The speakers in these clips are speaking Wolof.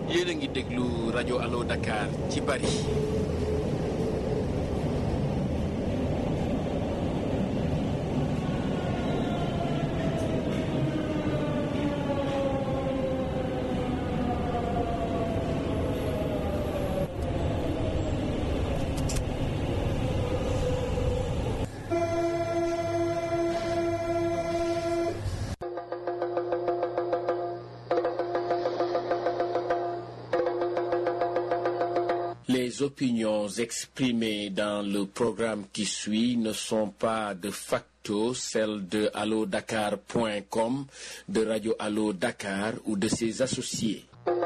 yéen a ngi déglu rajo Allo Dakar ci Paris. Les opinions exprimées dans le programme qui suit ne sont pas de facto celles de allodakar.com, de Radio Allo Dakar ou de ses associés.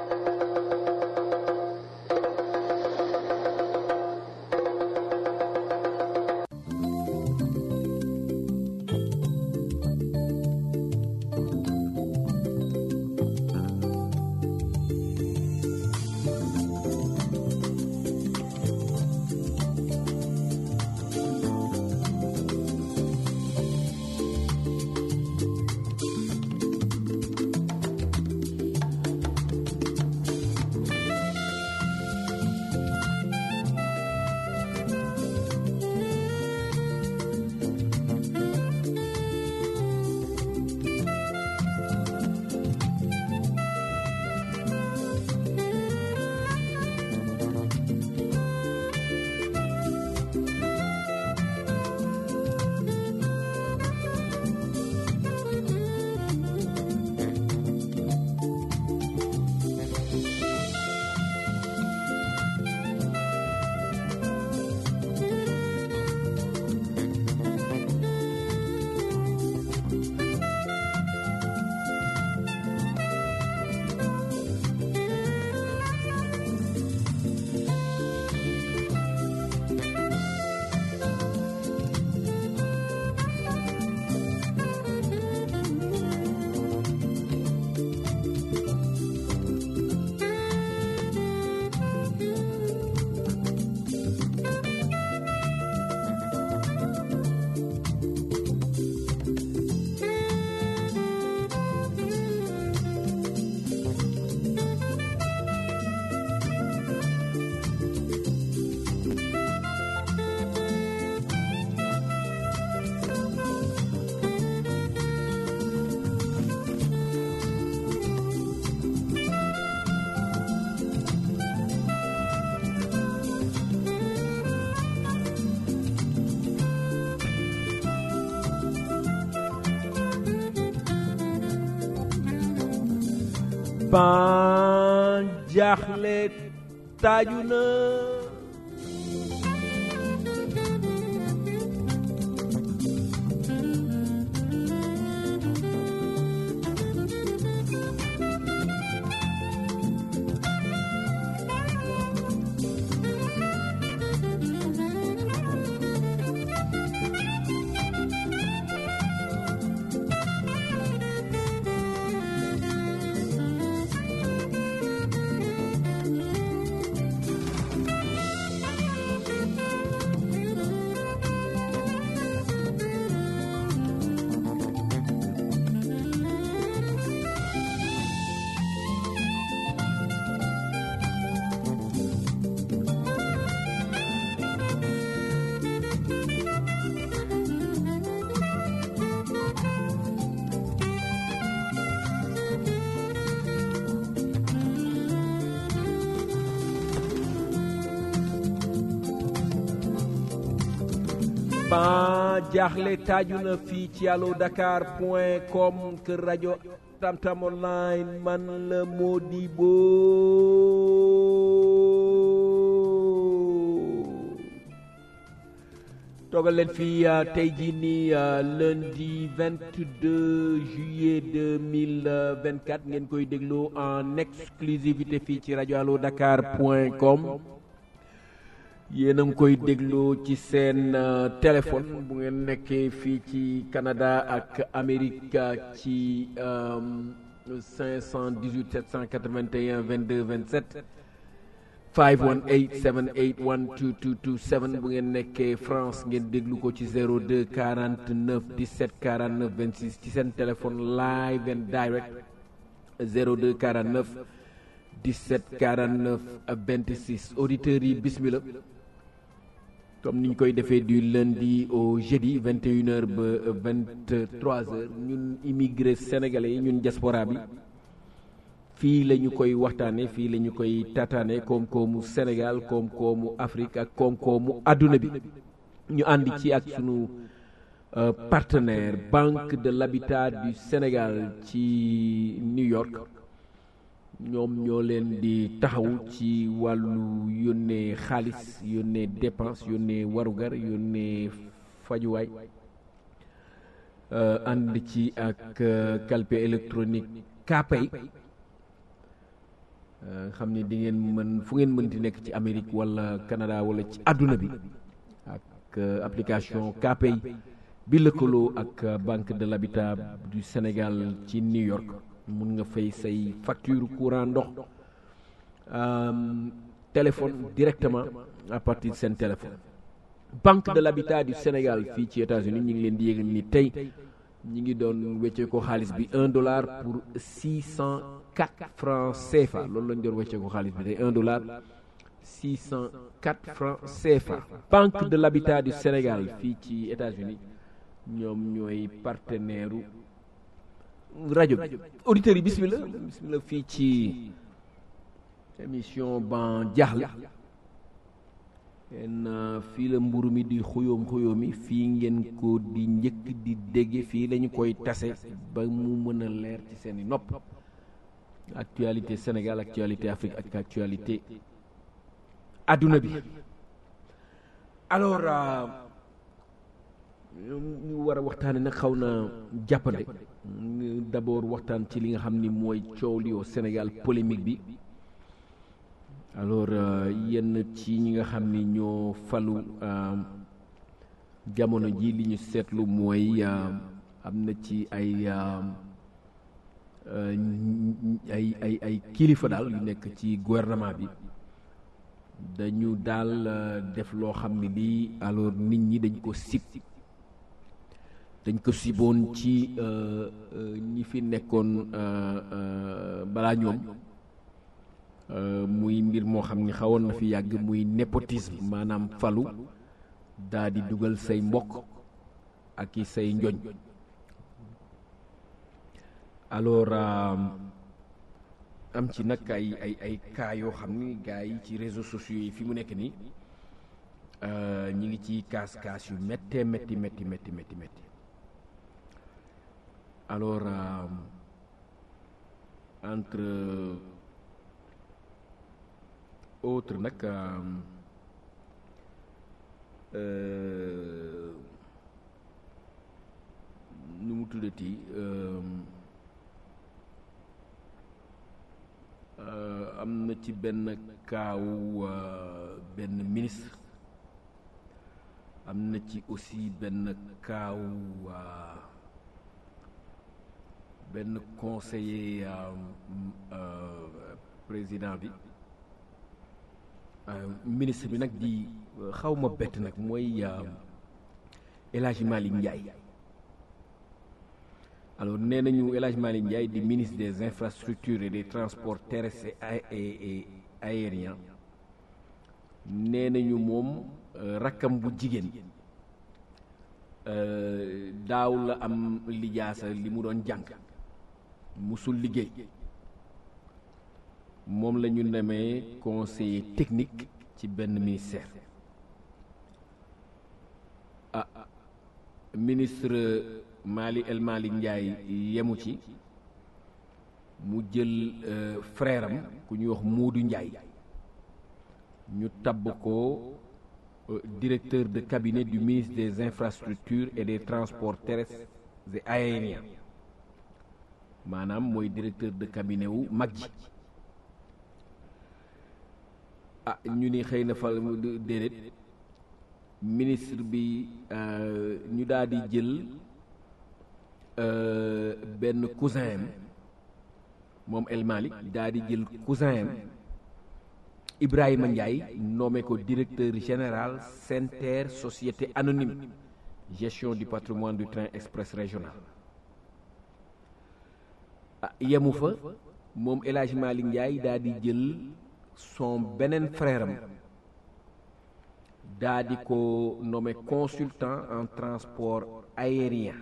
ban jaaxle taaju na ban jaaxle taaju na fii ci allo dakar point com kër rajo tamtam online man la Modibo toogal leen fii tey jii nii lundi 22 juillet 2024 ngeen koy déglu en exclusivité fii ci rajo allo dakar point com yéen a ngi koy déglu ci seen téléphone bu ngeen nekkee fii ci Canada ak Amérique ci 518 781 22 27 518 781 2227 bu ngeen nekkee France ngeen déglu ko ci 02 49 17 49 26 ci seen téléphone live and direct 02 49 17 49 26 auditeurs yi bismillah comme ni ñu koy defee du lundi au jeudi 21h ba 23h ñun immigré sénégalais yi ñun diaspora bi fii la ñu koy waxtaane fii la ñu koy tataane koom-koomu Sénégal koom-koomu Afrique ak koom-koomu àdduna bi ñu ànd ci ak sunu partenaire Banque de l'Habitat du Sénégal ci New York ñoom ñoo leen di taxaw ci wàllu yónnee xaalis yónnee dépense yónnee warugar yónnee fajuwaay ànd ci ak calpe électronique Kpay xam ni di ngeen mën fu ngeen mënti nekk ci Amérique wala Canada wala ci àdduna bi ak application Kpay bi lëkkaloo ak Banque de l'Habitat du Sénégal ci New York mun nga fay say facture courant ndox téléphone directement à partir de seen téléphone Banque de l'Habitat du Sénégal fii ci États-Unis ñu ngi leen di yégal ni tey ñi ngi doon weccee ko xaalis bi un dollar pour six cent quatre francs CFA loolu lañ doon weccee ko xaalis bi tey un dollar six cent quatre francs CFA Banque de l'Habitat du Sénégal fii ci États-Unis ñoom ñooy partenaire rajo bi auditeurs yi bismillah bismillah fii ci émission ban jaaxle en fii la mburu mi di xuyóom xuyóomi fii ngeen ko di njëkk di dégge fii lañu koy tase ba mu mën a leer ci seeni nopp actualité Sénégal actualité Afrique ak actualité adduna bi alors ñu war a waxtaane nag xaw na jàppande d'abord waxtaan ci li nga xam ni mooy coow li au Sénégal polémique bi alors yenn ci ñi nga xam ni ñoo falu jamono ji li ñu seetlu mooy am na ci ay ay ay ay kilifa daal yu nekk ci gouvernement bi dañu daal def loo xam ni lii alors nit ñi dañ ko sib dañ ko siboon ci ñi fi nekkoon balaa ñoom muy mbir moo xam ni xawoon na fi yàgg muy népotisme maanaam falu daa di dugal say mbokk ak i say njoñ alors am ci nag ay ay ay cas yoo xam ni gars yi ci réseaux sociaux yi fi mu nekk nii ñi ngi ci kaas kaas yu méttee métti métti métti métti métti alors entre autres nag nu mu tuddati am na ci benn kaawu benn ministre am na ci aussi benn kaawu benn conseiller président bi ministre bi nag di xaw ma bett nag mooy El Hadj Malick Ndiaye alors nee nañu El Hadj Malick Ndiaye di ministre des infrastructures et des transports terrestres et aériens nee nañu moom rakkam bu jigéen daaw la am lijaasa li mu doon jàng musul liggéey moom la ñu nemee conseiller technique ci benn ministère ah ministre Mali El Malick Ndiaye yemu ci mu jël frère am ku ñuy wax Moodu Ndiaye ñu tabb ko directeur de cabinet du ministre des infrastructures et des transports terrestres et aériens maanaam mooy directeur de cabinet wu mag ji ah ñu ni xëy na fa déedéet ministre bi ñu daal di jël benn cousin am moom El Malick daal di jël cousin am Ibrahima Ndiaye nommé ko directeur général SENTER société anonyme gestion du patrimoine du train express régional ah yemu fa moom El Hadj Malick Ndiaye daa di jël son beneen frère am daa di ko nommé consultant en transport aérien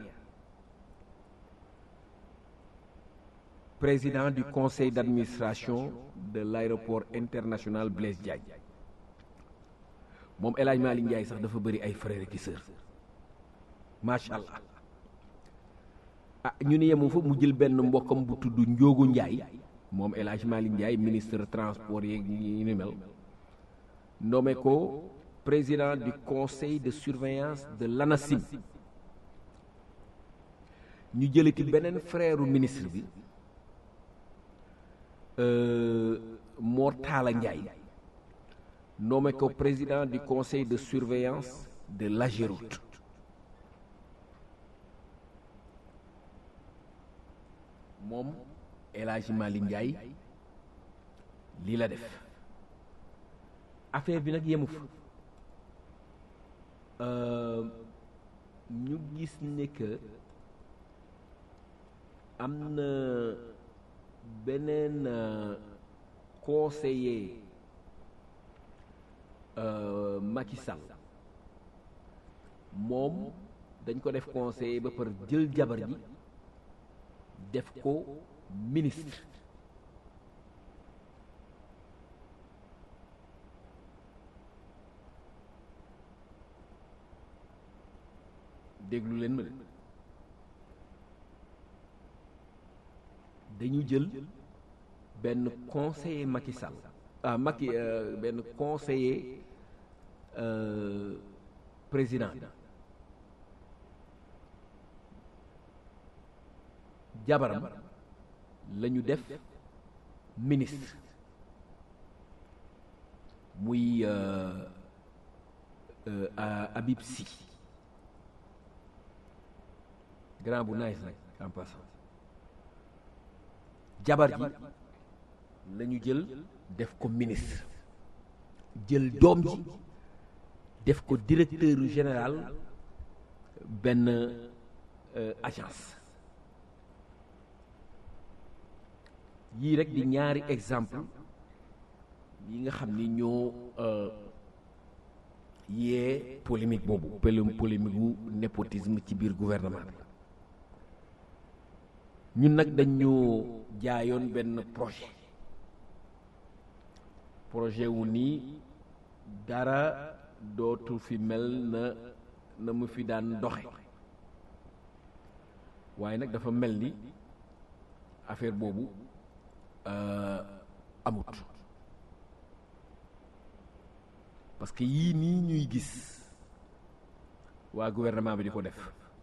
président du conseil d'administration de l'aéroport international Blaise Diagne moom El Hadj Malick Ndiaye sax dafa bëri ay frères ki sœurs macha allah ah ñu ne yemu fa mu jël benn mbokkam bu tudd Njoogu Ndiaye moom El Hadj Malick Ndiaye ministre transport yeeg yi ni mel nommé ko président du conseil de surveillance de l'ANACIM ñu jëlati beneen frère ministre bi Mor Talla Ndiaye nommé ko président du conseil de surveillance de l'AGEROUTE moom El Hadj Malick Ndiaye lii la def affaire bi nag yemu fa ñu gis ne que am na beneen conseiller Macky Sall moom dañ ko def conseiller ba par jël jabar ji def ko ministre déglu leen ma de dañu jël benn conseiller Macky Sall ah Macky benn conseiller président jabaram la ñu def ministre muy Habib Sy grand bu nice nag en passant jabar ji la ñu jël def ko ministre jël doom ji def ko directeur général benn agence yii rek di ñaari exemple yi nga xam ni ñoo yee polémique boobu polémique gu népotisme ci biir gouvernement bi ñun nag dañu jaayoon benn projet projet wu nii dara dootu fi mel na na mu fi daan doxe waaye nag dafa mel ni affaire boobu amut parce que yii nii ñuy gis waa gouvernement bi di ko def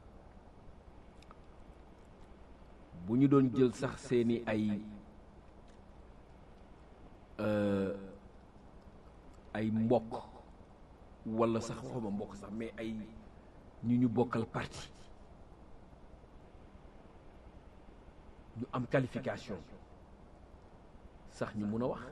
bu ñu doon jël sax seeni ay ay mbokk walla sax waxuma mbokk sax mais ay ñu ñu bokkal parti ñu am qualification sax ñu mun a wax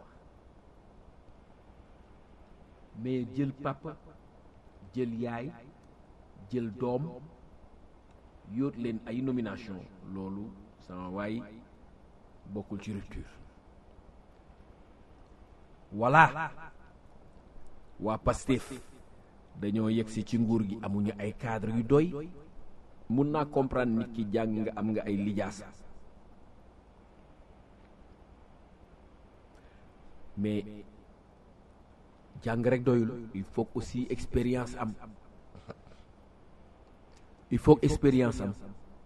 mais jël papa jël yaay jël doom yóot leen ay nomination loolu sama waay bokkul ci rupture voilà waa Pastef dañoo yegsi ci nguur gi amuñu ay cadre yu doy mun naa comprendre nit ki jàng nga am nga ay lijaasa mais jàng rek doyul il faut aussi expérience am il faut expérience am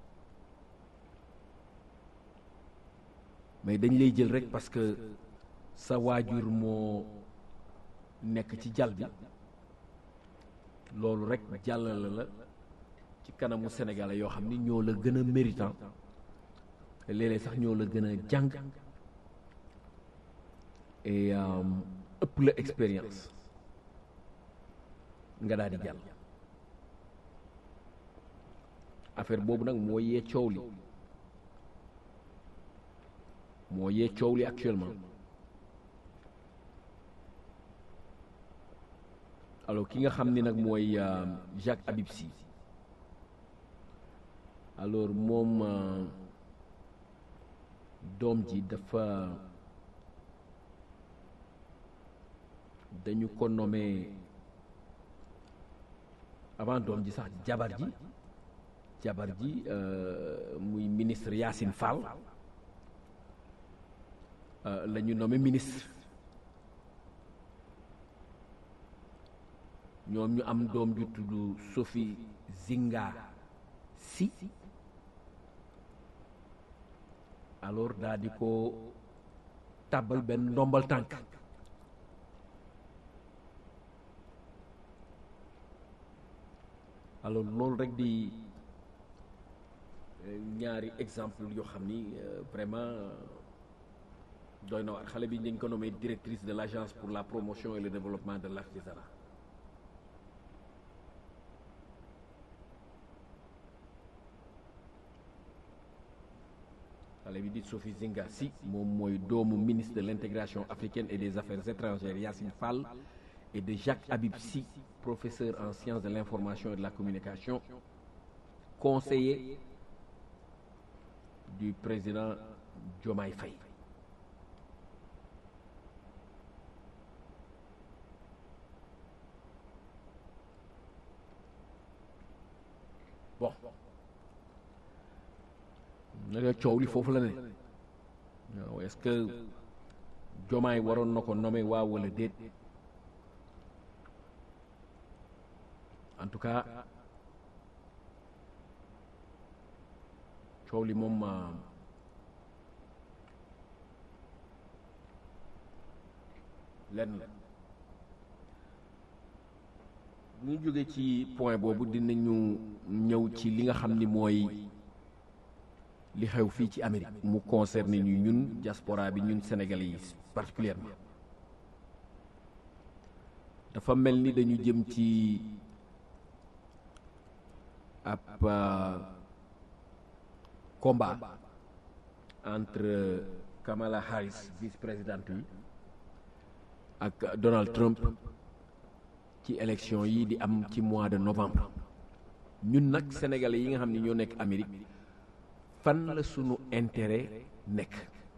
mais dañ lay jël rek parce que sa waajur moo nekk ci jal bi loolu rek jàllale la ci kanamu sénégalais yoo xam ni ñoo la gën a méritant te léeg-léeg sax ñoo la gën a jàng et ëpp la expérience nga daal di jàll affaire boobu nag moo yee coow li moo yee coow li actuellement alors ki nga xam ni nag mooy Jacques Habib Sy alors moom doom ji dafa dañu ko nommé avant doom ji sax jabar ji jabar ji muy ministre Yacine Fall la ñu nommé ministre ñoom ñu am doom ju tudd Sophie Zinga Sy alors daa di ko tàbbal benn ndombal tànk alors loolu rek di ñaari exemple yoo xam ni vraiment doy na waar xale bi dañ ko nommé directrice de l'agence pour la promotion et le développement de l'artisanat xale bi di Sophie Zinga Sy moom mooy doomu ministre de l'intégration africaine et des affaires étrangères Yacine Fall et de Jacques Habib Sy professeur en sciences de l'information et de la communication conseiller du président Diomaye Faye bon naka coow li foofu la ne waaw est-ce que Diomaye waroon na ko nommer waaw wala déet en tout cas coow li moom lenn la ñu jóge ci point boobu dinañu ñëw ci li nga xam ni mooy li xew fii ci Amérique mu concerne ñu ñun diaspora bi ñun Sénégalais yi particulièrement dafa mel ni dañu jëm ci ab combat entre Kamala Harris vice-présidente yi ak Donald Trump ci élection yi di am ci mois de novembre ñun nag sénégalais yi nga xam ne ñoo nekk Amérique fan la sunu intérêt nekk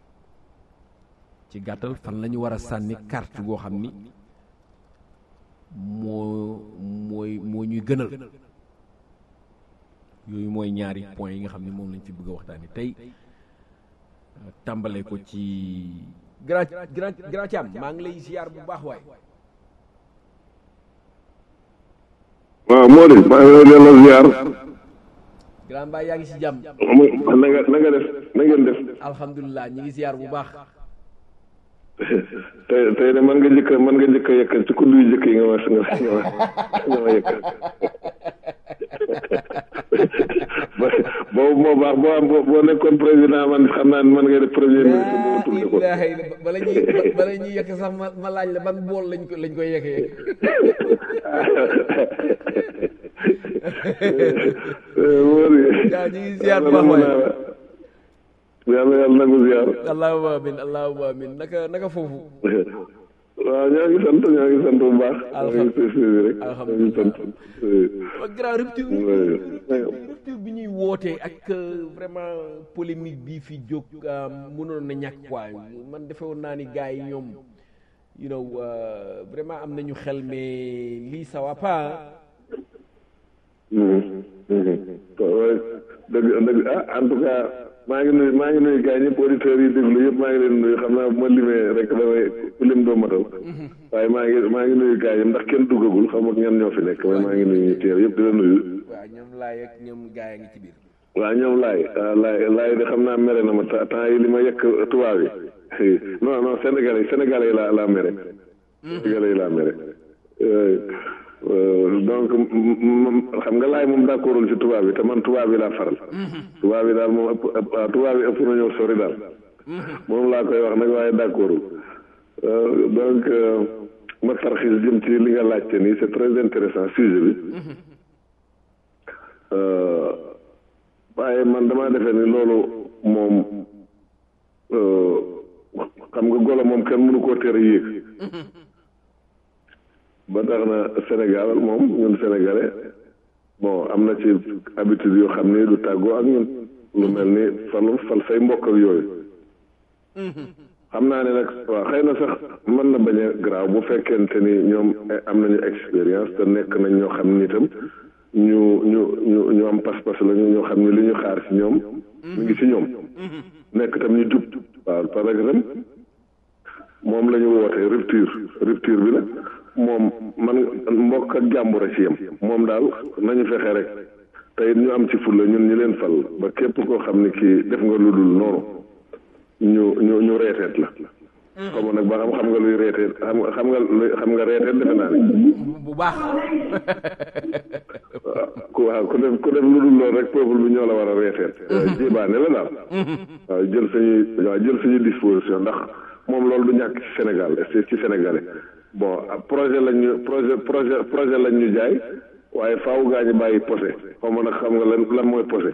ci gàttal fan la ñu war a sànni carte goo xam ni moo mooy moo ñuy gënal yooyu mooy ñaari point yi nga xam ne moom lañ fi bëgg a waxtaani tey tàmbale ko ci grand grand grand Thiam maa ngi lay ziar bu baax waay waaw moo di maa ngi lay delloo ziar grand Mbaye yaa ngi si jàmm na nga na nga def na ngeen def alhamdulilah ñi ngi ziar bu baax tey tey de man nga njëkk man nga njëkk a yëkkal ci kudd yu njëkk yi nga ma nga ma nga ma yëkkal boobu moo baax boo am boo nekkoon président man xam naa man ngay def premier ministre boo tudd ko bala ñuy bala ñuy yëkk sax ma ma laaj la ban bool lañ ko lañ koy yëkkee yaa ñu ngi ziar bu baax waay yàlla yàlla nangu ziar allahumma amin allahumma amin naka naka foofu waaw ñoo ngi sant ñoo ngi sant bu baax ñoo ngi suivi rek ñoo ngi sant grand rupture rupture bi ñuy wootee ak vraiment polémique bi fi jóg mënoon na ñàkk quoi man defe woon naa ni gars yi ñoom you know vraiment am nañu xel mais lii ça va pas dëgg dëgg ah en tout cas maa ngi nuyu maa ngi nuyu gars ñëpp auditeurs yi déglu yëpp maa ngi leen nuyu xam naa bu ma limee rek damay ku lim doo matal waaye maa ngi maa ngi nuyu gars yi ndax kenn duggagul xam nga ñan ñoo fi nekk waaye maa ngi nuyu ñu teer yëpp di la nuyu. waaw ñoom laay ak ñoom gars yi ngi ci biir. waaw ñoom laay laay laay de xam naa mere na ma temps yi li ma yekk tubaab yi non non sénégalais sénégalais yi laa laa mere. sénégalais yi laa mere. donc xam nga laay moom d'accordul ci tubaab bi te man tubaab bi laa faral. tubaab bi daal moom ëpp ëpp tubaab bi ëpp na ñëw sori daal. moom laa koy wax nag waaye d'accordul donc ma tarxis jëm ci li nga laajte nii c'est très intéressant sujet bi. waaye man damaa defee ni loolu moom xam nga golo moom kenn mënu koo tere yéeg. ba tax na Sénégal moom ñun sénégalais bon am na ci habitude yoo xam ni du tàggoo ak ñun lu mel ni fal fal say mbokk ak yooyu xam naa ne nag waaw xëy na sax mën na bañ a graaw bu fekkente ni ñoom am nañu expérience te nekk nañ ñoo xam ni itam ñu ñu ñu ñu am pas-pas lañu ñoo xam ni li ñu xaar ci ñoom mu ngi ci ñoom nekk tam ñu jub waaw parce que tam moom la ñu woote rupture rupture bi nag moom man mbokk ak jàmbur a ci yem moom daal nañu fexe rek te it ñu am ci fulla ñun ñu leen fal ba képp koo xam ni kii def nga lu dul noonu ñu ñu ñu reeteet la xaw ma nag ba xam xam nga luy reeteet xam nga xam nga luy xam nga reeteet defe naa ne bu baax waaw ku waaw ku def ku def lu dul loolu rek peuple bi ñoo la war a reeteet jébaane la daal waaw jël suñuy waaw jël suñuy disposition ndax moom loolu du ñàkk ci Sénégal ci Sénégalais bon projet lañ ñu projet projet projet lañ ñu jaay waaye faaw gaa ñu bàyyi posé xaw ma nag xam nga lan lan mooy posé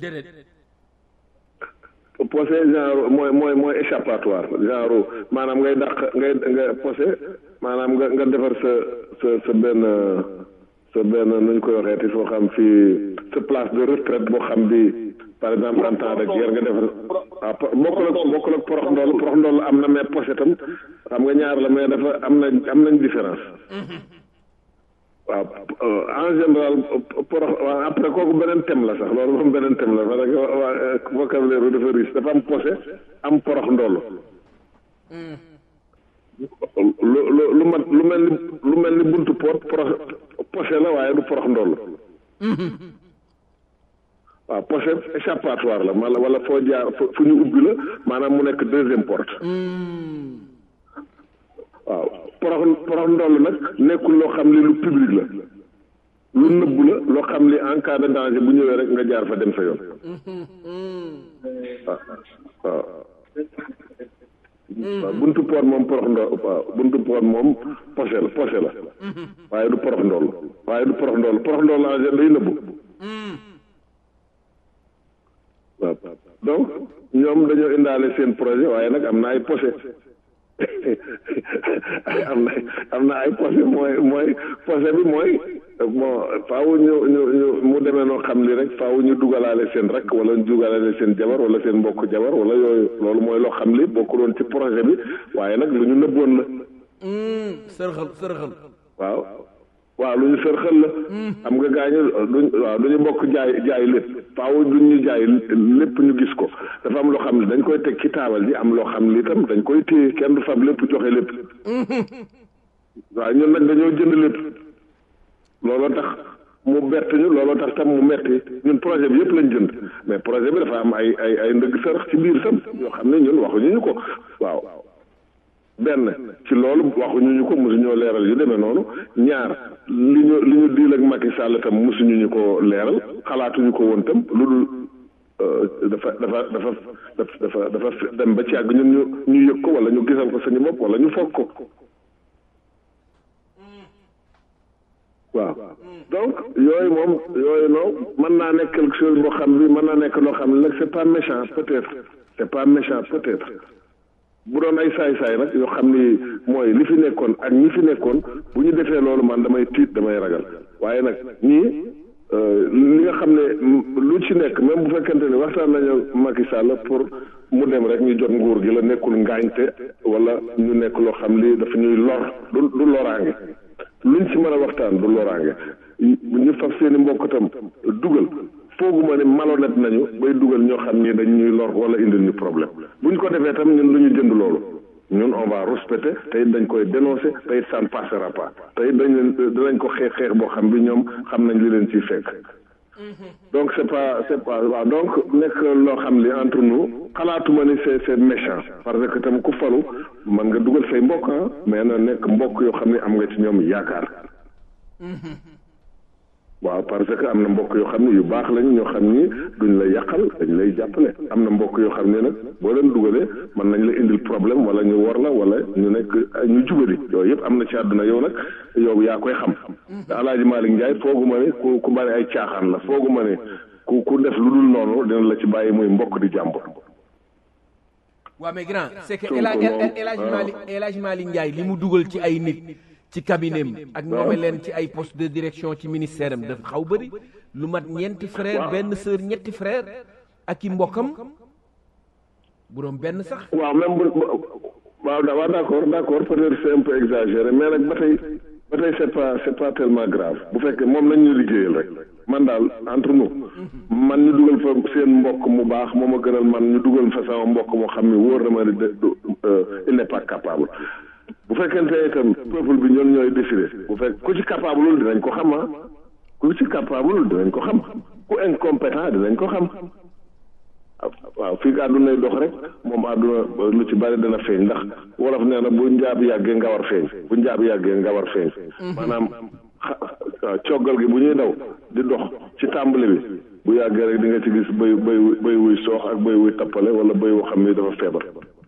posé genre mooy mooy mooy échappatoire genre maanaam ngay dàq ngay nga posé maanaam nga nga defar sa sa sa benn sa benn nu ñu koy waxeeti foo xam fii sa place de retraite boo xam bi par exemple en temps de guerre nga defar waaw bokkul ak bokkul ak porox ndool porox ndool am na mais posé tam xam nga ñaar la mais dafa am na am nañ différence waaw en général porox après kooku beneen thème la sax loolu moom beneen thème la parce que waa vocabulaire bi dafa riche dafa am posé am porox ndoll lu lu lu mat lu mel ni lu mel ni buntu pot porox posé la waaye du porox ndoll waaw posé échappatoire la wala wala foo jaar fu ñu ubbi la maanaam mu nekk deuxième porte waaw porox porox ndoll nag nekkul loo xam li lu public la lu nëbbu la loo xam li en cas de danger bu ñëwee rek nga jaar fa dem sa yoon waaw waaw waaw buntu poot moom porox ndoll waaw buntu poot moom posé la posé la waaye du porox ndoll waaye du porox ndoll porox ndoll en général day nëbbu waaw donc ñoom dañoo indaale seen projet waaye nag am na ay posé am na am na ay posé mooy mooy posé bi mooy bon faaw ñu ñu ñu mu demee noo xam li rek faaw ñu dugalaale seen rakk wala ñu dugalaale seen jabar wala seen mbokk jabar wala yooyu loolu mooy loo xam li bokkuloon ci projet bi waaye nag lu ñu nëbboon la. sërxal sërxal. waaw waaw lu ñu sërxal la. xam nga gaañu duñ waaw du ñu bokk jaay jaay lépp faaw duñ ñu jaay lépp ñu gis ko dafa am loo xam ne dañ koy teg ci taabal ji am loo xam li itam dañ koy téye kenn du fab lépp joxe lépp. waaw ñun nag dañoo jënd lépp. looloo tax mu bett ñu looloo tax tam mu metti ñun projet bi yëpp lañ jënd mais projet bi dafa am ay ay ay ndëgg sërëx ci biir tam yoo xam ne ñun waxuñu ñu ko waaw benn ci loolu waxuñu ñu ko mosuñoo leeral yu demee noonu ñaar li ñu li ñu diil ak Macky Sall tam mosuñu ñu ko leeral xalaatuñu ko woon tam lu dul dafa dafa dafa dafa dafa dem ba ci àgg ñun ñu ñu yëg ko wala ñu gisal ko suñu bopp wala ñu foog ko waaw donc yooyu moom yooyu noonu mën naa nekk quelque chose boo xam bi mën naa nekk loo xam ne nag c'est pas méchant peut-être c'est pas méchant peut-être bu doon ay saay-saay nag yoo xam ni mooy li fi nekkoon ak ñi fi nekkoon bu ñu defee loolu man damay tiit damay ragal waaye nag ñii li nga xam ne lu ci nekk même bu fekkente ne waxtaan nañu Macky Sall pour mu dem rek ñu jot nguur gi la nekkul ngaañte wala ñu nekk loo xam li dafa ñuy lor du du loraange luñ ci mën a waxtaan du loraange ñu faf seeni mbokk tam dugal fooguma ne malhonnête nañu bay dugal ñoo xam ni dañ ñuy lor wala indil ñu problème buñ ko defee tam ñun lu ñu jënd loolu ñun on va respecter te it dañ koy dénoncer te it ça ne passera pas te it dañ leen dinañ ko xeex xeex boo xam bi ñoom xam nañ li leen ciy fekk donc c'est pas c'est pas waaw donc nekk loo xam li entre nous xalaatuma ni c'est c'est méchant parce que tam ku falu mën nga dugal say mbokk ah mais na nekk mbokk yoo xam ne am nga ci ñoom yaakaar waaw parce que am na mbokk yoo xam ne yu baax lañ ñoo xam ni duñ la yàqal dañ lay jàppale am na mbokk yoo xam ne nag boo leen dugalee mën nañ la indil problème wala ñu war la wala ñu nekk ñu jubali yooyu yëpp am na ci àdduna yow nag yow yaa koy xam te alaaji Malick Ndiaye foogu ma ne ku ku bari ay caaxaan la foogu ma ne ku ku def lu dul noonu dina la ci bàyyi muy mbokk di jàmbur waaw mais grand c'est que El Hadj Malick El Hadj Malick Ndiaye li mu dugal ci ay nit ci cabinet am ak ñoome leen ci ay poste de direction ci ministère am dafa xaw bëri lu mat ñeenti frère benn sœur ñetti frère ak i mbokkam bu doon benn sax waaw même bu waaw waaw d'accord d'accord peut-être c'est un peu exagéré mais nag ba tey ba tey c'est pas c'est pas tellement grave bu fekkee moom nañ ñu liggéeyal rek man daal entre nous man ñu dugal fa seen mbokk mu baax moo ma gënal man ñu dugal fa sama mbokk moo xam ne wóor na ma ne de il n'est pas capable bu fekkente itam peuple bi ñoom ñooy décider bu fekk ku ci capable lul dinañ ko xam ah ku ci capable dinañ ko xam ku incompétent dinañ ko xam waaw fii ka àdduna dox rek moom àdduna lu ci bari dana feeñ ndax wolof nee na bu njaab yàggee nga war feeñ bu njaab yàggee nga war feeñ maanaam coggal gi bu ñuy daw di dox ci tàmbali bi bu yàggee rek di nga ci gis bëy bëy bëy wuy soox ak bëy wuy tappale wala bëy woo xam ni dafa feebar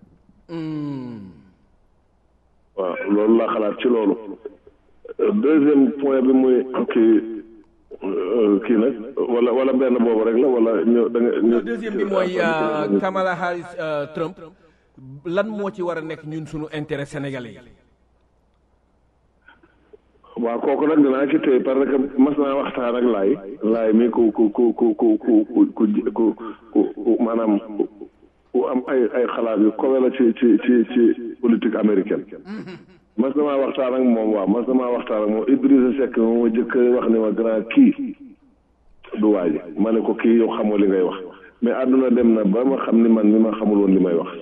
waaw loolu laa xalaat ci loolu deuxième point bi muy kii kii nag wala wala benn boobu rek la wala ñu da nga deuxième bi mooy Kamala Harris Trump lan moo ci war a nekk ñun suñu intérêt sénégalais yi waaw kooku nag dinaa ci téye parce que mas naa waxtaan ak laay laay mi ku ku ku ku ku ku ku ku maanaam ku am ay ay xalaat yu kowe la ci ci ci ci politique américaine mas na maa waxtaan ak moom waaw mas na maa waxtaan ak moom Idrissa Seck moom ma jëkk wax ni ma grand kii du waaji ma ne ko kii yow xamoo li ngay wax mais àdduna dem na ba ma xam ni man mi ma xamul woon li may wax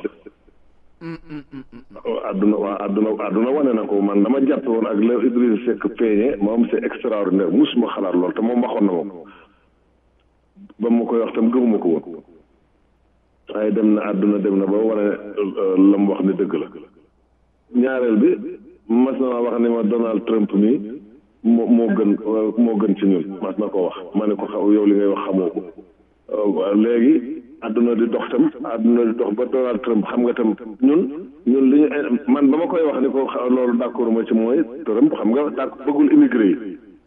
àdduna waa àdduna àdduna wane na ko man dama jàppe woon ak la Idrissa Seck peeñe moom c'est extraordinaire musuma xalaat lool te moom waxoon na ma ko ba ma koy wax tam gëmuma ko woon waaye dem na àdduna dem na ba wane la mu wax ni dëgg la ñaareel bi mas na ma wax ni ma Donald Trump mi moo moo gën moo gën ci ñun mas na ko wax ma ne ko xaw yow li ngay wax xamoo ko léegi àdduna di dox tam àdduna di dox ba Donald Trump xam nga tam ñun ñun li ñu man ba ma koy wax ni ko loolu d'accord ma ci mooy Trump xam nga dak bëggul immigré yi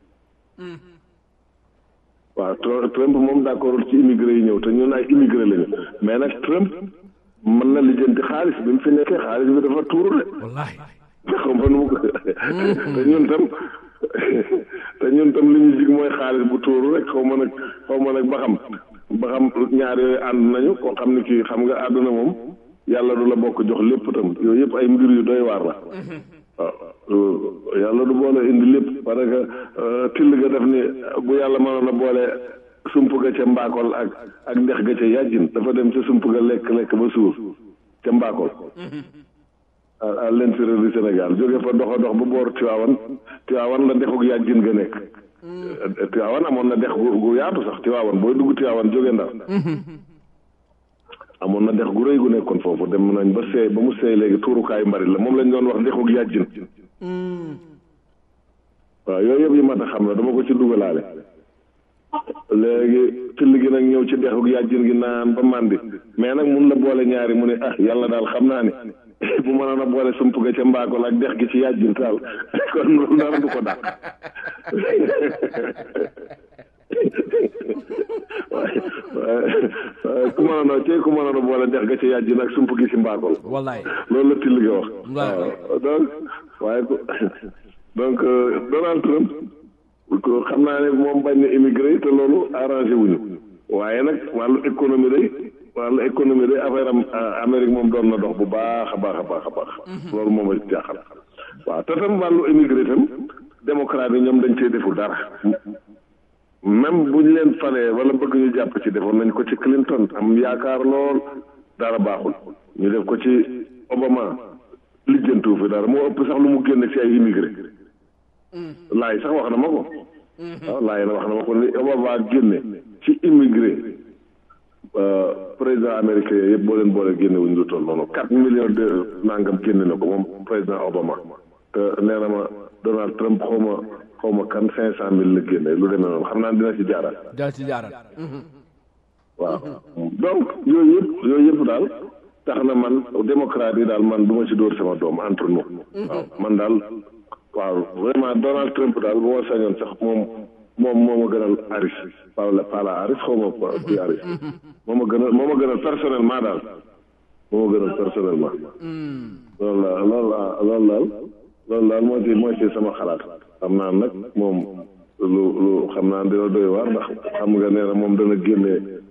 waaw Trump moom d'accordul ci immigré yi ñëw te ñun ay immigré lañu mais nag Trump mën na lijjanti xaalis bi mu fi nekkee xaalis bi dafa tuuru de. wallaahi. xam nga nu mu ko te ñun tam te ñun tam li ñu jig mooy xaalis bu tuuru rek xaw ma nag xaw ma nag ba xam ba xam ñaar yooyu ànd nañu koo xam ne kii xam nga àdduna moom yàlla du la bokk jox lépp tam yooyu yëpp ay mbir yu doy waar la. waaw yàlla du boole indi lépp parce que till ga def ni bu yàlla mënoon a boole sump ga ca mbaakol ak ak ndex ga ca yàjjin dafa dem ca sump ga lekk lekk ba suur ca mbaakol à l'intérieur du Sénégal jóge fa dox a dox ba boor Tiwaawan Tiwaawan la dexuk yàjjin ga nekk Tiwaawan amoon na dex gu gu yaatu sax Tiwaawan booy dugg Tiwaawan jóge Ndar amoon na dex gu rëy gu nekkoon foofu dem nañ ba seey ba mu seey léegi tuurukaayu mbarit la moom lañ doon wax dexuk yàjjin waaw yooyu yëpp yi mat a xam la dama ko ci dugalaale léegi till gi nag ñëw ci dexuk yàjjin gi naan ba màndi mais nag mun la boole ñaari mu ne ah yàlla daal xam naa ni bu mënoon a boole sump ga ca mbaakol ak dex gi ci yàjjin taal kon loolu dara du ko dàq waaye waaye ku mënoon a cee ku mënoon a boole dex ga ca yàjjin ak sump gi ci mbaakol wallaay loolu la till gi wax waaw donc waaye donc Donald Trump xam naa ne moom bañ na immigré te loolu arrangé wuñu waaye nag wàllu économie day wàllu économie day affaire am Amérique moom doon na dox bu baax a baax a baax a baax loolu moom a jaaxal waaw te tam wàllu immigré tam démocrate yi ñoom dañ cee deful dara même bu ñu leen falee wala bëgg ñu jàpp ci defoon nañ ko ci Clinton am yaakaar lool dara baaxul ñu def ko ci Obama lijjantuwu fi dara moo ëpp sax lu mu génn ci ay immigré laay sax wax na ma ko waaw laay na wax na ma ko ni Obama génne ci immigré président américain yëpp boo leen boole génne wuñ lu toll noonu quatre millions de nangam génne na ko moom président Obama te nee na ma Donald Trump xaw ma xaw ma kan cinq cent mille la génne lu demee noonu xam naa dina ci jaaraat dina ci jaaraat waaw donc yooyu yëpp yooyu yëpp daal tax na man démocrate yi daal man du ma ci dóor sama doom entre nous waaw man daal waaw vraiment Donald Trump daal bu ma sañoon sax moom moom moo ma gënal Harris pas la pas la Harris xaw ma kuy Harris moo ma gënal moo ma gënal personnellement daal moo ma gënal personnellement loolu la loolu la loolu daal loolu daal moo ci moo ci sama xalaat xam naa nag moom lu lu xam naa dina doy waar ndax xam nga nee na moom dana génne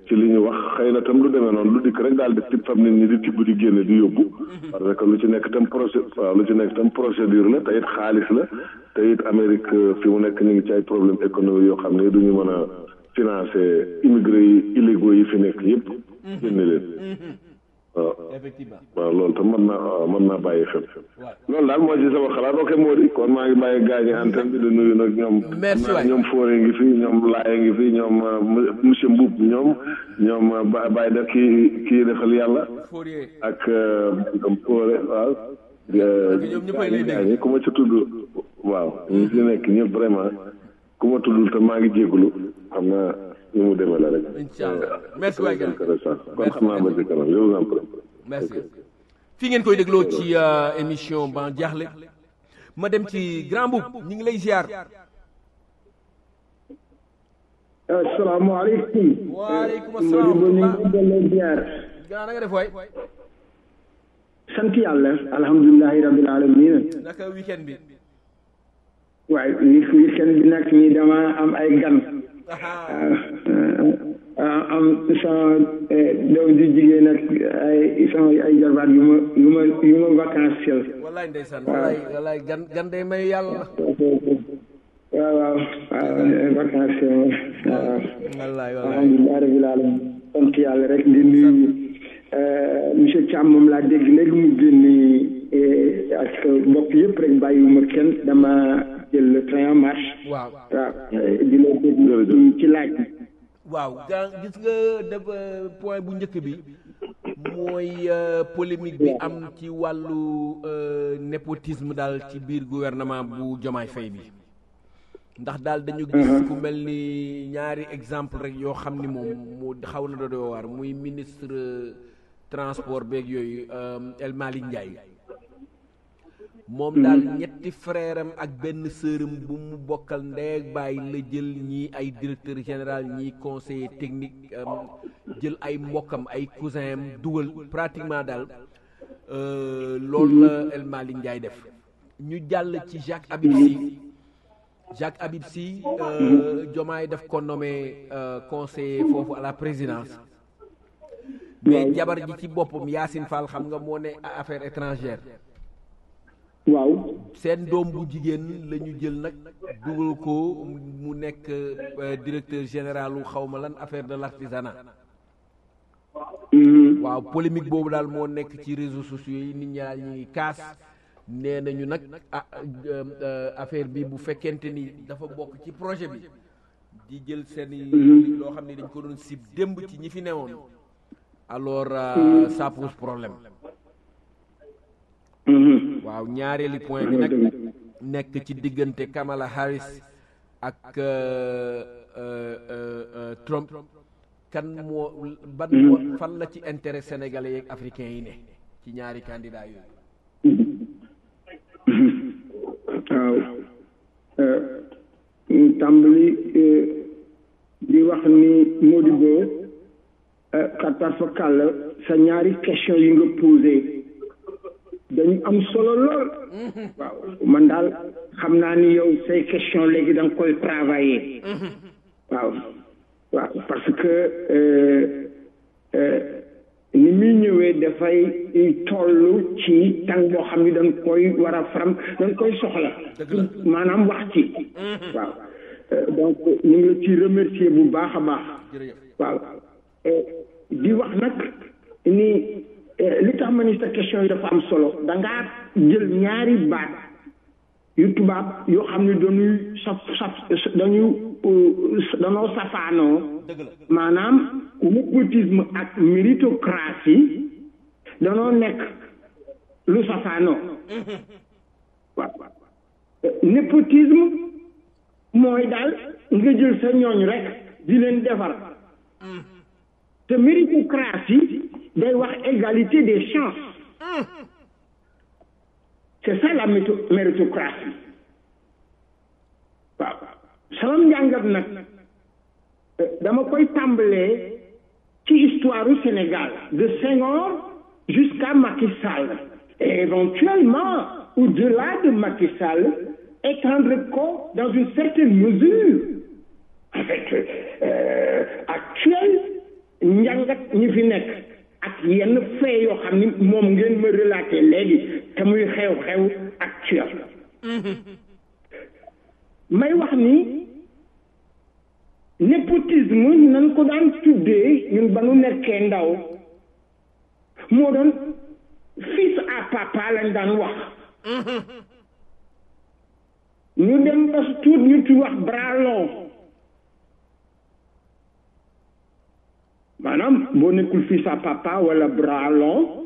ci li ñu wax xëy na tam lu demee noonu lu dikk rek daal di tib fam nit ñi di tibb di génne di yóbbu parce que lu ci nekk tam procé waaw lu ci nekk tam procédure la te it xaalis la te it Amérique fi mu nekk ñu ngi ci ay problème économique yoo xam ne du ñu mën a financer immigré yi illégaux yi fi nekk yëpp génne leen waaw effectivement waaw loolu tam mën naa waaw mën naa bàyyi xel loolu daal moo ci sama xalaat ok moo di kon maa ngi bàyyi gaañi antenne bi di nuyu nag ñoom Merci waay. ñoom Fodé ngi fi ñoom Laaye ngi fi ñoom euh, monsieur Mboub ñoom ñoom euh, Ba- Baye def kii kii defal yàlla Fourier ak euh, ñoom Fodé waaw euh, ñoom ñëppay lay dégg. gaañi ku ma ci tudd waaw ñu fi nekk ñëpp vraiment ku ma tuddul te maa ngi jégalu xam naa ñu mu demee la rek Inch'Allah. Merci waay, gars. intéressant kon xam naa ba ci kanam je vous en prie merci fi ngeen koy dégloo ci euh, émission ban jaaxle ma dem ci grand boub ñu ngi lay ziar asalaamaaleykum. Waaleykum asalaam. Modibo ñu ngi delloo ziar. gaa na nga def waay sant yàlla alhamdulilahi rabil alamin naka weekend bi waaye li weekend bi nag ñi dama am ay gan Aha. ah, am sama eh, doom ju jigéen ak ay sama ay jarbaat yu ma yu ma yu ma vacanciel wallaay ndeysaan wallaay wallaay gan gan day may yàlla waaw waaw waaw vacanciel waaw wallaay wallaay alhamdulilah rabil alamin sant yàlla rek di nuyu euh, monsieur Thiam moom laa dégg léegi mu génni eh, ak mbokk yëpp rek bàyyiwuma kenn dama jël le train en marche waaw waaw eh, di la dégg ci laaj bi waaw gaa gis nga def euh, point bu njëkk bi mooy euh, polémique bi am ci wàllu euh, népotisme daal ci biir gouvernement bu Jomaay Fay bi ndax daal dañu gis ku mel ni ñaari exemple rek yoo xam ni moom mu xaw na doon waar muy ministre euh, transport beeg yooyu euh, El Malick Ndiaye moom daal ñetti frère am ak benn sœuram bu mu bokkal ndeeg bàyyi la jël ñii ay directeur général ñii conseiller technique euh, jël ay mbokkam ay cousin am dugal pratiquement daal euh, loolu la El Malick Ndiaye def ñu jàll ci Jacques Habib Sy Jacques Habib Sy euh, Diomaye daf ko nommé euh, conseiller foofu à la présidence mais jabar ji ci boppam Yacine Fall xam nga moo ne affaires étrangères waaw seen doom bu jigéen la ñu jël nag dugal ko mu nekk euh, directeur général u xawma lan affaire de l'artisanat waaw polémique boobu daal moo nekk ci réseaux sociaux yi nit ñi daal ñu ngi kaas nee nañu nag ah euh, euh, affaire bi bu fekkente ni dafa bokk ci projet bi di jël seen i loo xam ne dañ ko doon sib démb ci ñi fi newoon alors euh, ça pose problème waaw ñaareeli point bi nag nekk ci diggante Kamala Harris ak euh, euh, euh, euh, Trump kan moo ban moo fan la ci intérêt sénégalais yeeg africains yi ne ci ñaari candidat yooyu waaw euh, ñu tàmbali euh, di wax ni Modibo euh, kat parfakàlla sa ñaari question yi nga posé dañu am solo lool waaw man daal xam naa ni yow say question léegi da nga koy travailler waaw waaw parce que euh, euh, ni muy ñëwee dafay toll ci tàng boo xam ni dañ koy war a faram dañ koy soxla maanaam wax ci waaw Euh, donc ñu ngi la ci remercier bu baax a baax jërëjëf waaw Euh, di wax nag ni euh, li tax ma ni sa question yi dafa am solo da ngaa jël ñaari baat yu tubaab yoo xam ne dañuy saf saf dañuy euh, danoo safaanoo dëgg la maanaam népotisme ak méritocratie danoo nekk lu safaanoo waaw népotisme mooy daal nga jël sa ñooñ rek di leen defar te méritocratie day wax égalité des chances c'est ça la méto- méritocratie waaw sama njàngat nag euh, dama koy tàmbalee ci histoire du Sénégal de Senghor jusqu'à Macky Sall et éventuellement au-delà de Macky Sall étendre ko dans une certaine mesure avec euh, actuelle njàngat ñi fi nekk ak yenn fee yoo xam ni moom ngeen ma relaté léegi te muy xew-xew actuel may wax ni népotisme nan ko daan tuddee ñun ba nu nekkee ndaw moo doon fils à papa lañ daan wax ñu dem ba tuut ñu tu wax bras long maanaam boo nekkul fils à papa wala bras long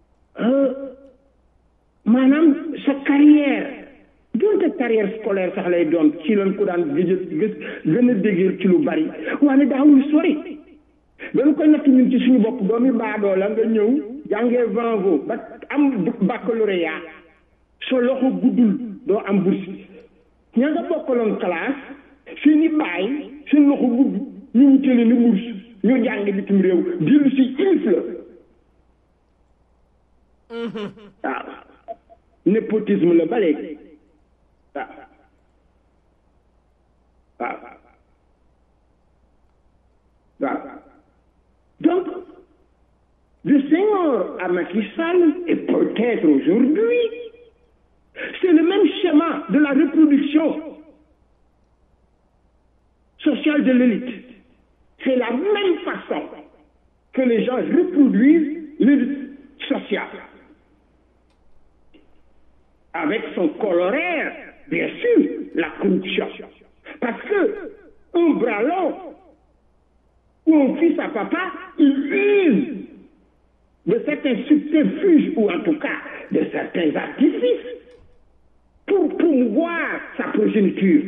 maanaam sa carrière doonte carrière scolaire sax lay doon ci lañ ko daan gëj gës gën a déggee ci lu bari waaye daawul sori dañ koy natt ñun ci suñu bopp doomi baadoo la nga ñëw jàngee vanvo ba am baccalauréat sa loxo guddul doo am bourse ña nga bokkaloon classe seeni baay seen loxo gudd ñu wutale ni bourse ñu jàng bitim réew dellu si ilif la waaw népotisme la ba léegi waaw waaw waaw donc de Senghor à Macky Sall et peut-être aujourd'hui c'est le même schéma de la reproduction sociale de l'élite c'est la même façon que les gens reproduisent l'élite sociale avec son corollaire, bien sûr, la corruption. Parce que un bras long ou un fils à papa, il use de certains subterfuges ou en tout cas de certains artifices pour promouvoir sa progéniture.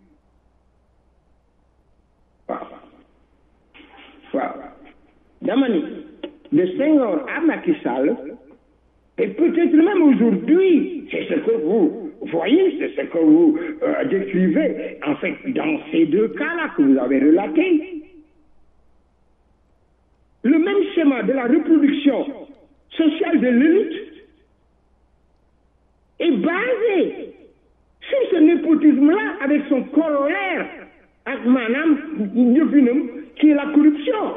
Waaw waaw dama ni de Senghor à Macky Sall et peut-être même aujourd'hui, c'est ce que vous voyez, c'est ce que vous euh, décrivez, en fait, dans ces deux cas-là que vous avez relatés. Le même schéma de la reproduction sociale de l'élite est basé sur ce népotisme-là avec son corollaire, avec Madame Diofinum, qui est la corruption.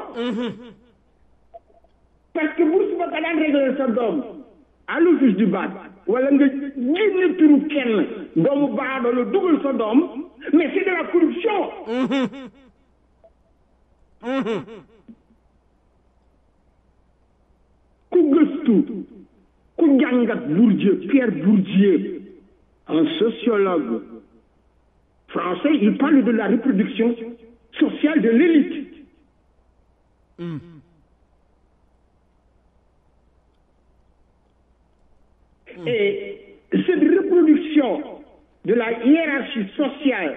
Parce que vous ne pouvez pas régler ça d'homme. à l'office du bac wala nga génne turu kenn doomu baadoo la dugal sa doom mais c'est de la corruption ku gëstu ku jàngat Bourdieu Pierre Bourdieu un sociologue français il parle de la reproduction sociale de l'élite Et cette reproduction de la hiérarchie sociale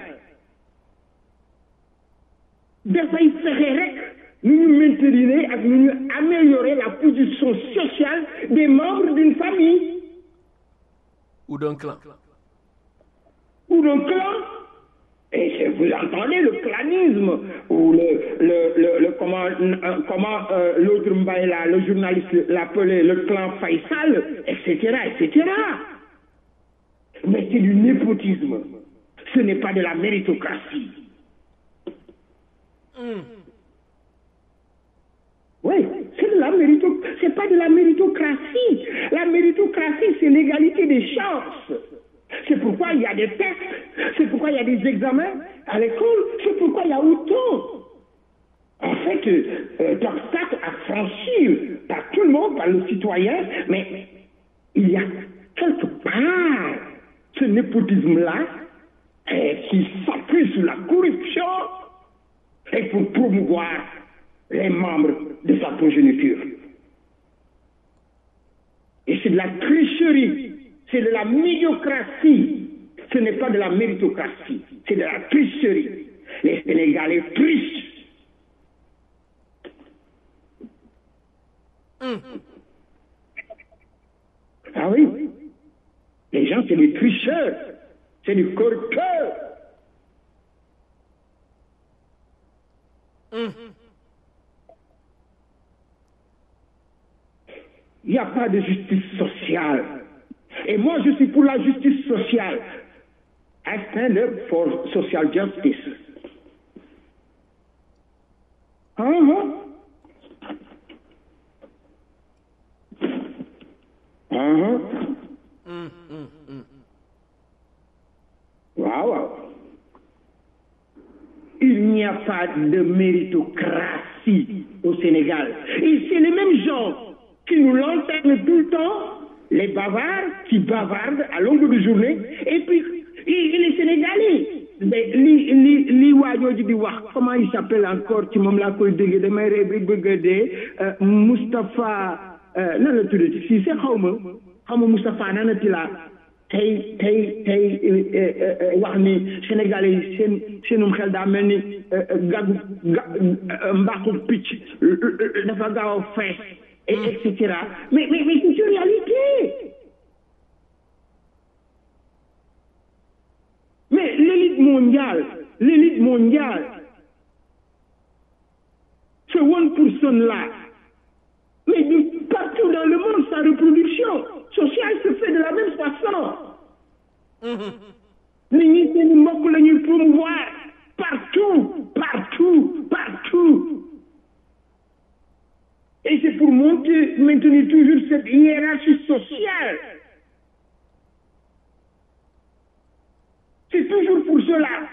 dafay fexe rek nu ñu maintenir ak nu ñu améliorer la position sociale des membres d'une famille ou d'un clan ou d'un clan et c'est- vous entendez le clanisme ou le le le, le comment euh, comment euh, l'autre Mbaye là le journaliste l'appelait le clan Faisal etc etc mais c'est du népotisme ce n'est pas de la méritocratie Oui, c'est de la mérito, c'est pas de la méritocratie. La méritocratie, c'est l'égalité des chances. C'est pourquoi il y a des tests, c'est pourquoi il y a des examens à l'école, c'est pourquoi il y a autant. En fait, euh, d'obstacles à franchir par tout le monde, par le citoyen, mais il y a quelque part ce népotisme-là euh, qui s'appuie sur la corruption et pour promouvoir les membres de sa progéniture. Et c'est de la tricherie, c'est de la médiocratie, ce n'est pas de la méritocratie, c'est de la tricherie. Les Sénégalais trichent. Ah oui, les gens, c'est des tricheurs, c'est des corrupteurs. Il n'y a pas de justice sociale. Et moi, je suis pour la justice sociale. I stand up for social justice. Uh-huh. Uh-huh. waaw waaw il n'y a pas de méritocratie au Sénégal et c'est les mêmes gens qui nous lanternent tout le temps les bavards qui bavardent à longueur de journée et puis et, et les Sénégalais mais li li li waajooju di wax comment il s'appelle encore ci moom laa koy dégg damay ree bi bëgg a dee Moustapha nan la tuddati si c'est xaw ma xaw ma Moustapha nanati laa tey tey tey wax ni Sénégalais yi seen seenum xel daa mel ni gàggu ga mbaaxu picc dafa gaaw a fees et et cetera mais mais mais c'est une réalité mais l'élite mondiale l'élite mondiale ce one person là mais de partout dans le monde sa reproduction sociale se fait de la même façon nit ñi seeni mbokk la ñuy promouvoir partout partout partout et c'est pour monter maintenir toujours cette hiérarchie sociale c'est toujours pour cela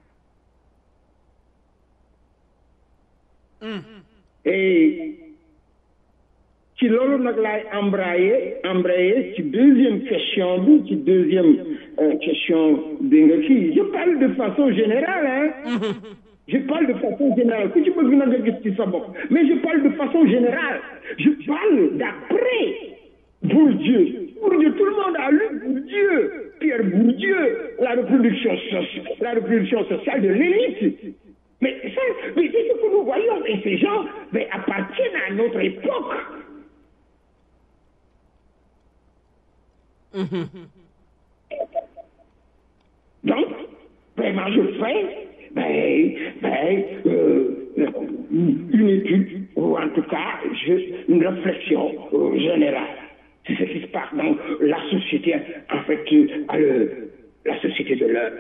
et ci loolu nag laay embrayer embrayer ci deuxième question bi ci deuxième question bi nga kii je parle de façon générale hein je parle de façon générale ku ci bëgg na nga gis ci sa bopp mais je parle de façon générale je parle d'après Bourdieu Bourdieu tout le monde a lu Bourdieu Pierre Bourdieu la reproduction sociale la reproduction sociale de l'élite mais ça mais c'est ce que nous voyons et ces gens mais appartiennent à notre époque Donc, vraiment, je fais ben, ben, euh, une étude, ou en tout cas, je, une réflexion euh, générale. C'est ce qui se passe dans la société, en fait, à le, la société de l'heure.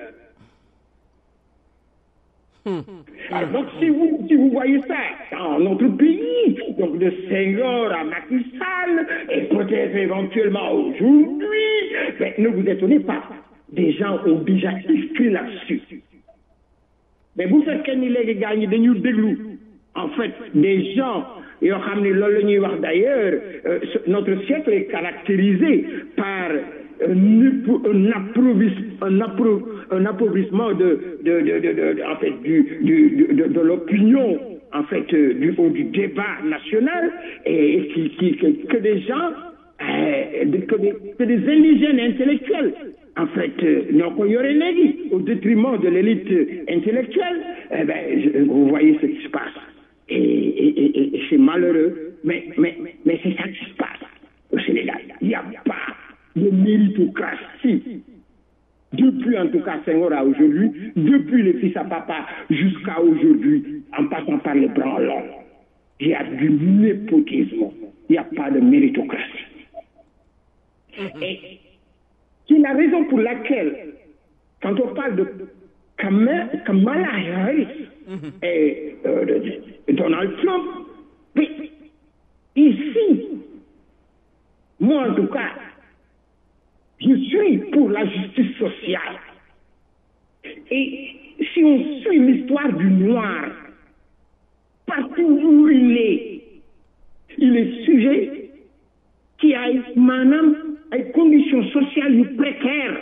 Alors, donc, si vous, si vous voyez ça dans notre pays, donc de Senghor à Macky Sall, et peut-être éventuellement aujourd'hui, ben, ne vous étonnez pas. Des gens ont déjà écrit là-dessus. Mais vous faites qu'un les gars, dañu déglu. En fait, des gens yoo xam ne loolu la ñuy wax d'ailleurs euh, notre siècle est caractérisé par un, un, approvis, un, appro, un appauvrissement de, de, de, de, en fait, du, du, de, de l'opinion en fait, du, du débat national et qui, qui, que, que des gens, euh, que, des, que des indigènes intellectuels en fait, ñoo ko yore léegi au détriment de l'élite intellectuelle, eh ben, je, vous voyez ce qui se passe. Et, et, et, et c'est malheureux, mais, mais, mais c'est ça qui se passe au Sénégal. Il n'y a pas de méritocratie. Depuis en tout cas Senghor à aujourd'hui, depuis les fils à papa jusqu'à aujourd'hui, en passant par les branlons, il y a du népotisme. Il n'y a pas de méritocratie. Et c'est la raison pour laquelle, quand on parle de Kamala Harris et euh, de Donald Trump, mais ici, moi en tout cas, je suis pour la justice sociale. Et si on suit l'histoire du noir, partout où il est, il est sujet qui a maanaam ay conditions sociales yu précaires.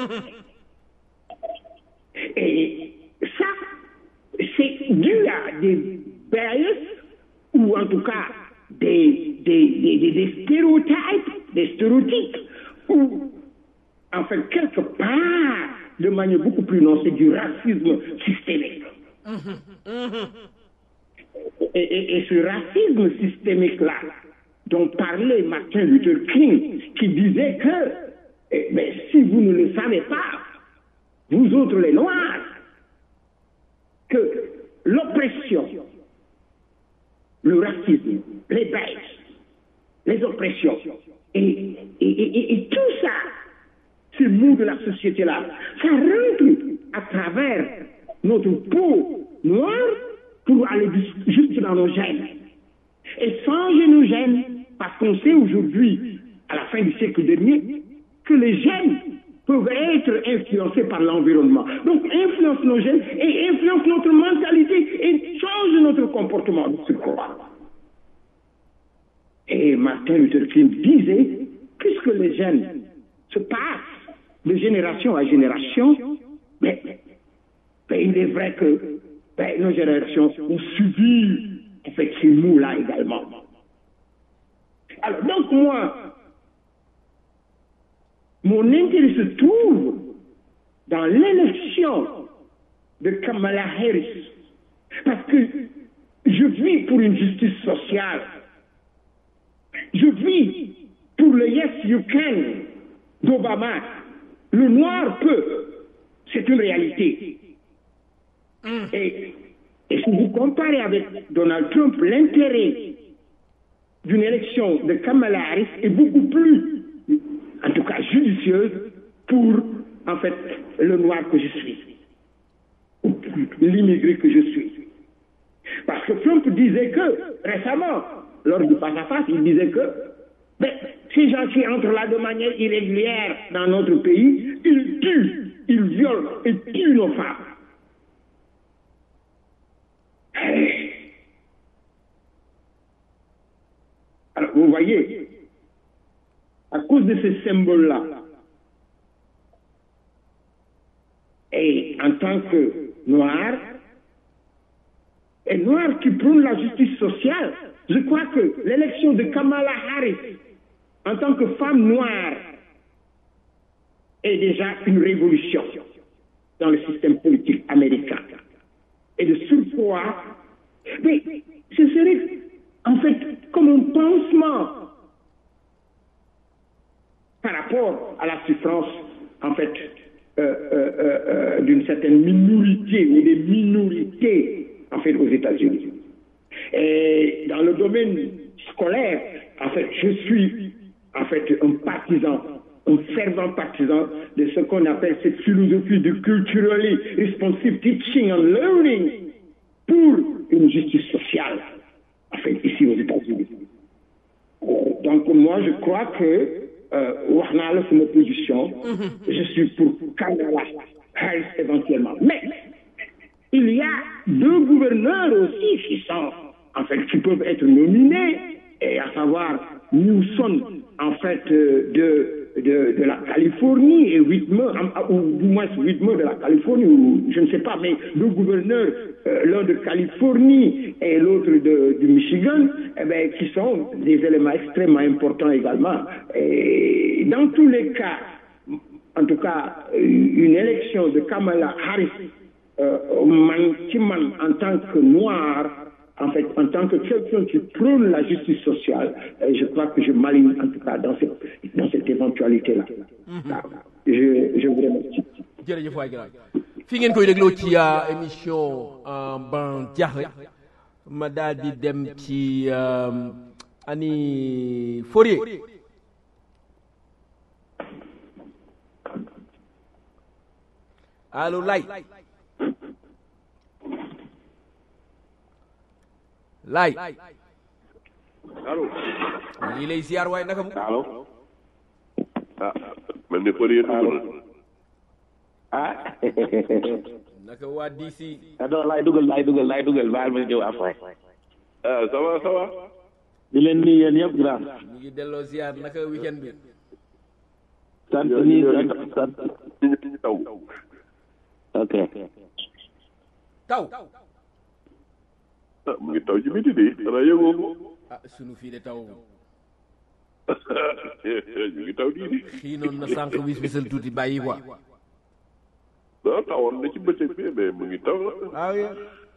Et ça, c'est dû à des bias ou en tout cas des, des, des, des stéréotypes, des stéréotypes, ou en fait quelque part, de manière beaucoup plus non, c'est du racisme systémique. Et, et, et ce racisme systémique-là, dont parlait Martin Luther King, qui disait que eh, mais si vous ne le savez pas, vous autres les Noirs, que l'oppression, le racisme, les baisses, les oppressions, et, et, et tout ça, ces mots de la société-là, ça rentre à travers notre peau noire pour aller jusque dans nos gènes. Et changer nos gènes, parce qu'on sait aujourd'hui à la fin du siècle dernier, que les gènes peuvent être influencés par l'environnement. Donc, influence nos gènes et influence notre mentalité et change notre comportement de surcroît. Et Martin Luther King disait, puisque les gènes se passent de génération à génération, mais, mais il est vrai que ben, nos générations ont suivi en fait, ces mots-là également. Alors, donc moi, mon intérêt se trouve dans l'élection de Kamala Harris, parce que je vis pour une justice sociale. Je vis pour le Yes You Can d'Obama. Le noir peut. C'est une réalité. Et, et si vous comparez avec Donald Trump, l'intérêt d'une élection de Kamala Harris est beaucoup plus, en tout cas judicieuse, pour, en fait, le noir que je suis, ou l'immigré que je suis. Parce que Trump disait que, récemment, lors du face-à-face, il disait que ben, ces gens qui entrent là de manière irrégulière dans notre pays, ils tuent, ils violent et tuent nos femmes. Alors, vous voyez, à cause de ces symboles-là, et en tant que noir, et noir qui prône la justice sociale, je crois que l'élection de Kamala Harris en tant que femme noire est déjà une révolution dans le système politique américain. Et de surcroît, mais ce serait en fait comme un pansement par rapport à la souffrance en fait euh, euh, euh, d'une certaine minorité ou des minorités en fait aux États-Unis. Et dans le domaine scolaire, en fait, je suis en fait un partisan, un fervent partisan de ce qu'on appelle cette philosophie du culturally responsive teaching and learning pour une justice sociale, en fait, ici aux États-Unis. Donc moi, je crois que wax naa la sama position, je suis pour Kamala Harris éventuellement. Mais il y a deux gouverneurs aussi qui sont, en fait, qui peuvent être nominés, et à savoir Newsom, en fait, de, de, de la Californie et Whitmer, ou du moins Whitmer de la Californie, ou je ne sais pas, mais deux gouverneurs, euh, l'un de Californie et l'autre du Michigan, eh bien, qui sont des éléments extrêmement importants également. Et dans tous les cas, en tout cas, une élection de Kamala Harris man ci man en tant que noir en fait en tant que quelqu'un qui prône la justice sociale je crois que je m'aligne en tout cas dans cette dans cette éventualité là waaw je je vous remercie jërëjëf waay grand fi ngeen koy dégloo ci émission ban jaaxle ma daal di dem ci ani Fourier allo lay laay allo lii lay ziar waaye naka mu allo ah mel ni Fourier dugg na ah naka waa DC non laay dugal laay dugal laay dugal baal ma ñëw après ah ça va ça va di leen nuyu yéen yëpp grand ñu ngi delloo ziar naka weekend bi sant ni sant ñu ngi ñu taw ok taw ah mu ngi taw ci biti de xanaa yëgoo ko ah sunu fii de taw ñu ngi taw di di xiinoon na sànq wis wisal tuuti bàyyi quoi ah tawoon na ci bëccëg bi mais mu ngi taw ah oui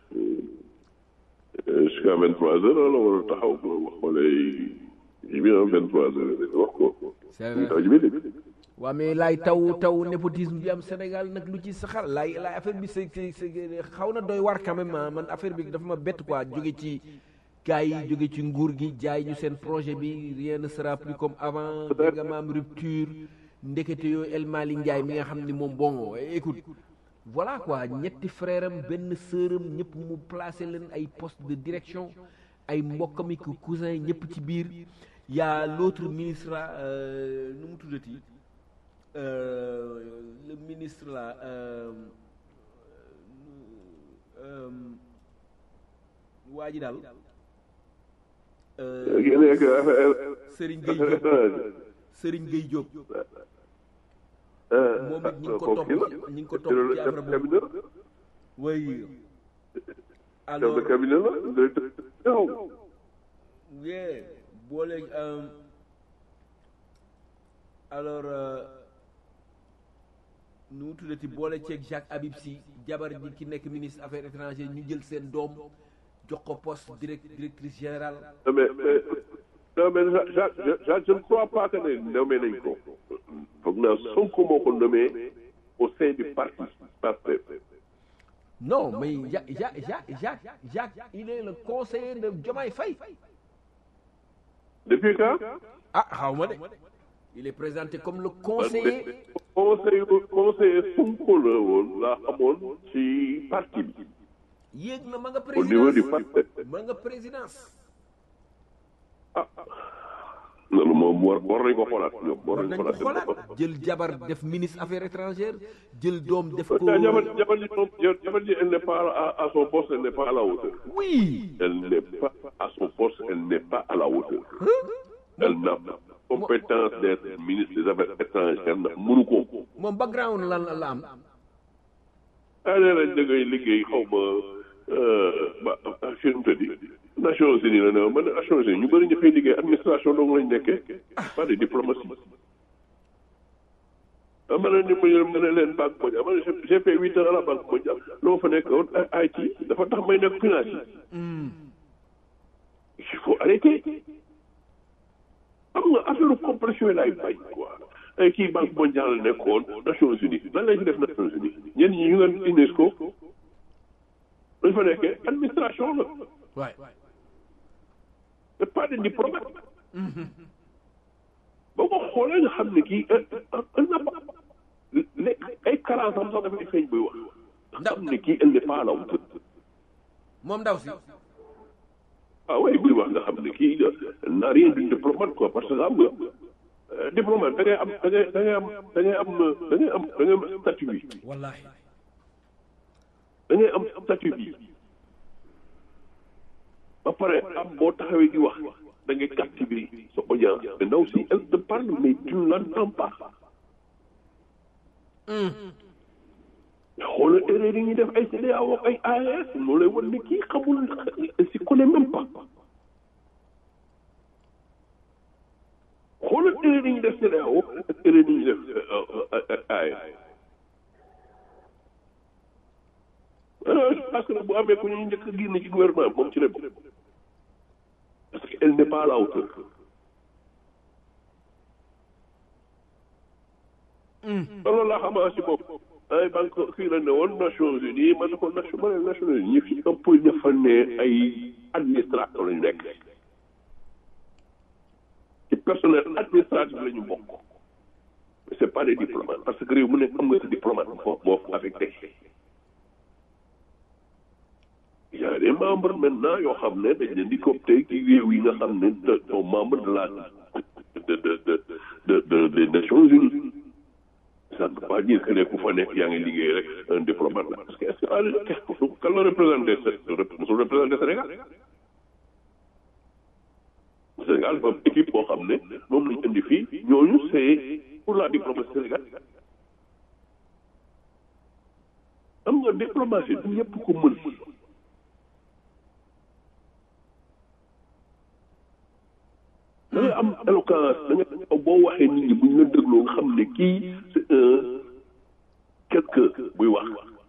jusqu'à vingt trois heures la war a taxaw wax xoolee ji bi vingt trois heures wax ko c'est mu ngi taw vrai ci biti waa mais laay taw taw népotisme bi am Sénégal nag lu ci saxal laay laay affaire bi c'est c'est c'est xaw na doy war quand même ah, man affaire bi dafa ma bett quoi jóge ci gars yi jóge ci nguur gi jaay ñu seen projet bi rien ne sera plus comme avant dégg nga maam rupture ndekete yooyu El Mali Ndiaye mi nga xam ni moom bon écoute voilà quoi ñetti frère am benn sœur am ñëpp mu placé leen ay poste de direction ay mbokkam ak cousin ñëpp ci biir y a l'autre ministre là euh, nu mu tuddati euh, le ministre là euh, euh, waa ji daal euh, ki nekk affaire Serigne Gueye Diop affaire Serigne Gueye Diop ah moom it ñu ngi ko kooku topp kii la ci- ñu ngi ko topp ci chef affaire de boobu cabinet oui chef alors de cabinet la directeur xaw yeah boole euh, alors euh, nu mu tuddati boole ceeg Jacques Habib Sy jabar ji ki nekk ministre affaires étrangères ñu jël seen doom jox ko poste direct directrice générale Non, mais, mais, non, mais Jacques, Jacques, Jacques, je ne crois pas que ne nommé nañ ko. Foog naa Sonko moo ko nommé au sein du parti. Pastef. non mais Ja- Ja- Ja- Jacques Jacques il est le conseiller de Diomaye Faye Depuis quand ah xaw ma de il est présenté comme le conseiller conseil conseiller Sonko la woon laa xamoon ci parti bi. yéeg na ma nga Au niveau du présidence Pastef. ma nga présidence Ah. loolu moom war war nañ ko xoolaat ñoom war war nañ nañ ko ko xoolaat. xoolaat jël jabar def ministre affaires étrangères jël doom def ko Jabar jabar ji moom jabar ji elle n'est pas à, à son poste elle n'est pas à la hauteur. oui Elle n'est pas à son poste elle n'est pas à la hauteur. Elle n'a pas compétence d'être ministre des affaires étrangères ndax mënu ko. moom background lan la am ah nee nañ da ngay liggéey xaw ma ba fi mu tëddi Nations Unies la ne ma ne Nations Unies ñu bëri ñu fay liggéey administration dong lañ nekkee pas de diplomatie. ah ma ne ni ma ñu ma ne leen banque mondiale ma ne j'ai- j'ai fait huit ans à la banque mondiale loo fa nekk woon ay IT dafa tax may nekk finance yi. il faut arrêter. xam nga affaire compression yi laay bañ quoi ay kii banque mondiale la nekkoon Nations Unies lan lañ fi def Nations Unies ñenn ñi ñu ngi UNESCO dañ fa nekkee administration la waay c'est pas des diplomates boo ko xoolee nga xam ne kii un n'a pas lekk ay carence am sax dafay feeñ buy wax nga xam ne kii elle n'est pas à la hauteur moom ndaw si ah oui buy wax nga xam ne kii n'a rien d'une diplomate quoi parce que xam nga euh, diplomate da ngay am da ngay da ngay am da ngay am da ngay am da ngay am statut bi wallahi da ngay am statut bi ba pare am boo taxawee di wax da ngay captiver sa audience mais ndaw si elle te parle mais tu ne l'entends pas xoolal erreur yi ñuy def ay CEDEAO ak ay AES moo lay wan ne kii xamul elle s'y connaît même pas xoolal erreur yi ñuy def CEDEAO ak erreur yi ñuy def AES parce que bu amee ku ñu njëkk a génn ci gouvernement moom ci la bokk parce que elle n'est pas à la hauteur loolu laa xamaa si bopp ay banque fii la ne woon Nations Unies ma ne ko nation ma ne Nations Unies ñi fi ëpp ña fa ne ay administrateur lañu nekk ci personnel administratif la ñu bokk mais c'est pas des diplomates parce que réew mu nekk am nga sa diplomate foofu moo fa affecté il y a des membres maintenant yoo xam ne dañ leen di coopté ci réew yi nga xam ne de sont membres de la de de de de de des Nations Unies ça ne veut pas dire que ne ku fa nekk yaa ngi liggéey rek un diplomate la parce que est-ce que kan la représenté su représenté Sénégal Sénégal dafa am équipe boo xam ne moom lañ indi fii ñooñu c'est pour la diplomatie Sénégal am nga diplomatie du ñëpp ko mën da nga am éloquence da nga boo waxee nit ñi bu ñu la dégloo nga xam ne kii c'est un quelque buy wax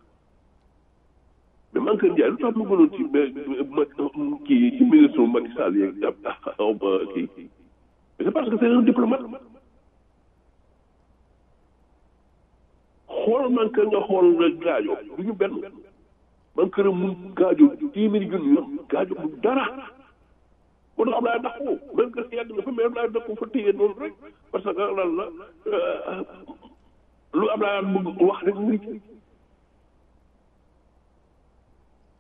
mais man Kër Ndiaye lu tax mu gënoon ci ma kii ci ministre Macky Sall yeeg ab xaw ma kii mais c'est parce que c'est un diplomate xool man kër nga xool nga gaajo du ñu benn man kër mu gaajo téeméeri junni yoon gaajo mu dara moo tax Ablaye ndax ko même que yàgg na fa mais Ablaye ndax ko fa téye noonu rek parce que lan la lu Ablaye bëgg wax rek mu ngi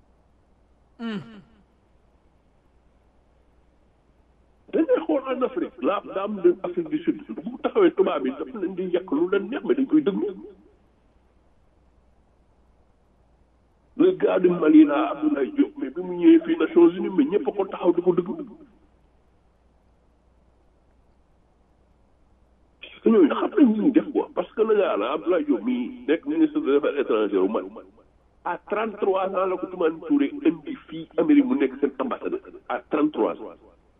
dañuy xool en Afrique la dame de Afrique du Sud bu taxawee tubaab bi dafa leen di yàq lu leen neex mais dañ koy déglu le gars de Mali là Abdoulaye Diop mais bi mu ñëwee fii Nations Unies mais ñëpp a ko taxaw di ko déglu parce que ñooñu xam nañ ñu def quoi parce que le gars là Abdoulaye Diop mii nekk ministre des affaires étrangères u Mali à 33 ans la ko Toumani Touré indi fii Amérique mu nekk seen ambassadeur à 33 ans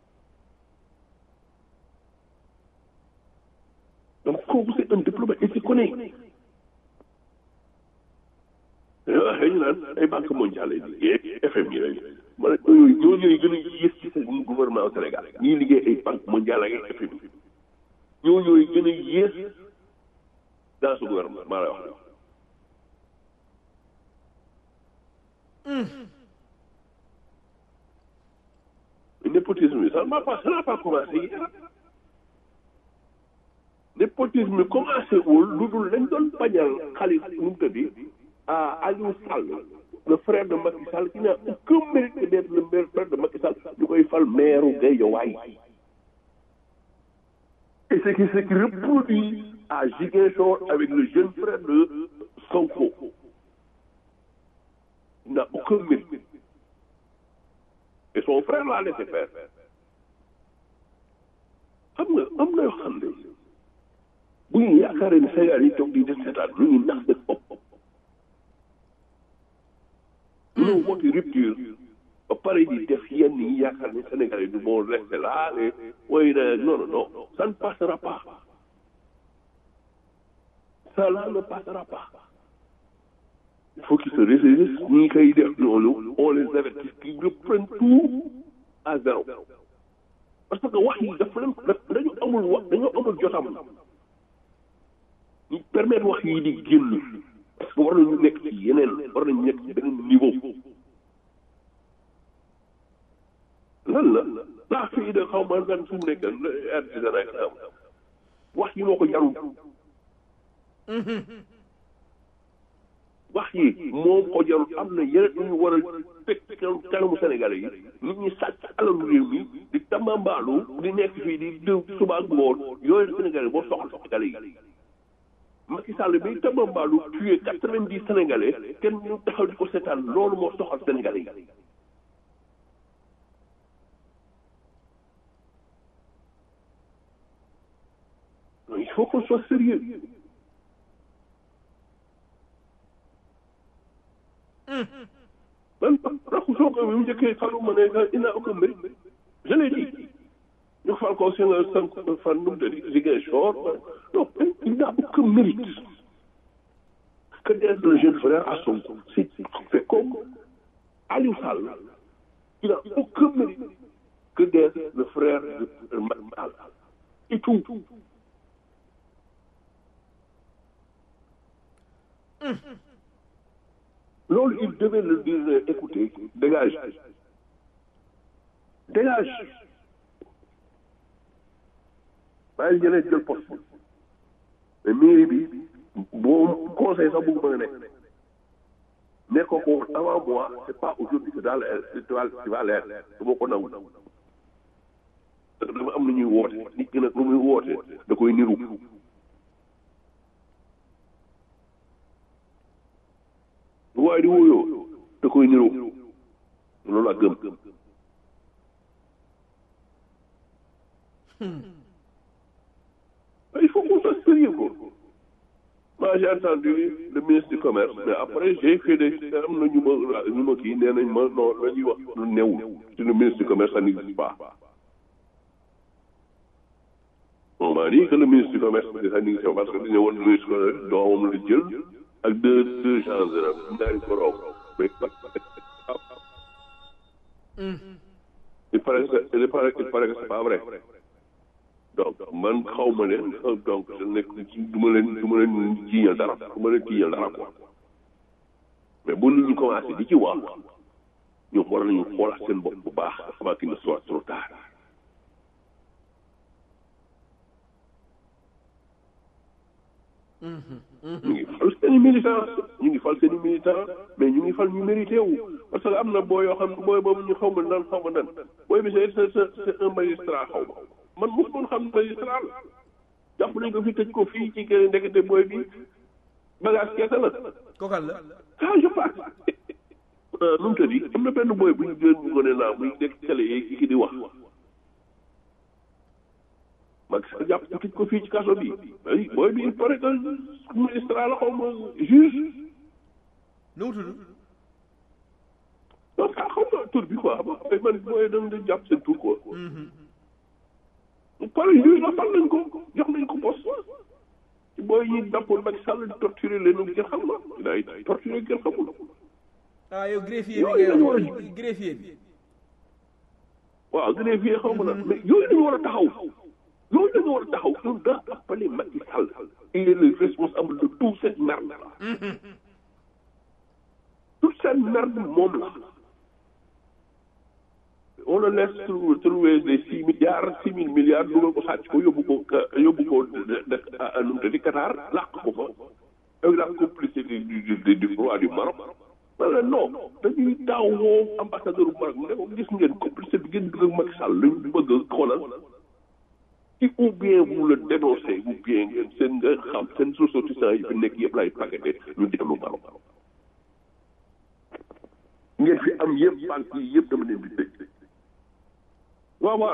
donc kooku c'est un diplomate il se connaît waxee ñu naan ay banque mondiale yi FMI yooyu ma ne ñooñu ñooñu gën a yées ci seen gouvernement au Sénégal ñii liggéey ay banque mondiale ak ay FMI ñooñu gën a yées dans ce gouvernement maa lay wax népotisme bi ça n'a pas ça n'a pas commencé hier népotisme bi commencé wul lu dul lañ doon bañal xaalis nu mu tëddi à Aliou Sall le frère de Macky Sall qui n'a aucun mérite d'être le meilleur frère de Macky Sall ñu koy fal maire Guédiawaye et c'est qui c'est qui reproduit à Ziguinchor avec le jeune frère de Sonko il n'a aucun mérite et son frère l'a laissé faire xam nga am na yoo xam ne bu ñu yaakaaree ni Sénégal yi toog di def seetaan ñu ngi nax seen bopp ñu woote rupture ba pare di def yenn yi yaakaar ni Sénégal yi du bon rester là et oui non non non ça ne passera pas ça là ne passera pas il faut qu'ils se ressaisissent ñi koy def loolu on les avertit qu'ils reprennent tout à zéro parce que wax yi dafa leen dañu amul wax dañu amul jotam ñu permettre wax yi di génn parce que war nañu nekk ci yeneen war nañu nekk ci beneen niveau lan la la fii de xaw ma gan fu mu nekk artisanat xam wax yi moo ko jarul wax yi moom ko jarul am na yeneen lu ñu war a teg kanamu Sénégalais yi nit ñi sàcc alalu réew mi di tambambaalu di nekk fii di diw suba ak ngoon yooyu Sénégalais boo soxla Sénégalais yi Macky Sall bi tambambaalu tué quatre-vingt-dix Sénégalais kenn ñu taxaw di ko seetaan loolu moo soxal Sénégalais yi il faut qu'on soit sérieux man raxu soo ko bi mu njëkkee falu ma ne il n'a aucun mérite je l'ai dit ñu fal ko seen cinq fan nu mu tëddi Ziguinchor non il n'a aucun mérite que d'être le jeune frère à Sonko c'est fait comme Aliou Sall il n'a aucun mérite que d'être le frère de Macky Sall et tout loolu il devait le dire écoutez dégage dégage bàyyi jëlee jël poste mais mairie bi boo conseil sax bëgg mën a nekk nekk ko avant moi c'est pas aujourd'hui que daal tu vas leer dama ko nangu dama am na ñuy woote nit ki nag lu muy woote da koy niru bu waaye di wóyoo da koy niroo loolu laa gëm il faut qu'on soit sérieux quoi moi j'ai entendu le ministre du commerce mais après j'ai fait des am na ñu ma ñu ma kii nee nañ ma non la ñuy wax lu néew ci le ministre du commerce ça n'existe pas on m'a dit que le ministre du commerce ça n'existe pas parce que dañu woon ministre du commerce doomam la jël ak deux deux gens de ñaari borom mais il paraît que il paraît il paraît que c'est pas vrai donc man xaw ma leen donc je nekk du ma leen du ma leen jiiñal dara du ma leen jiiñal dara quoi mais bu ñu commencé di ci wax ñoom war nañu xoolaat seen bopp bu baax avant qu'il ne soit trop tard ñu ngi fal seen i militant ñu ngi fal seen i militant mais ñu ngi fal ñu mérité wu parce que am na boo yoo xam ne booy boobu ñu xaw ma nan xaw ma nan booy bi c'est c'est c'est un magistrat xaw ma man mos doon xam magistrat la jàpp nañ ko fi tëj ko fii ci keneen ndekete booy bi bagage keese la kokal la ah je pense nu mu tëddi am na benn booy bu ñu gën ñu ko ne naa muy nekk télé yi ki di wax mag sa jàpp ko tëj ko fii ci kaso bi ay booy bi il paraît que magistrat la xaw ma juge nu mu tudd donc xaw ma tur bi quoi xam nga man booy dañ di jàpp seen tur quoi pare juge la fal nañ ko jox nañ ko poste ci booy yi dàppoon Macky Sall di torturer leen ngeen xam na day torturer ngeen xamul ah yow greffier bi Yooyu ngay dañu war a wax greffier bi waaw greffier xaw ma nag mais yooyu dañu war a taxaw yooyu dañu war a taxaw ñun daa appelé Macky Sall il est le responsable de toute cette merde là toute cette merde moom la on le laisse trou- trouver des six milliards six mille milliards dugal ko sàcc ko yóbbu ko ka- yóbbu ko de- de- ah, nu mu tëddi Qatar làq ko fa avec la complicité du du du du roi du Maroc wala non dañuy daaw woo ambassadeur bu Maroc mu ne ko gis ngeen complicité bi ngeen dugg ak Macky Sall lañu bëgg a xoolal ci ou bien vous le dénoncez ou bien ngeen seen nga xam seen ressortissants yi fi nekk yëpp lay paqueté ñu dellu Maroc ngeen fi am yëpp banque yi yëpp dama leen di tëj waaw waaw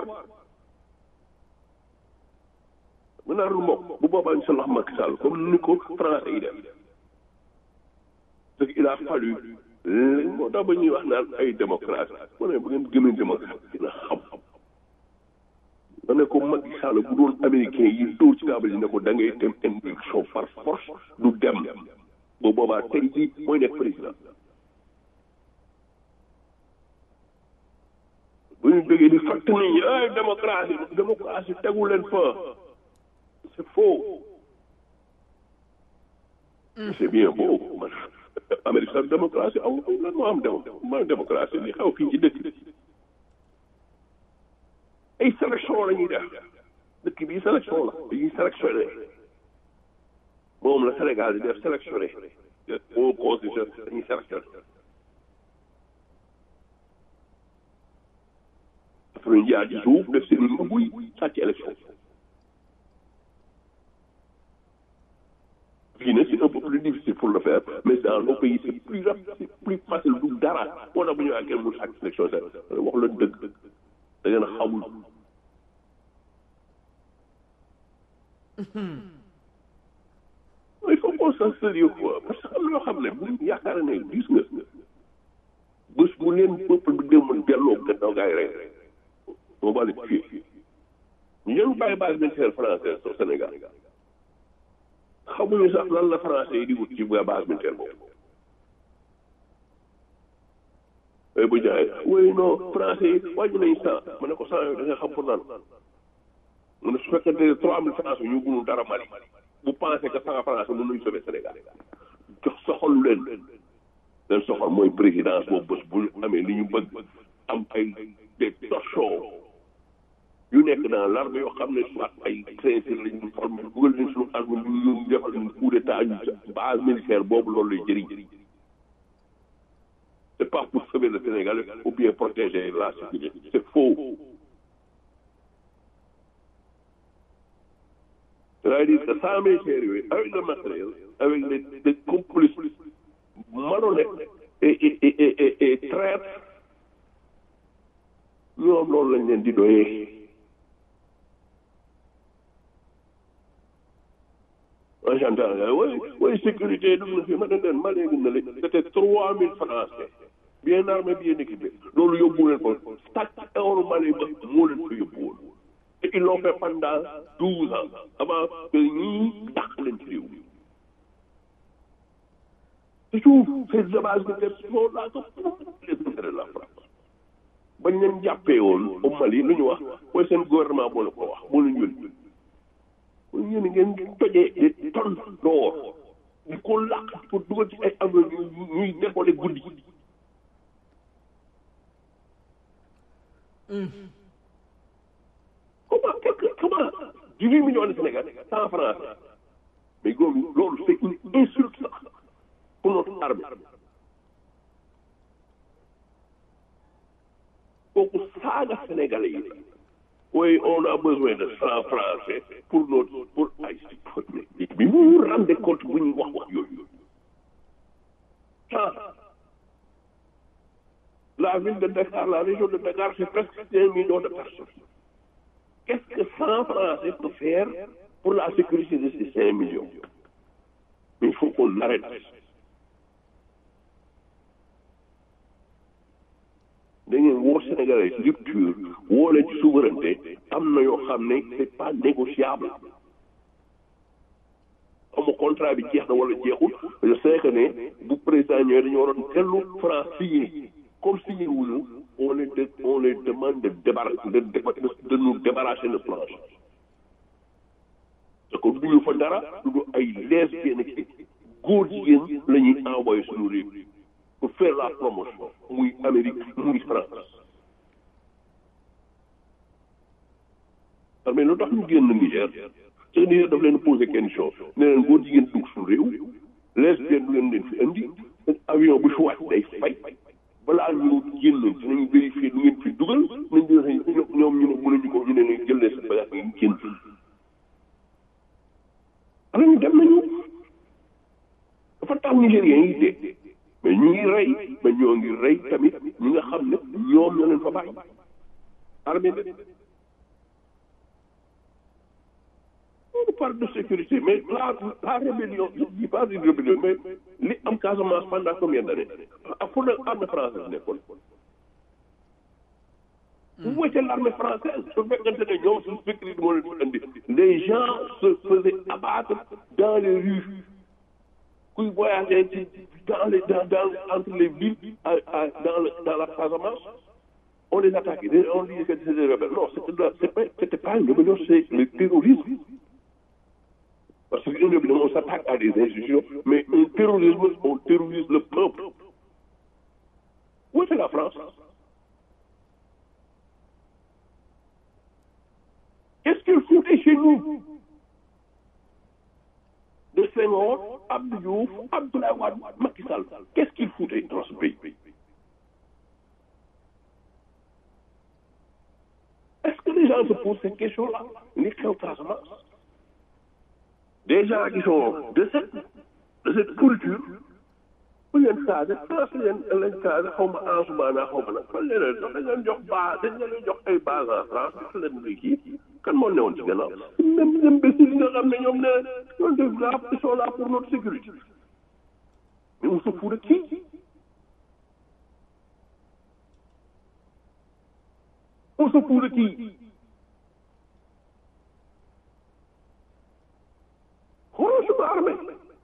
mën naa mbokk bu boobaa incha allah Macky Sall comme ni ko français yi def parce que il a fallu moo tax ba ñuy wax naan ay démocrate mu ne bu ngeen gëmee démocrate dina xam ma ne ko Macky Sall bu doon américain yi dóor ci taabal yi ne ko da ngay dem induction par force du dem bu boobaa tey jii mooy nekk président bu ñu bëggee di fàtt nit ñi ay démocratie démocratie tegu leen fa c'est faux c'est bien beau man Amérique sax démocratie aw lan moo am démo mooy démocratie li xew fii ci dëkk ay sélection la ñuy def dëkk bi sélection la dañuy sélectionné moom la Sénégal di def sélectionné au constitution dañuy sélectionné après ñu jaar ci suuf def seen i buy sàcc élection fii nag c'est un peu plus difficile pour le faire mais dans nos pays c'est plus rapide c'est plus facile du dara moo tax bu ñu waxee kenn mu sàcc élection sax wax la dëgg da ngeen a xamul il faut qu'on soit sérieux quoi parce que am na yoo xam ne bu ñu yaakaar ne gis nga bés bu leen peuple bi demoon delloo gannaaw gaay rek on va les tuer ñu leen bàyyi base militaire française au Sénégal xamuñu sax lan la français yi di wut ci base militaire boobu ay bu jaay oui non français yi wàññi nañ cent ma ne ko cent yooyu da nga xam pour lan mu ne su fekkee trois mille français ñu gunul dara Mali bu pensé que cent français mën nañu sauver Sénégal jox soxal leen leen soxal mooy présidence boobu bés bu ñu amee li ñu bëgg am ay des torchons yu nekk dans l'armée yoo xam ne soit ay sincère lañ ñu formé dugal leen suñu armée ñu ñu defal ñu coup d'état ñu base militaire boobu loolu lay jëriñ c'est pas pour sauver le Sénégal ou bien protéger la sécurité c'est faux c'est-à-dire que sans militaire yooyu avec le matériel avec les des complices malhonnêtes et et et et et traîtres ñoom loolu lañ leen di doyee en gendarmerie oui oui sécurité dugg na fi ma ne leen ma léegi na leen c'était trois mille français bien armé bien équipé loolu yóbbu leen ko tàcc euro Mali ba moo leen ko yóbbu woon et ils l'ont fait pendant douze ans avant que ñii dàq leen ci réew mi c'est tout ces bases militaires sont là que pour les intérêts de la France bañ leen jàppee woon au Mali lu ñu wax mooy seen gouvernement moo la ko wax moo leen yónni mooy yéen ngeen tojee des tonnes d'or di ko làq pour dugal ci ay am ñuy nekkoole guddi comment quelque comment dix-huit millions de Sénégal cent francs mais góob loolu c'est une insulte sax pour notre armée kooku saaga sénégalais yi oui on a besoin de franc français pour notre pour ay bi mu rende compte bu ñuy wax wax yooyu ah la ville de Dakar la région de Dakar c'est presque un million de personnes qu'est-ce que cent français peut faire pour la sécurité de ces cinq millions mais il faut qu'on arrête da ngeen woo Sénégalais ci rupture woo leen ci souveraineté am na yoo xam ne c'est pas négociable amu contrat bi jeex na wala jeexul je sais que ne bu président ñëwee dañu waroon tellu France signé comme signé wuñu on les de on les demande de débarrasser de de nous débarrasser de planche parce que duñu fa dara du ay lesbiennes ki góor jigéen la ñuy envoyé suñu réew pour faire la promotion muy Amérique muy France mais lu tax ñu génn Niger te Niger daf leen posé question ne leen góor jigéen dugg suñu réew lesbienne du leen leen fi indi avion bu fi wàcc day fay balaa ñu génn dinañu vérifier lu ngeen fi dugal nañ ñoom ñu ne mënuñu ko ñu ne leen jël leen seen bagage ngeen génn alors ñu dem nañu dafa tax Nigériens yi dee mais ñu ngi rey mais ñoo ngi rey tamit ñi nga xam ne ñoom ñoo leen fa bàyyi armée de on parle de sécurité mais la la rébellion je dis pas une rébellion mais li am Casamance pendant combien d'années ak fu ne armée française nekkoon vous voyez l'armée française su fekkante ne ñoom suñu sécurité moo leen fi andi les gens se faisaient abattre dans les rues kuy voyager ci dans les dans dans entre les villes à, à, dans le dans la Casamance on les attaquait on disait que c'était des rebelles non c'était c'est pas c'était pas une rébellion c'est le terrorisme parce que une rébellion on s'attaque à des institutions mais un terrorisme on terrorise le peuple où est la France qu'est-ce qu'il foutait chez nous de Senghor, Abdou Diouf, Abdoulaye Wade, Macky Sall. Qu'est-ce qu'ils foutaient dans ce pays Est-ce que les gens se posent cette question-là Les Casamance Des gens qui sont de cette, de cette culture, bu leen saade France leen leen saade xaw ma Ansoumana xaw ma nag fan leen dañ leen jox base dañ leen jox ay base en France jox leen luy kii kan moo newoon ci gannaaw même imbécile yi nga xam ne ñoom ne ñoom def la ils sont là pour notre sécurité mais on se fout de qui on se fout de qui xoolal suñu armée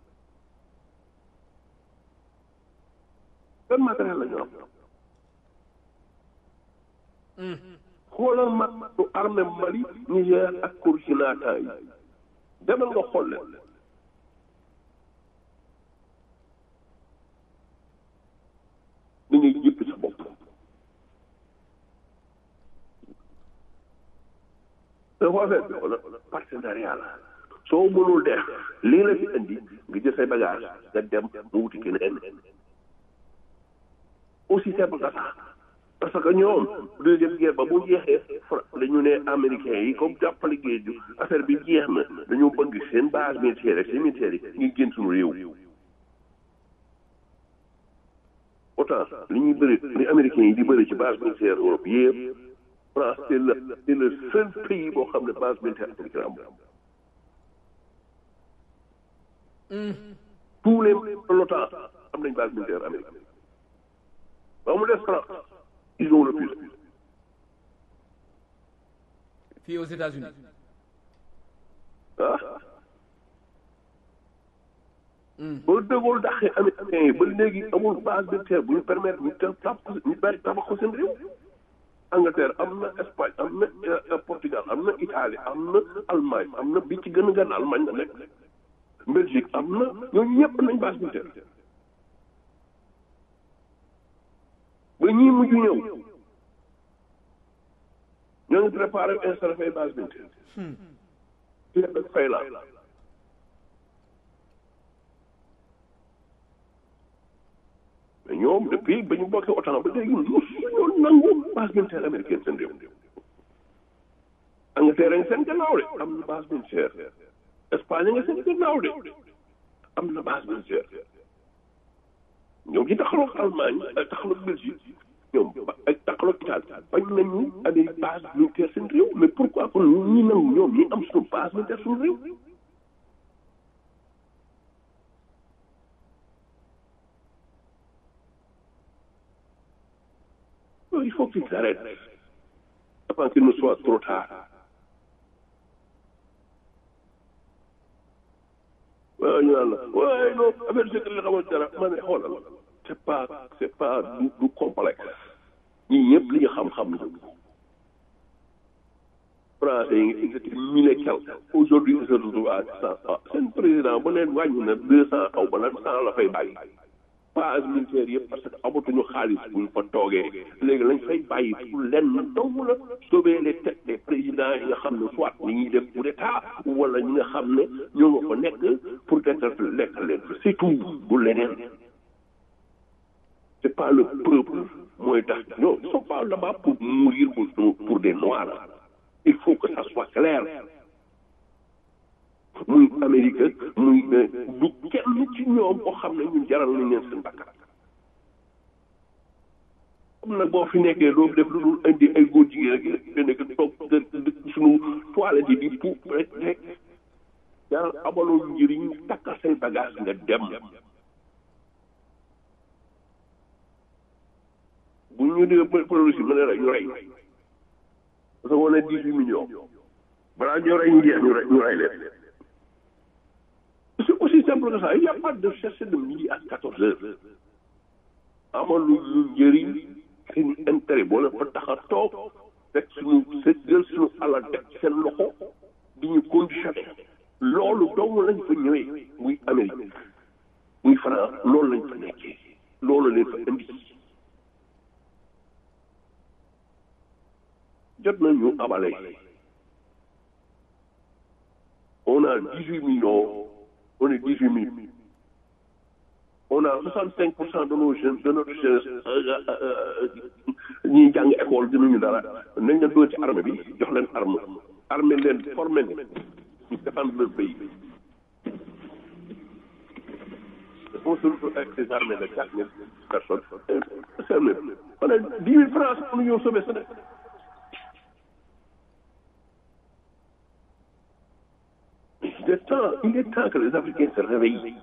ban matériel la ñu am xoolal ma du armée Mali Niger ak Burkina yi demal nga xool leen da ngay jëpp sa bopp dafa affaire bi xoolal partenariat la soo mënul def lii la fi indi nga jël say bagage nga dem mu wuti keneen aussi simple que ça parce que ñoom deuxième guerre ba bu jeexee dañu ne américains yi comme jàppale géeju affaire bi jeex na dañoo bëgg seen base militaire ak seen militaire yi ngi génn suñu réew autant li ñuy bëri li américains yi di bëri ci base militaire Europe yëpp France c'est le c'est le seul pays boo xam ne base militaire américaine am tous les l'OTAN am nañ base militaire américaine ba mu des France ils ont le plus fii aux États-Unis ah ba dëggool daxee américains yi ba léegi amul base militaire bu ñu permettre ñu tabax ko ñu bari tabax ko seen réew Angleterre am na Espagne am na Portugal am na Italie am na Allemagne am na bi ci gën a gën Allemagne la nekk Belgique am na ñooñu ñëpp nañ base militaire ba ñii mujj ñëw ñoo ngi préparé installé fay base militaire fii ak fay la mais ñoom depuis ba ñu bokkee OTAN ba léegi ñu ñoo nangu base militaire américaine seen réew Angleterre nga seen gannaaw de am na base militaire Espagne nga seen gannaaw de am na base militaire ñoom ci taxaloog Allemagne ak taxaloog Belgique ñoom ak taxaloog Italie bañ nañu amee base militaire seen réew mais pourquoi kon ñi nangu ñoom ñi am suñu base militaire suñu réew il faut qu'ils s'arrêtent avant qu'il ne soit trop tard waaw ñu naan la waaye non affaire sécurité la xamal dara ma ne xoolal c'est pas c'est pas du du complexe ñii ñëpp li ñu xam-xam la français yi ils étaient mille et quelques aujourd'hui ils se retrouvent à cent seen président bu leen wàññi na deux cent xaw ba lan cent la fay bàyyi base militaire yëpp parce que amatuñu xaalis buñ fa toogee léegi lañ fay bàyyi pour lenn dong la sauver les têtes des présidents yi nga xam ne soit ni ñuy def coup d'état wala ñi nga xam ne ñoo nga fa nekk pour dekkal lekkal leen fa c'est tout bu leneen c'est pas le peuple mooy tax non ils sont pas là-bas pour mourir pour pour des noirs il faut que ça soit clair muy Amérique muy du kenn ci ñoom koo xam ne ñun jaral nañ leen seen bakkan comme nag boo fi nekkee doo def lu dul indi ay góor jigéen rek nga nekk toog suñu toilette yi di puub rek rek jaral amaloo njëriñ takkal say bagage nga dem bu ñu dee produit ma ne rek ñu rey parce que on est dix-huit millions balaa ñu rey ñu jeex ñu rey ñu rey leen c'est aussi simple que ça il n'y a pas de chercher de midi à quatorze heures amalu ñu njëriñ seen intérêt boo leen fa tax a toog teg suñu jël suñu alal teg seen loxo di ñu conditionné loolu dong lañ fa ñëwee muy Amérique muy France loolu lañ fa nekkee loolu leen fa indi jot nañu abale on a dix-huit millions on est 18 000. On a 65 de nos jeunes, de notre jeunesse, ñi jàng école gënuñu dara nañ leen dugal ci armée bi jox leen arme armée leen formé leen ñu défendre leur pays. On se retrouve avec des armées de 4 000 personnes. C'est le même. On a 10 000 francs pour nous sauver Sénégal. Il est temps il est temps que les Africains se réveillent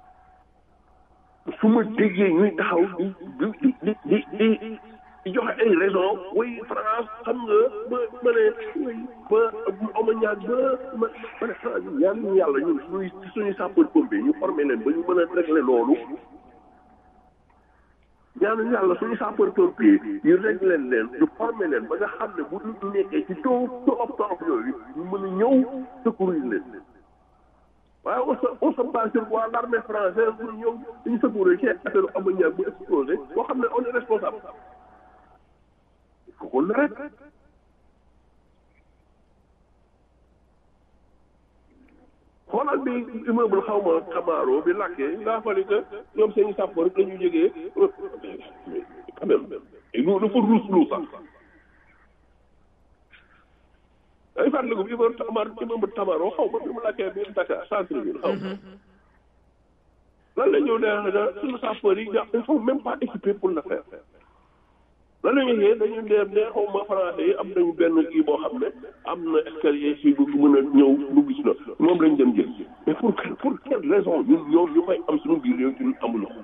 su ma déggee ñuy taxaw di di di di di di joxe ay raison oui France xam nga ba ma ne oui ba ama ñaag ba ma ma ne France yàlla ñu yàlla ñun suñuy suñuy sapeur pompier ñu formé leen ba ñu mën a régler loolu ñaanu yàlla suñu sapeur pompier ñu régler leen ñu formé leen ba nga xam ne bu nit ñi nekkee ci taw torof torof yooyu ñu mën a ñëw secourir leen waaye on se on se base sur quoi l'armée française pour ñëw dañu secourir ci affaire ammoniac bu explosé boo xam ne on est responsable il faut qu'on arrête xoolal bi immeuble xaw ma xamaaro bi lakkee ngaa fali que ñoom seen i sapeur la ñu jógee quand même lu dafa ruus lu sax ay fàttaliku bi immeuble tamar immeuble tamaro xaw ma bi mu lakkee biir Dakar centre bi xaw ma lan la ñëw ne da suñu sapeur yi ils sont même pas équipés pour le faire lan la ñuy dañu dem ne xaw ma français yi am nañu benn kii boo xam ne am na escalier si bu mën a ñëw dugg ci na moom lañ dem jël mais pour pour quelle raison ñun ñoom ñu koy am suñu biir réew ñun amuñu ko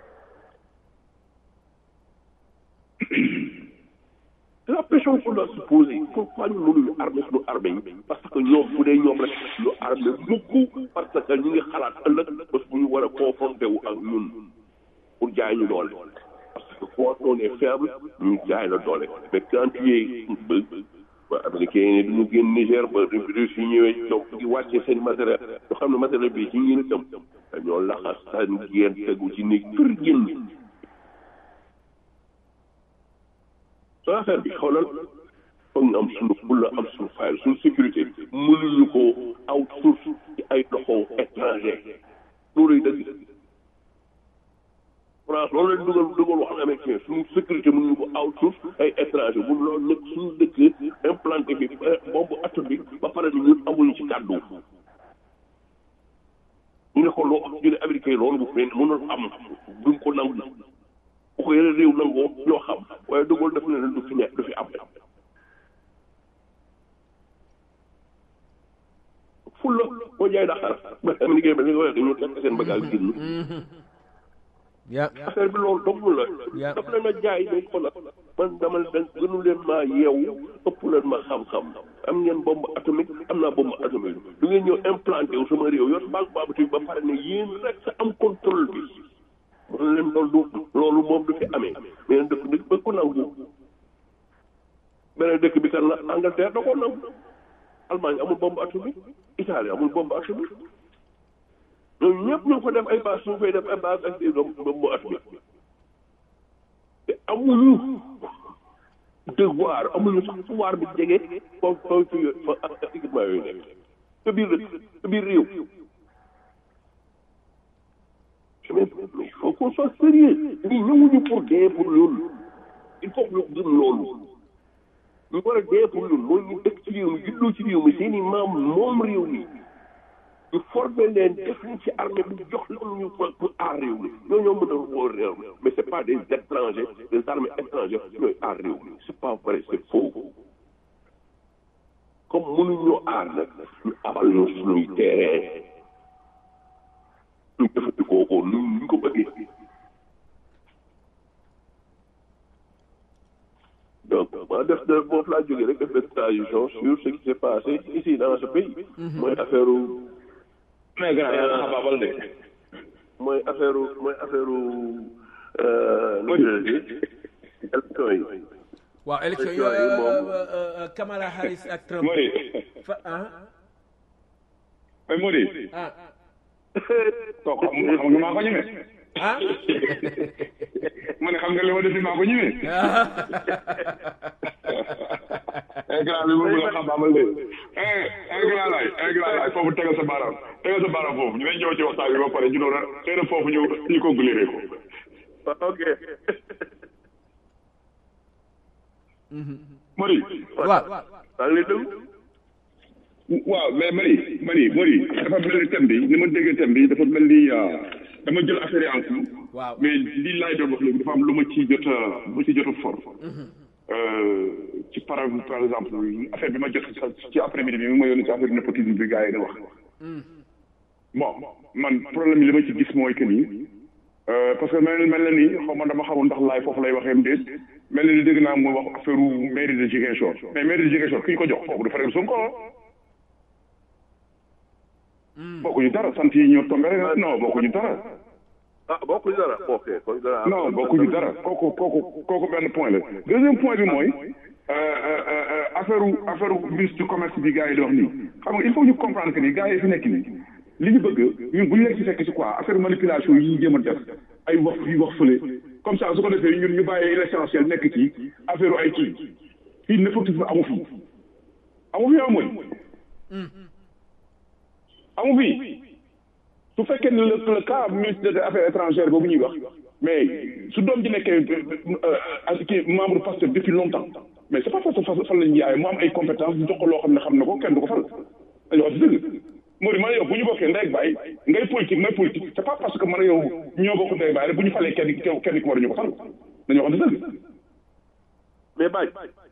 c'est la pression qu'on doit se poser pourquoi ñu mënuñu armé suñu armée yi parce que ñoom bu dee ñoom rek ñu armé mukk parce que ñu ngi xalaat ëllëg bés bu ñu war a confronté wu ak ñun pour jaay ñu doole parce que quand on est faible ñu jaay la doole mais quand tu es ba américain yi ne duñu génn Niger ba Russie yi ñëwee donc di wàccee seen matériel ñu xam ne matériel bi ci ñi itam dañoo laxas seen génn tegu ci néeg kër génn soo affaire bi xoolal foog ñu am suñu fulla am suñu fayal suñu sécurité mënuñu ko outsource ci ay loxo étranger looluy dëgg France loolu leen dugal dugal wax américain suñu sécurité mun ñu ko outsource ay étranger mun loolu nekk suñu dëkk implanté bi bombe atom bi ba pare ni ñun amuñu ci kàddu ñu ne ko loo ñu ne américain yi loolu bu fee mënul am duñ ko nangu bu ko yeneen réew nangoo ñoo xam waaye dugal def na leen du fi nekk du fi am fulla moo jaay daxar ba am liggéey ba li nga waxee dañu tekk seen bagage génn ya affaire bi loolu dogul la Ya. daf leen a jaay dañ ko la man dama leen gënu leen maa yeewu ëpp leen ma xam-xam am ngeen bombe atomique am naa bombe atomique du ngeen ñëw implanté wu sama réew yor banque baabati ba pare ne yéen rek sa am contrôle bi man leen loolu du loolu moom du fi amee mais dëkk dëkk ba ko nangu beneen dëkk bi kan la Angleterre da koo nangu Allemagne amul bombe atomique Italie amul bombe atomique ñooñu ñëpp ñu ngi ko def ay base ñu koy def ay base ak des bombe atomique te amuñu devoir amuñu sax pouvoir bi jege foofu foofu fa ak équipement yooyu nekk sa biir dëkk sa biir réew mais il faut qu'on soit sérieux ñii ñëwuñu pour dee pour loolu il faut que ñu gëm loolu ñu war a dee pour loolu mooy ñu dëkk ci réew mi juddoo ci réew mi seen i maam moom réew mi ñu formé leen def leen ci armée bu jox leen ñu pour pour aar réew mi ñoo ñoo mën a wóor réew mi mais c'est pas des étrangers des armées étrangères ñooy aar réew mi c'est pas vrai c'est faux comme mënuñoo aar nag ñu abal ñu suñuy terrain ñu jëfandikoo ko nu ñu ko bëggee donc ma def de boobu laa jógee rek def de transition sur ce qui s'est passé ici dans ce pays mooy affaire mais grand yaa nga xabaabal de mooy affaire mooy affaire nu mu tuddati élection yi waaw élection yi Élection yi moom- euh, euh, euh, Kamala Harris ak Trump Modi fa ah mais Modi ah toog xam xam nga maa ko ñeme ah ma ne xam nga li ma def maa ko ñeme ay grand bi moom la xabaabal de eh ay grand laay ay grand laay foofu tegal sa baaraam tegal sa baaraam foofu ñu ne ñëw ci waxtaan bi ba pare ñu doon xëy na foofu ñu ñu ko guléré ko ok Modi waaw maa ngi lay déglu waaw mais Mari Mari Mari dafa mel ni thème bi ni ma déggee thème bi dafa mel ni euh, dama jël affaire yi en cours waaw mais lii laay doon wax léegi dafa am lu ma ci jot a lu ma ci jot a for Euh, ci par par exemple affaire bi ma jot sa ci après midi bi mi ma yónni ci affaire népotisme bi gars yi di wax bon man problème bi li ma ci gis mooy que nii euh, parce que mel mel na ni xaw ma dama xamul ndax laay foofu lay waxee déet mel na ni dégg naa mu wax affaire mairie de Ziguinchor mais mairie de Ziguinchor ki ñu ko jox foofu du frère Sonko bokkuñu dara sant yi ñoo tombé rek non bokkuñu dara ah bokkuñu dara ok kon dara non bokkuñu dara kooku kooku kooku benn point la deuxième point bi mooy euh, euh, euh, affaire affaire ministre du commerce bi gars yi di wax nii xam nga il faut ñu comprendre que ni gars yi fi nekk nii li ñu bëgg ñun bu ñu leen ci fekk ci quoi affaire manipulation yi ñu jéem a def ay wax fii wax fële comme ça su ko defee ñun ñu bàyyee l'essentiel nekk ci affaire ay kii fii népotisme amu fi amu fi amoy amu fi su fekkee ne le le cas ministre des affaires étrangères boobu ñuy wax mais su doom ji nekkee euh, kii membre pasteur depuis longtemps mais c'est pas parce que fa fan lañu yaay mu am ay compétences ñu jox ko loo xam ne xam na ko kenn du ko fal dañu wax dëgg Mori man yow bu ñu bokkee ndey ak baay ngay politique may politique c'est pas parce que man yow ñoo bokk ndey ak baay rek bu ñu falee kenn kenn kenn ki war ñu ko fal dañu wax dëgg mais Baye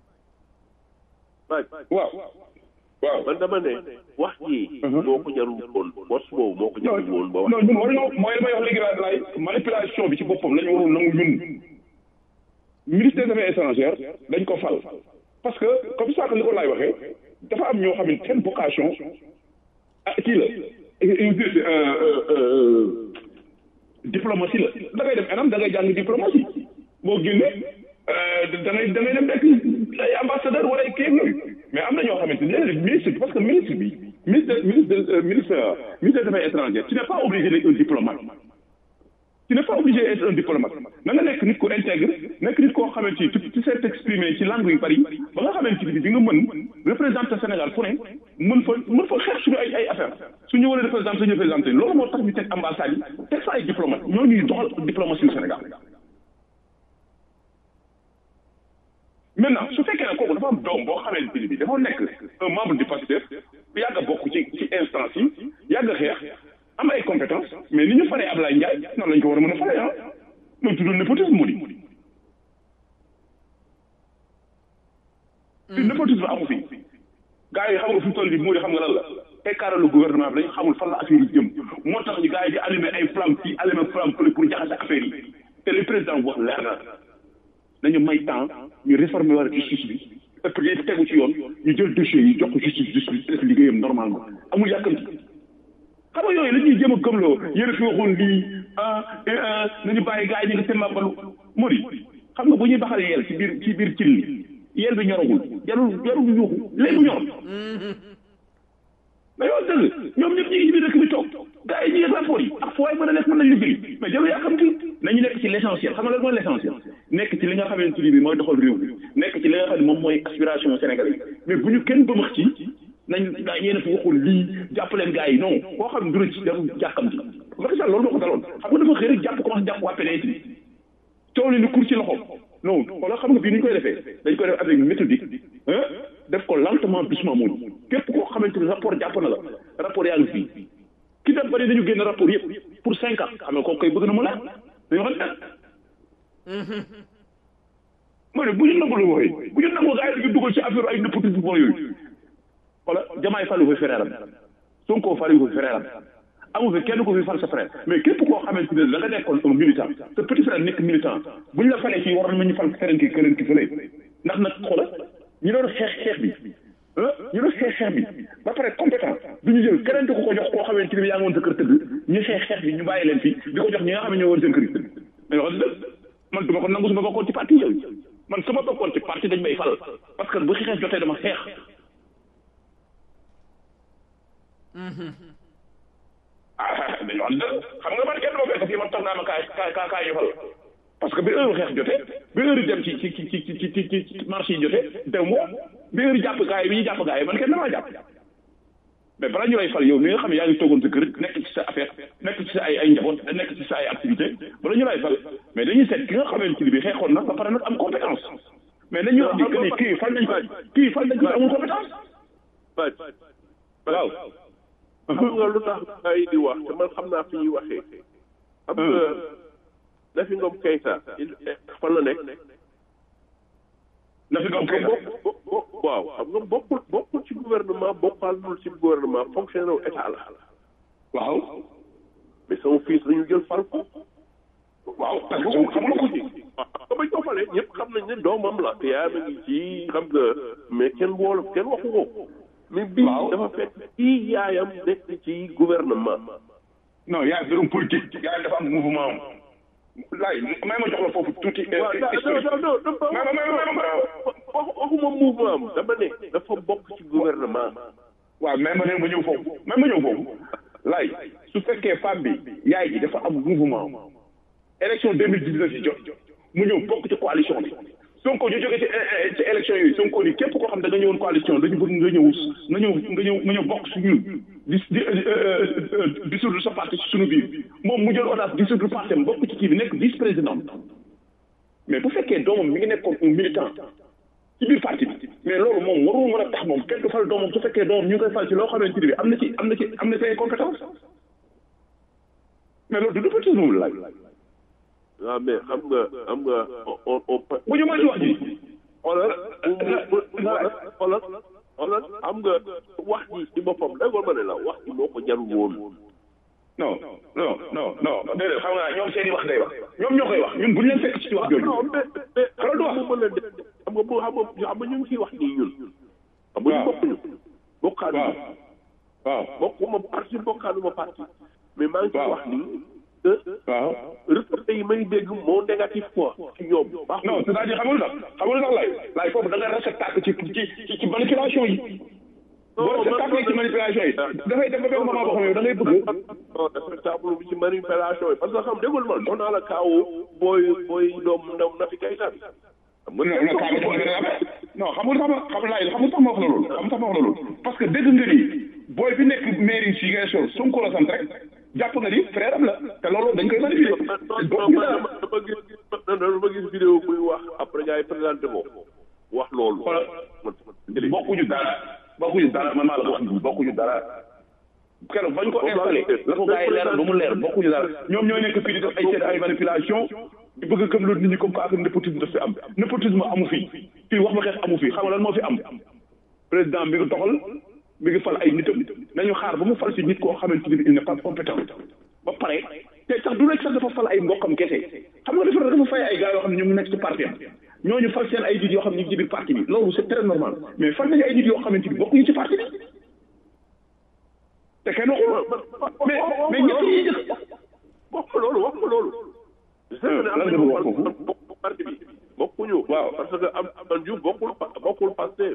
Baye waaw waaw man dama ne wax ji moo ko jarul woon bos boobu moo ko non jarul woon ba wax non ñun waruñoo mooy li may wax léegi laa laay manipulation bi ci boppam la ñu warul nangu ñun ministre des affaires étrangères dañ ko fal parce que comme ça que li ko laay waxee dafa am ñoo xam ne seen vocation ah kii la diplomatie la da ngay dem enam da ngay jàng diplomatie boo génnee da ngay da ngay dem nekk ay ambassadeur wala ay kii yooyu mais am na ñoo xamante ne léeg-léeg ministre bi parce que ministre bi ministre ministre ministre ministre des affaires étrangères tu n'es pas obligé d'être un diplomate tu n'es pas obligé d'être un diplomate na nga nekk nit ku intègre nekk nit koo xamante ni tu tu sais t'exprimer ci langue yu bari ba nga xamante ni di nga mën représenter Sénégal fu ne mën fa mën fa xeex suñu ay ay affaire suñu war a représenter ñu représenter loolu moo tax ñu teg ambassade yi teg fa ay diplomate ñoo ñuy doxal diplomatie yu Sénégal maintenant su fekkee ne kooku dafa am doom boo xamante ni bi dafa nekk un membre du Pastef yàgg a bokk ci ci instance yi yàgg a xeex am ay compétence mais ni ñu faree Ablaye Ndiaye noonu lañ ko war a mën a faree ah loolu tuddul népotisme mu di fi népotisme amu fi gars yi xam nga fi mu toll nii moo di xam nga lan la écartalu gouvernement bi dañu xamul fan la affaire yi jëm moo tax ñu gars yi di allumer ay flamme fii allumer flamme fële pour jaxase affaire yi te le président wax leer na nañu may temps ñu réformer war justice bi et puis tegu ci yoon ñu jël dossier yi jox ko justice justice def liggéeyam normalement amul yàkkamti xam nga yooyu la ñuy jéem a gëmloo yéen a fi waxoon lii ah nañu bàyyi gars yi ñu ngi seen màbbalu mori xam nga bu ñuy baxal yeel ci biir ci biir cin li yeel bi ñoragul jarul jarul yuuxu léegi mu ñor mais yow dëgg ñoom ñëpp ñu ngi ci biir dëkk bi toog gars yi ñu ngi rapport yi ak foo mën a nekk mën nañ liggéey mais jarul yàkkamti nañu nekk ci l' essentiel xam nga lan mooy l' essentiel nekk ci li nga xamante ni bi mooy doxal réew mi nekk ci li nga xam ne moom mooy aspiration sénégalais mais bu ñu kenn bëmax ci nañ gaa yéen a fi waxul lii jàpp leen gars yi non koo xam ne du ci jarul jàkkamti Macky Sall loolu moo ko daloon xam nga dafa xëy rek jàpp commencé jàpp waa PDS bi coow li ni kur ci loxoom non wala xam nga bii ni ñu koy defee dañ koy def avec méthodique ah def ko lentement doucement muñ képp koo xamante ni rapport jàpp na la rapport yaa ngi fii ki dem bari dañu génn rapport yëpp pour cinq ans xam nga kooku koy bëgg na mu laaj dañoo xam ne ma ne bu ñu nangu lu wooye bu ñu nangu gars yi dañu dugal ci affaire ay népotisme yooyu wala jamaay falu fi frère am Sonko falu fi frère am amu fi kenn ko fi fal sa frère mais képp koo xamante ne da nga nekkoon un militant te petit frère nekk militant bu ñu la falee fii war nañu fal keneen ki keneen ki fële ndax nag xoola ñu doon xeex xeex bi ah ñu doon xeex xeex bi ba pare compétent du ñu jël keneen ko ko jox koo xamante ne yaa ngi woon sa kër tëdd ñu xeex xeex bi ñu bàyyi leen fii di ko jox ñi nga xam ne ñoo woon seen kër yi tëdd mais wax dëgg man du ma ko nangu su ma bokkoon ci parti yooyu man su ma bokkoon ci parti dañ may fal parce que bu xeex jotee dama xeex ah dañu wax dëgg xam nga man kenn ma fekk fii man toog naa ma kaay kaay kaay ñu fal parce que bi heure xeex jotee bi heure dem ci ci ci ci ci ci ci marché yi jotee dem mo bi heure jàpp gaay bi ñu jàpp gaay man kenn damaa jàpp mais balaa ñu lay fal yow mi nga xam ne yaa ngi toogoon sa kër nekk ci sa affaire nekk ci sa ay ay njaboot nekk ci sa ay activité bala ñu lay fal mais dañuy seet ki nga xamante ni bi xeexoon na ba pare nag am compétence mais nañu wax ni que ni kii fal nañ ko kii fal nañ ko amul compétence waaw xam nga lu tax ay di wax te man xam naa fi ñuy waxee xam nga Nafi Ngom Keïta fan la nekk Nafi Ngom Keïta waaw xam nga bokkul bokkul ci gouvernement bokkaalul ci gouvernement fonctionnaire état la waaw mais sama fils dañu jël fal ko waaw parce que xam nga ko ci waaw bañ ko falee ñëpp xam nañ ne doomam la te yaa ngi ci xam nga mais kenn woolu kenn waxu ko mais bii dafa fekk kii yaayam nekk ci gouvernement non yaay mbirum politique yaay dafa am mouvement laay may ma jox la foofu tuuti waaw non non non waxuma mouvement am dama ne dafa bokk ci gouvernement waaw mais ma ne ma ñëw foofu mais ma ñëw foofu laay su fekkee femme bi yaay ji dafa am mouvement élection deux mille dix neuf yi jot mu ñëw bokk ci coalition bi Sonko ñu jógee ci ci élection yooyu Sonko ni képp koo xam da nga ñëwoon coalition dañu bëgg nga ñëw nga ñëw nga ñëw nga ñëw bokk su ñun di di dissoudre sa parti ci suñu biir moom mu jël audace dissoudre parti am bokk ci kii bi nekk vice président mais bu fekkee doomam mi ngi nekkoon un militant ci biir parti bi mais loolu moom warul mën a tax moom kenn du fal doomam su fekkee doomam ñu ngi koy fal ci loo xamante ni bi am na ci am na ci am na ci ay compétence mais loolu du népotisme moom la laaj waaw mais xam nga xam nga on on. bu ñu mën wax ji. xoolal xoolal xoolal xam nga wax ji ci boppam déggoo ma ne la wax ji moo ko jarul woon. non non non non déedéet xam nga ñoom seen i wax day wax ñoom ñoo koy wax ñun bu ñu leen fekk ci wax jooju. non mais mais xam nga mu mën a def xam nga bu xam nga xam nga ñu ngi ciy wax nii ñun. xam nga ñu bokkuñu. bokkaanu waaw waaw bokkuma parti bokkaanu ma parti. mais maa ngi ciy wax nii. waaw résultats yi may dégg moo négatif quoi ci ñoom. non c'est-à-dire xamul ndax xamul ndax lay lay foofu da nga respecté ci ci ci manipulation yi. boo respecté ci manipulation yi dafay dem ba benn moment boo xam ne da ngay bëgg. non respectable bi ci manipulation yi parce que xam déggul man jox naa la kaawu booy booy doom ndaw Nafi Keïta bi. non non kaa bi non xamul sax ma xam laay xamul sax ma wax la loolu xamul sax ma wax la loolu parce que dégg nga ni booy bi nekk mairie Ziguinchor Sonko la sant rek. jàpp nga ni frère am la te loolu dañ koy manipuler. dama gis dama gis vidéo buy wax après gars yi présenté ko. bokkuñu dara man maa la ko wax bokkuñu dara keroog bañ ko installé la ko gars yi leeral ba mu leer bokkuñu dara ñoom ñoo nekk fii di def ay seen ay manipulation di bëgg a gëm loolu nit ñi comme quoi népotisme daf fi am népotisme amu fi fii wax ba xeex amu fi xam nga lan moo fi am président bi ngi doxal mi ngi fal ay nitam nañu xaar ba mu fal si nit koo xamante ni il n'est pas compétent ba pare te sax du rek sax dafa fal ay mbokkam kese xam nga dafa dafa fay ay gars yoo xam ne ñu ngi nekk ci parti am ñooñu fal seen ay nit yoo xam ne ñu ngi ci biir parti bi loolu c'est très normal mais fal nañu ay nit yoo xamante ni bokkuñu ci parti bi te kenn waxul mais mais ñett yi njëkk wax ko loolu wax ko loolu. lan nga bëgg wax foofu bokk parti bi bokkuñu. waaw parce que am am Diouf bokkul bokkul Pastef.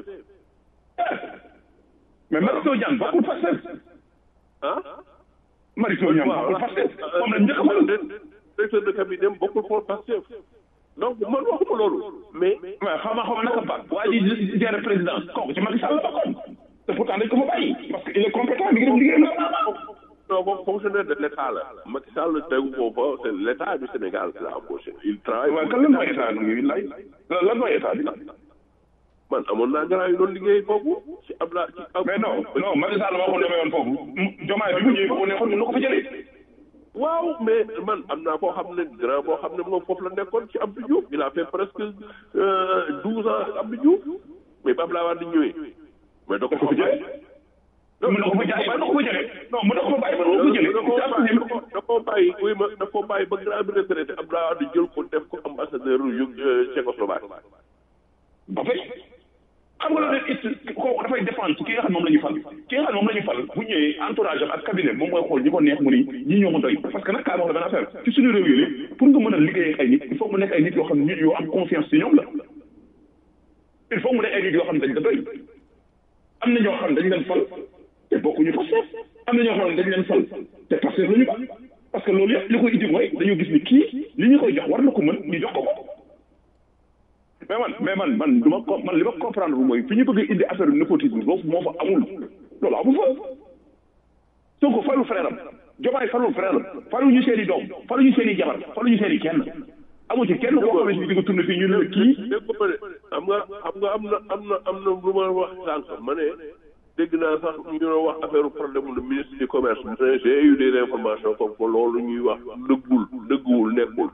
mais Mary Teuw Niane bokkul Pastef ah. Mary Teuw Niane bokkul Pastef moom la njëkk a fal directeur de cabinet bokkul pour Pastef donc man waxuma loolu mais. mais xam nga xam nga naka ba waa ji géré président kooku ci Macky Sall la bokkoon te pourtant dañ ko fa bàyyi parce que il est compétent mi ngi def liggéeyam non moom fonctionnaire de l' état la Macky Sall tegu ko fa c' est l' état du Sénégal qui l'a embauché il travaille. waaw kan lan mooy état bi lay lan mooy état bi man amoon naa grand yu doon liggéey foofu ci Abla ci. mais non non Macky Sall moo ko demee woon foofu jomaay bi mu ñëwee foofu nekkoon mën na ko fa jëlee. waaw mais man am naa koo xam ne grand boo xam ne moom foofu la nekkoon ci Abdou Diouf il a fait presque douze ans Abdou Diouf mais ba Abdoulaye Wade ñëwee. mais da ko fa jëlee. mën na ko fa jaay mën na ko fa jëlee non mën na ko fa bàyyi mën na ko fa jëlee. da koo bàyyi oui ma da koo bàyyi ba grand bi retraité Abdoulaye Wade jël ko def ko ambassadeur yu Tchécoslovaque. ba fay xam nga loolu it kooku dafay dépendre ci ki nga xam moom la ñu fal ki nga xam moom la ñu fal bu ñëwee entourage am ak cabinet moom mooy xool ñi ko neex mu ni ñii ñoo ma doy parce que nag kaa wax la benn affaire ci suñu réew yi pour nga mën a liggéey ak ay nit il faut mu nekk ay nit yoo xam ne nit yoo am confiance ci ñoom la il faut mu nekk ay nit yoo xam ne dañ la doy am na ñoo xam ne dañ leen fal te bokkuñu Pastef am na ñoo xam ne dañ leen fal te Pastef la ñu ba parce que loolu yëpp li koy indi mooy dañoo gis ni kii li ñu koy jox war na ko mën ñu jox ko ko mais man mais man man du ma ko man li ma comprendre bu mooy fi ñu bëgg a indi affaire népotisme boobu moo fa amul loolu amu fa Sonko falu frère am Diomaye falul frère am falu ñu seen i doom falu ñu seen i jabar falu ñu seen i kenn amu ci kenn koo xamante ni di nga tourné fii ñu ne la kii dégg nga xam nga xam nga am na am na am na lu ma wax sànq ma ne dégg naa sax ñu doon wax affaire problème le ministre du commerce mais j'ai eu des informations comme que loolu ñuy wax dëggul dëgguwul nekkul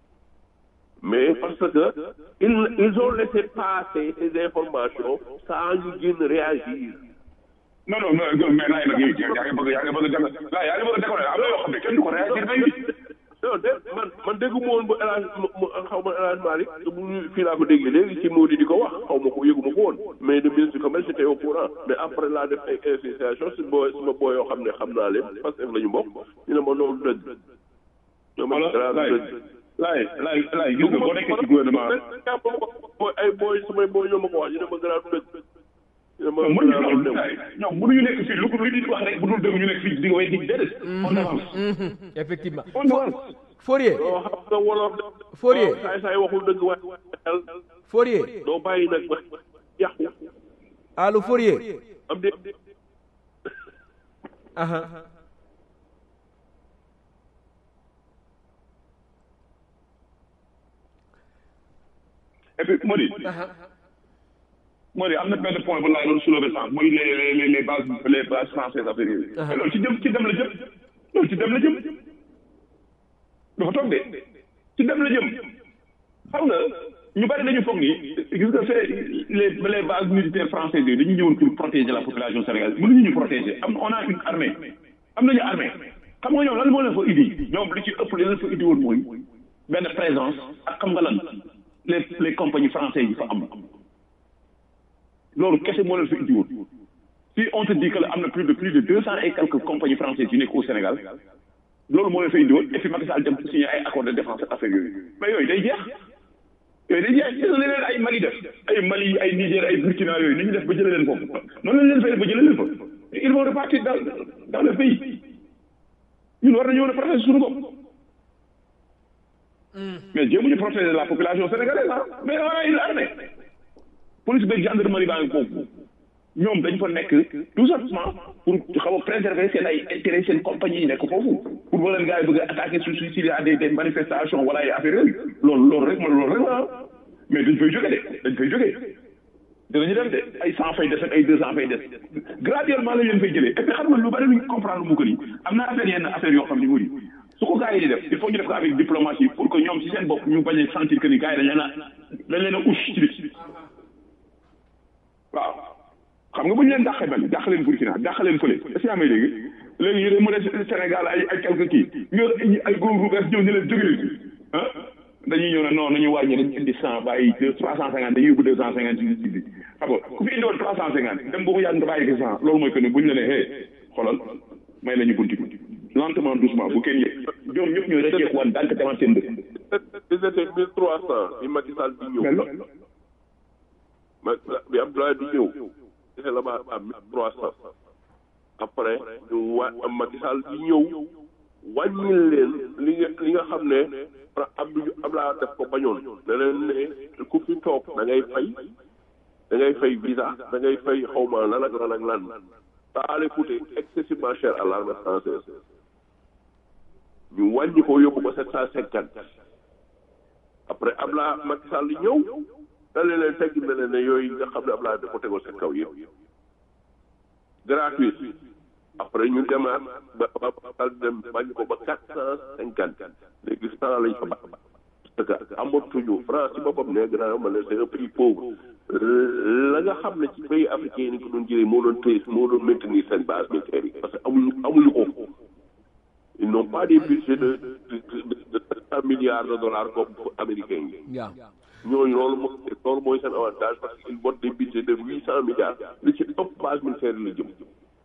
mais parce que ils ils ont laissé passer ces informations sans ñu génn réagir. non non non mais laay nag yaa ngi bëgg yaa ngi bëgg a laa yaa ngi bëgg a décoller am na yoo xam ne kenn du ko réagir day non de man man déggu ma woon ba El Hadj xaw ma El Hadj Malick bu ñu fii laa ko déggee léegi ci Mody di ko wax xaw ma ko yëgu ma ko woon mais le ministre du commerce j'étais au courant mais après laa def ay association si boo si ma boo yoo xam ne xam naa leen parce que la ñu bokk ñu ne ma noonu dëgg. ñoo ma dëgg. laay laay laay gis nga boo nekkee ci gouvernement ay booy samay booy ñoo ma ko wax ñu ne ma gënaatu dëgg. mën ñu loolu ñoom mënuñu nekk fii lu ko lu di wax rek bu dul dëgg ñu nekk fii di nga way dig déedéet on avance effectivement on avance Fourier doo xam nga wolof de Fourier saay saay waxul dëgg waaye Fourier doo bàyyi nag ba yàqu allo Fourier am de aha et puis Mody Mody am na benn point bu laay doon soulever sànq muy les les les bases les bases françaises affaire yooyu mais loolu ci jëm ci dem la jëm loolu ci dem la jëm dafa toog de ci dem la jëm xam nga ñu bari dañu foog ni gis nga fee les les bases militaires françaises yooyu dañu ñëwoon pour protéger la population sénégalaise mënuñu ñu protéger am on a une armée am nañu armée xam nga ñoom lan moo leen fa indi ñoom li ci ëpp li leen fa indi woon mooy benn présence ak xam nga lan les les compagnies françaises yi fa am loolu kese moo leen fa indi woon si on te dit que am na plus de plus de deux cent et quelques compagnies françaises yu nekk au Sénégal loolu moo leen fa indi woon et puis Macky Sall dem signé ay accord de défense ak affaire yooyu mais yooyu day jeex yooyu day jeex gis nga leneen ay Mali def ay Mali ay Niger ay Burkina yooyu ni ñu def ba jëlee leen foofu noonu lañ leen fay def ba jëlee leen fa ils vont repartir dans dans le pays ñun war nañu mën a protéger suñu bopp mais jéemuñu protéger la population sénégalaise ah mais on a une armée police beeg gendarmerie baa ngi foofu ñoom dañ fa nekk tout simplement pour xaw a préserver seen ay intérêt seen compagnie yi nekk foofu pour ba leen gars yi bëgg a attaquer su su s'il y a des des manifestations wala ay affaires yooyu loolu loolu rek man loolu rek la mais dañ fay jóge de dañ fay jóge dinañu dem de ay cent fay des ak ay deux cent fay des graduellement la leen fay jëlee et puis xam nga lu bari lu ñu comprendre mu ko nii am na affaire yenn affaire yoo xam ne mu di su ko gars yi di def il faut ñu def ko avec diplomatie pour que ñoom si seen bopp ñu bañ a sentir que ni gars yi dañ leen a dañ leen a ush ci biti waaw xam nga bu ñu leen dàqee benn dàq leen Burkina dàq leen fële est-ce que yaa may dégg léegi yéen mu des Sénégal ay ay quelques kii nga ay góor gu bees ñëw ñu leen jóge leen ah dañuy ñëw ne non nañu wàññi dañu indi cent bàyyi deux trois cent cinquante dañuy yóbbu deux cent cinquante ci bi xam nga ku fi indi woon trois cent cinquante dem boo ko yàgg nga bàyyi ko cent loolu mooy que ne bu ñu la nee hey xoolal may la ñu bunti bi lentement doucement bu kenn yëg ñoom ñëpp ñooy rëcceeku waan dànk demaat seen dëkk. ils étaient mille trois cent bi Macky Sall di mais ñëw loolu ma bi Abdoulaye di ñëw c'était là-bas à mille trois cent après ñu wa Macky Sall di ñëw wàññil leen li nga li nga xam ne Abdou Abdoulaye def ko bañoon ne leen ne ku fi toog da ngay fay da ngay fay visa da ngay fay xawma lan ak lan ak lan ça allait coûter excessivement cher à l'armée française ñu wàññi ko yóbbu ko sept cent cinquante après Abdoulaye Macky Sall di ñëw da leen leen tegg ne leen ne yooyu nga xam ne Abdoulaye da ko tegoon seen kaw yëpp gratuit après ñu demaat ba ba ba dem wàññi ko ba quatre cent cinquante léegi cent lañ fa ba parce que amatuñu France ci boppam ne gannaaw ma ne c'est un prix pauvre la nga xam ne ci pays africain yi ni ko doon jëlee moo doon téye moo doon maintenir seen base militaire yi parce que amuñu amuñu ko ils n'ont pas des budgets de de de de cent milliards de dollars comme américains yi waaw ñooñu loolu mooy loolu mooy seen avantage parce qu'ils votent des budgets de huit cent milliards li ci ëpp base militaire yi la jëm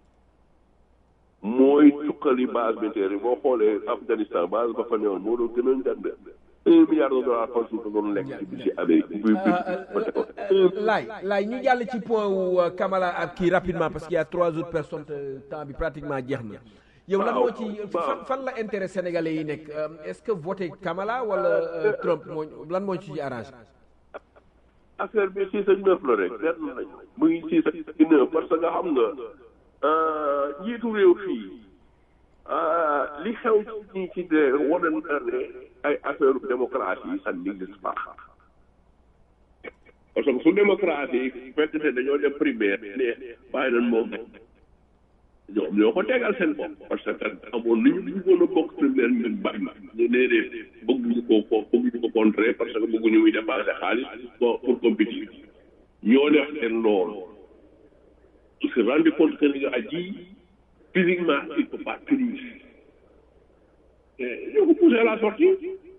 mooy tukkali base militaire yi boo xoolee Afghanistan base ba fa newoon moo doon gën a ngand un milliard de dollars par jour da doon lekk ci budget Amérique bu laay laay ñu jàll ci point wu euh, Kamala ak kii rapidement parce qu'il y a trois autres personnes te temps bi pratiquement jeex na yow lan moo ci fan fan la intérêt sénégalais yi nekk euh, est-ce que voter Kamala wala euh, Trump moo lan moo ci arrangé affaire bi six ak neuf la rek benn lañ mu ngi six ak neuf parce que nga xam nga njiitu réew fii li xew ci ñi ci de wane na ne ay affaire démocratie ça n'existe pas parce que su démocratie fekk ne dañoo def primaire ne bàyyi nañ moom ñoom ñoo ko tegal seen bopp parce que amoon nañu ñu bëggoon a bokk primaire ñun bari na ñu nee de bëgguñu ko ko bëgguñu ko contrer parce que bëgguñu muy dépenser xaalis pour pour compétir ñoo def seen loolu ils se rendent compte que li nga aji physiquement il peut pas tenir ñoo ko poussé à la sortie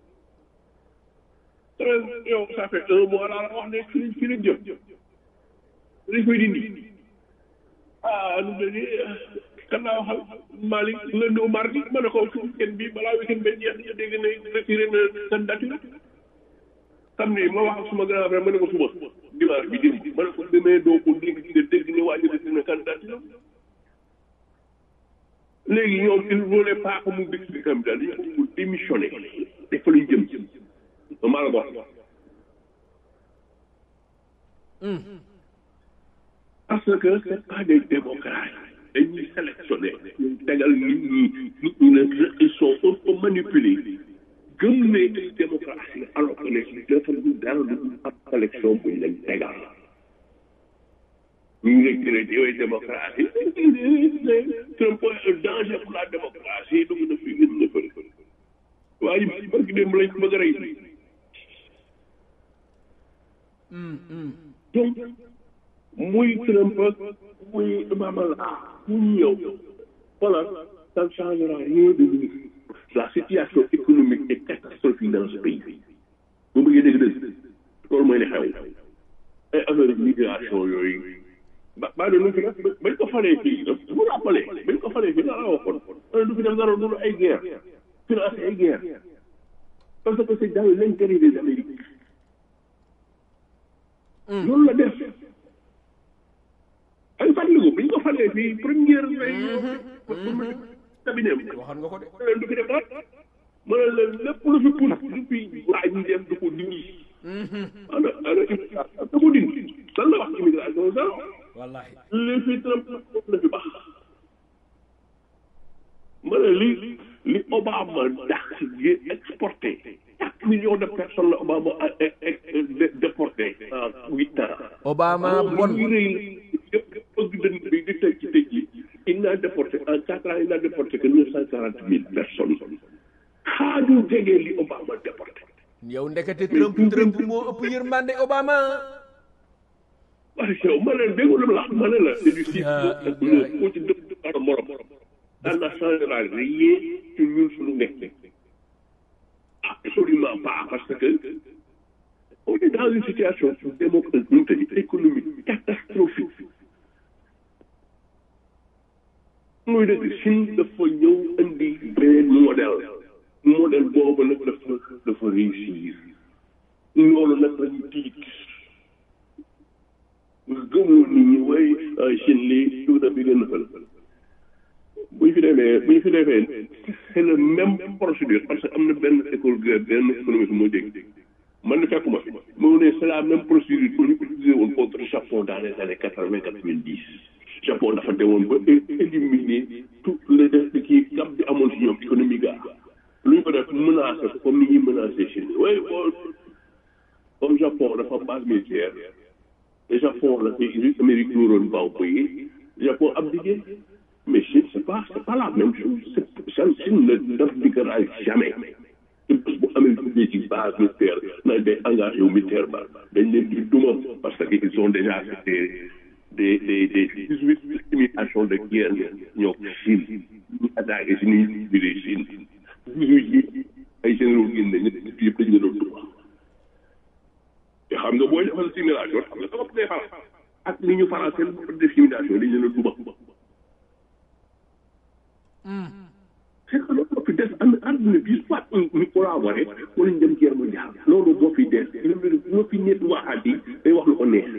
yow ça fait un mois laa la wax ne fi lañ fi lañ jëm dañ koy dindi ah nu mu ne kan laa waxal Malick lundi au mardi ma ne ko ci weekend bi balaa weekend bi jeex ñu dégg ne retiré na candidature samedi ma wax ak suma grand frère ma ne ko suba dimanche bi démb ma ne ko demee doo ko dégg nga dégg ne waa ji retiré na candidature léegi ñoom il voulait pas que mu décliné candidat dañu ko mu démissionné te fa lañ jëm maa la ko wax parce que c'est pas des démocrates dañuy sélectionné ñu tegal nit ñi nit ñi ne ils sont auto manipulés gëm ne ay démocratie alors que ne dafa du dara du ab sélection buñ leen tegal ñu ngi leen di yooyu démocratie Trump un danger pour la démocratie dugg na fi gën na fële waaye barki démb lañ ko bëgg a rey donc muy Trump muy Mamala mu ñëw voilà ça ne changera rien de nous la situation économique est catastrophique dans ce pays bu bëggee dégg dëgg loolu mooy li xew ay affaire migration yooyu ba baa doon lu fi def bañ ko falee fii mu rappelé bañ ko falee fii dara waxoon ana du fi def dara dul ay guerre financé ay guerre parce que c'est dans l'intérêt des Amériques loolu la def ay fàttaliku bi ñu ko falee fii première lay cabinet waxoon nga ko de leen du fi def dara ma ne leen lépp lu fi pousse lu fi waa ñi def du ko dindi ana ana da ko dindi lan la wax immigration zéro wallahi li fi Trump la fi baax ma ne li li Obama dàq yi exporté quatre millions de personnes la Obama a déporté en huit ans Obama bon bon ñu rëy yëpp bëgg dënn bi di tëj ci tëj yi il n'a déporté en quatre ans il n'a déporté que neuf cent quarante mille personnes xaaju jege li Obama déporté yow ndekete Trump Trump moo ëpp yërmande Obama waaye yow ma ne déggu lu la ma ne la c'est du six Ah, ak ah, neuf koo ci dëpp par morom ça ne changera rien ci ñun suñu nekk absolument pas parce que on est dans une situation démocratique économique catastrophique muy dëgg Chine dafa ñëw indi beneen modèle modèle boobu nag dafa dafa réussir loolu nag lañu tiit gëmul nit ñi way Chine lii tuuta bi gën a fël bu ñu fi demee bu ñu fi defee c'est le même procédure parce que am na benn école grève benn économiste moo dégg man na fekkuma fi moo ne c'est la même procédure que ñu utilisé woon contre Japon dans les années quatre vingt quatre vingt dix Japon dafa demoon ba éliminer tout le def kii gab bi amoon si ñoom économie ga lu ñu ko def menacé ko comme ni ñuy menacé Chine way boo comme Japon dafa base militaire le Japon la fi Amérique dóoroon baaw bëyi Japon abdiqué mais Chine c'est pas c'est pas la même chose c'est Chine ne n'abdiquera jamais te bés bu Amérique ubbee ci base militaire na day engagé wu militaire ba dañ leen di duma parce que ils ont déjà fait des des des dix-huit imitations de guerre ñoo Chine ñu attaqué si ni biree Chine dix-huit yi ay généraux génn nañ ñett yëpp dañ leen doon duma te xam nga booy defal simulation xam nga sa bopp day faral ak ni ñu faral seen bopp def simulation dañ leen a duma c'est que loolu moo fi des am àdduna bi soit ñu collaboré wala ñu dem guerre mondiale loolu moo fi des moo fi nit waxaat yi day wax lu ko neex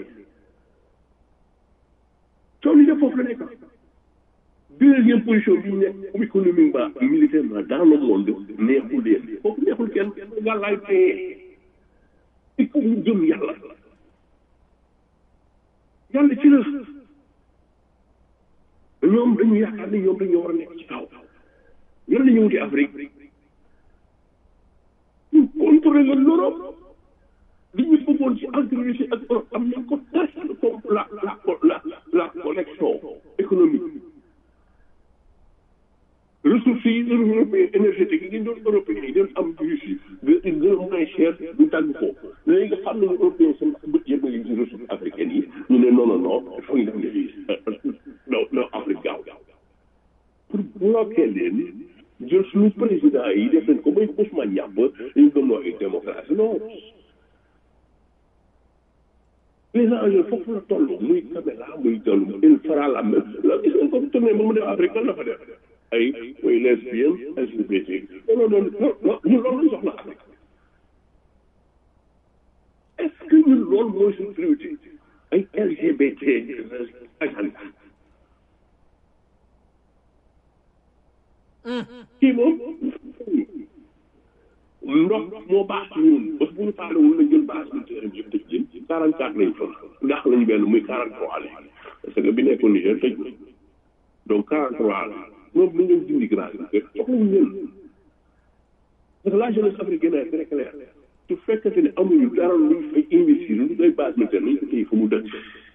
coow li def foofu la nekk deuxième position bi ñu nekk économiquement militairement dans le monde neexul leen foofu neexul kenn gàllaay tee il faut ñu gëm yàlla yàlla ci la ñoom dañu yaakaar ni ñoom dañoo war a nekk ci kaw lan la ñu wuti Afrique ñu contrôler la l'Europe li ñu bëggoon ci entre Russie ak Europe am nañ ko tas comme la la la la connexion économique ressources yi européen énergétique yi ñu doon européen yi doon am Russie gën gën a moins cher du tàgg ko léegi nga xam ne européen seen bët yëpp ngi ci ressources africaines yi ñu ne non non non il faut ñu def ne fii non non Afrique gaaw pour bloquer leen jël suñu président yi def leen ko bay Ousmane Yàbb ñu gëm ay démocratie non les enjeux foofu la toll muy caméra muy toll il fera la même la gis nga ko tourné ba mu dem Afrique lan la fa def ay muy lesbienne LGBT loolu noonu non ñun loolu lañ soxla Afrique est-ce que ñun loolu mooy suñu priorité ay LGBT agenda kii moom ndox moo baax ci ñun parce que bu ñu parlé wul na jël base militaire bi yëpp tëj leen quarante quatre lañ fa ndax lañu benn muy quarante trois la parce que bi nekkoon Niger tëj na donc quarante trois la moom lu ñëw dindi grâce bi soxlawuñu leen parce que la jeunesse africaine est très claire su fekkente ne amuñu dara luñ fay investir lu day base militaire nañ ko téye fa mu dëkk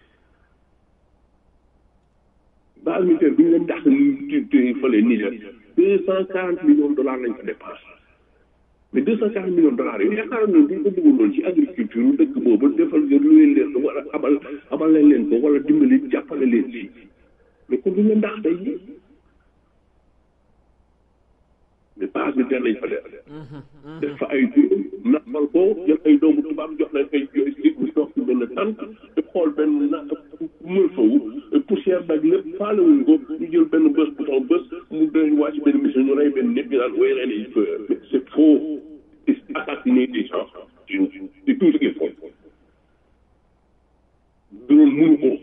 base militaire bi ñu leen dàq ñu téye fële Niger deux cent quarante millions de dollars lañ ko dépassé mais deux cent quarante millions de dollars yooyu yaakaar naa ne bu ñu ko dugaloon ci agriculture dëkk boobu defal lu leen leen ko wala abal abal leen leen ko wala dimbali jàppale leen ci mais kon duñ leen ndax tey mais base bi den lañ fa def def fa ay naqal ko jël ay doomu tubaab jox leen ay yooyu mu toog ci benn tànk di xool benn na mën fawu poussière bag lépp faalewuñ ko ñu jël benn bés bouton bés mu dañ wàcc benn mission ñu rey benn nit ñu naan way ren yi mais c'est faux c'est assassiner des gens c'est tout ce qu'il faut drone mënu ko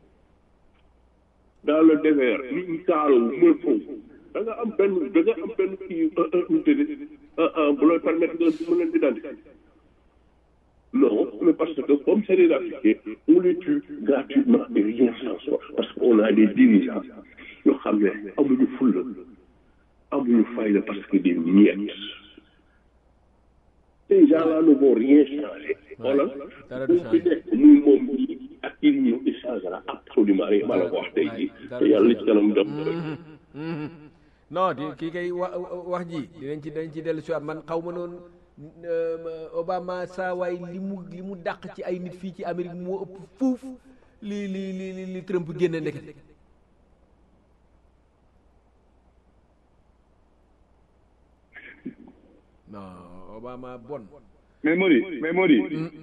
dans le désert nit ñi kaalawu mën fawu da nga am benn da nga am benn kii unité bu lay permettre nga mën leen identifier non mais parce que comme c'est des Africains on les tue gratuitement et rien sans soi parce qu'on a des dirigeants yoo xam ne amuñu fulla amuñu fayda parce que des miettes ces gens-là ne vont rien changer voilà bu fi nekk muy moom ñi ak il ne changera absolument rien ma la ko wax tey jii te yàlla ci kanam dem non di kii kay wa wax ji dinañ ci dinañ ci dellu si waat man xaw ma noonu Obama saa waay li mu li mu dàq ci ay nit fii ci Amérique moo ëpp fuuf li li li li Trump génne ndeket non Obama bon mais Modi mais Modi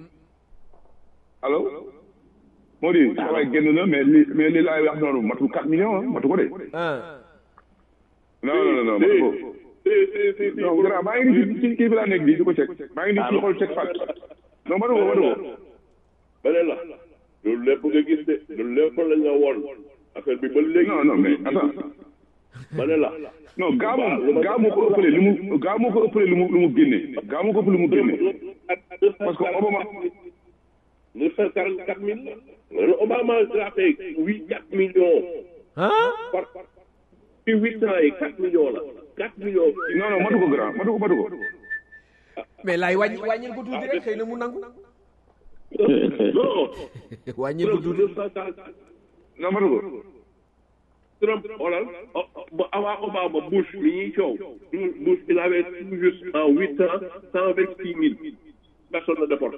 allo Modi sa waay génn na mais li mais li laay wax noonu matul 4 millions ah matu ko de ah non non non matu ko non grand maa ngi nii ci kii bi laa nekk di di ko cek maa ngi nii ci xool cek fat non matu ko matu ko ba ne la loolu lépp nga gis de loolu lépp la nga woon affaire bi ba léegi non non mais attends ba ne la non gaa moom gaa moo ko ëppale li mu gaa moo ko ëppale li mu lu mu génne gaa moo ko ëppale li mu génne parce que Obama neuf cent quarante quatre mille la le Obama a fait huit quatre millions ah par ci huit ans yi quatre millions la quatre millions non non matu ko grand matu ko matu ko mais laay wàññi wàññil ko tuuti rek xëy na mu nangu non wàññil ko tuuti neuf cent quarante non matu ko Trump xoolal ba avant Obama Bush mi ñuy coow Bush il avait tout juste en huit ans cent vingt six mille personnes la déporté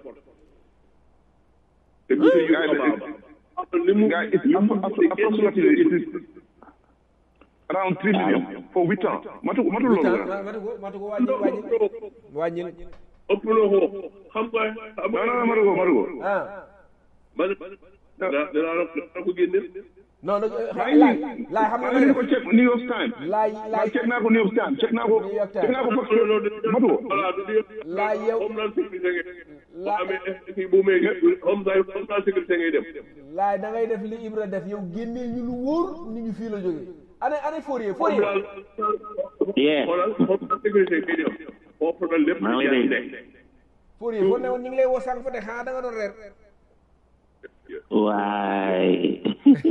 te bu yu Obama li mu Guy, it's li mu appro- appro- approximately it is around three million for huit ans matu matu loolu Putain, grand matu ko matu ko wàññil wàññil wàññil ëpp na ko xam nga xam non non matu ko matu ko ah man dinaa dinaa la dinaa ko génne non non maa ngi laay nii laay xam maa nga ngi ko check New York Times laay maa laay check naa ko New York Times check naa ko New York Times. check naa ko parce que matu ko voilà du di Laa yow- comme naan sécurité ngay boo Laa- amee kii bu may comme ça comme ça sécurité ngay dem laay da ngay def li Ibra def yow génneel ñu lu wóor ni ñu fii la jógee ane ane Fourier comme Fourier daal Yeah. xoolal comme ça sécurité ngay dem foofu na lépp Maa ngi lay dégg. nekk Fourier foo ne woon ñu ngi lay woo sànq fa de xanaa da nga doon reer waay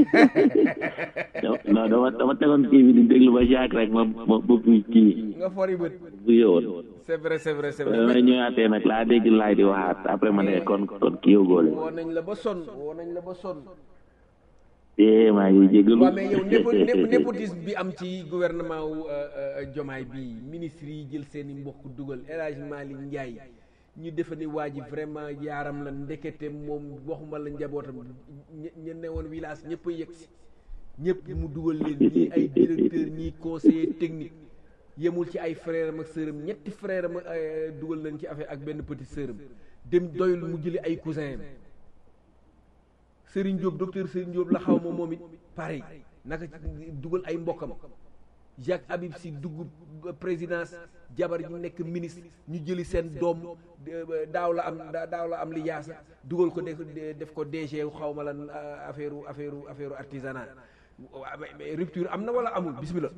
non dama dama tegoon kii bi di déglu ba jaak rek ma ma ma buy kii nga fori bët bu yowoon c'est vrai c'est vrai c'est vrai ma ñëwaatee nag laa dégg laay di waxaat après ma ne kon kon kii yow góole woo nañ la ba sonn woo nañ la ba sonn eh maa ngi jégalu waaw mais yow népo népo népotisme bi am ci gouvernement wu Jomaay bi ministre yi jël seen i mbokk dugal El Hadj Malick Ndiaye ñu defe ni waa ji vraiment yaaram la ndekete moom waxuma la njabootam ñe ñe ne woon village ñëpp a yegg si ñëpp mu dugal leen ñii ay directeur ñii conseiller technique yemul ci ay frère am ak sœuram ñetti frère am euh, dugal leen ci affaire ak benn petit sœuram dem doyul mu jëli ay cousin am Serigne Diop docteur Serigne Diop la xaw ma moom it pareil naka ci dugal ay mbokkam Jacques Habib Sy dugg présidence jabar ji nekk ministre ñu jëli seen doom de- daaw la am da- daaw la am li yaasa dugal ko def def ko DG xaw ma lan affaire affaire affaire artisanat waa mais mais rupture am na wala amul bismillah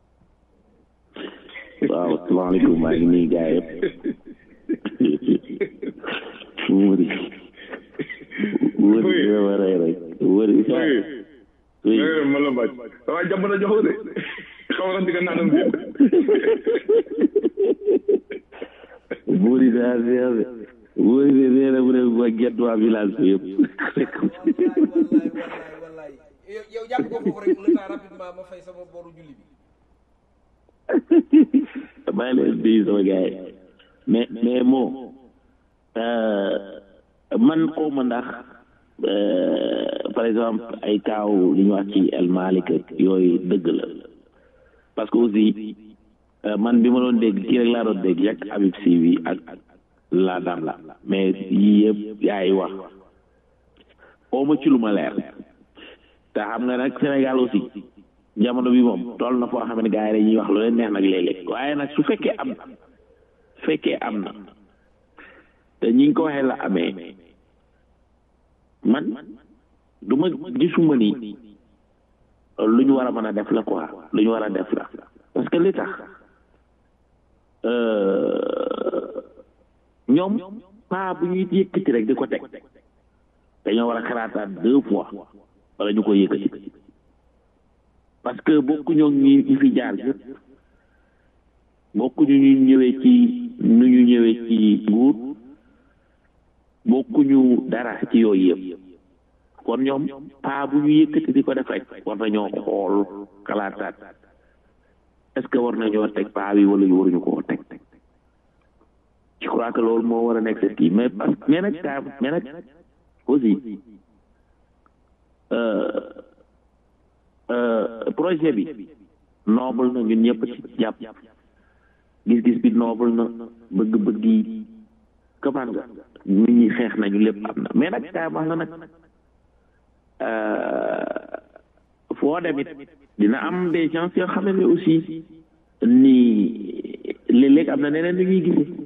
waaw asalaamaaleykum maa ngi nuyu gars yëpp wëri wëri dina ma rey rek wëri oui eh man la mbaaj waaye jàmm na jox de xaw na digga naanam bi wëri daa neex de wëri de nee na mu ne ma gett waa village bi yëpp wallaay wallaay wallaay yow yow jàpp ko foofu rek le temps rapidement ma fay sama boru julli bi maa ngi leen di sama gars yi mais mais moo man xaw ma ndax euh, par exemple ay kaaw li ñu wax ci El Malick ak yooyu dëgg la parce que aussi euh, man bi ma doon dégg kii rek laa doon dégg yàgg Habib Sy bi ak la dam la mais yii yëpp yaay wax xaw ma ci lu ma leer te xam nga nag Sénégal aussi jamono bi moom toll na foo xam ne gars yi dañuy wax lu leen neex nag léeg-léeg waaye nag su fekkee am na su fekkee am na te ñi ngi ko waxee la amee man du ma gisuma ni lu ñu war a mën a def la quoi lu ñu war a def la parce que li tax euh, ñoom pas bu ñuy yëkkati rek di ko teg dañoo war a xalaataat deux fois wala ñu ko yëkkati parce que bokkuñu ñi ñi fi jaar yëpp bokkuñu ñu ñëwee ci nu ñu ñëwee ci nguur bokkuñu dara ci yooyu yëpp kon ñoom paa bu ñu yëkkati di ko def rek war nañoo xool xalaataat est-ce que war nañoo teg paa bi wala waruñu koo teg je crois que loolu moo war a nekk seen kii mais parce mais nag kaa mais nag aussi projet bi noble na ñun ñëpp ci jàpp gis-gis bi noble na bëgg-bëgg yi comment nga nit ñi xeex nañu lépp am na mais nag kaa wax la nag foo demit dina am des gens yoo xam ne aussi ni léeg-léeg am na neneen lu ñuy gisee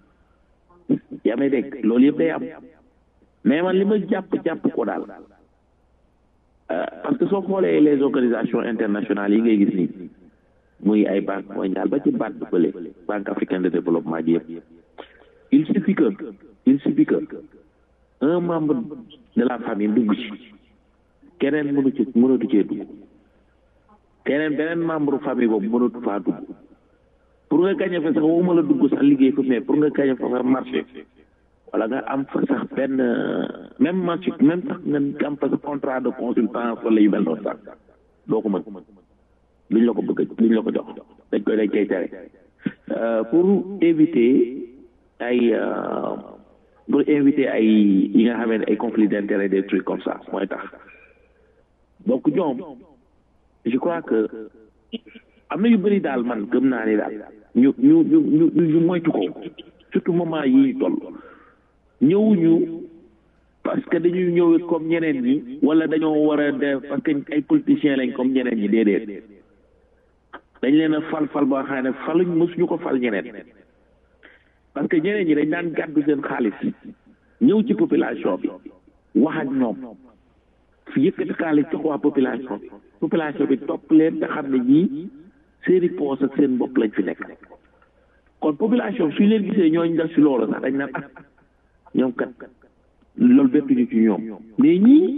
yaa may dégg loolu yëpp day am mais man li ma jàpp jàpp ko daal parce que soo xoolee les organisations internationales yi ngay gis nii muy ay banque mondiale ba ci BAD bële banque africaine de développement ji yëpp il suffit que il suffit que un membre de la famille dugg ci keneen mënu ci mënatu cee dugg keneen beneen membre famille boobu mënatu faa dugg pour nga gañe fa sax waxuma la dugg sax liggéey fa mais pour nga gañe fa sax marché wala nga am fa sax benn même marché même sax nga am fa sa contrat de consultance wala yu mel noonu sax doo ko mën luñ la ko bëgg luñ la ko jox dañ koy dañ koy tere pour éviter ay pour éviter ay yi nga xamee ne ay conflit d'intérêt des trucs comme ça mooy tax donc ñoom je crois que am na yu bëri daal man gëm naa ni daal ñu ñu ñu ñu ñu moytu ko surtout moment yi ñu toll ñëwuñu parce que dañuy ñëwee comme ñeneen ñi wala dañoo war a def parce que ay politiciens lañ comme ñeneen ñi déedéet dañ leen a fal fal ba xam ne faluñ mësuñu ko fal ñeneen parce que ñeneen ñi dañ daan gàddu seen xaalis ñëw ci population bi wax ak ñoom fi yëkkati xaalis jox waa population bi population bi topp leen te xam ne ñii seeni poos ak seen bopp lañ fi nekk kon population suñ leen gisee ñooñu def si loolu sax dañ naan ah ñoom kat loolu bettuñu ci ñoom mais ñii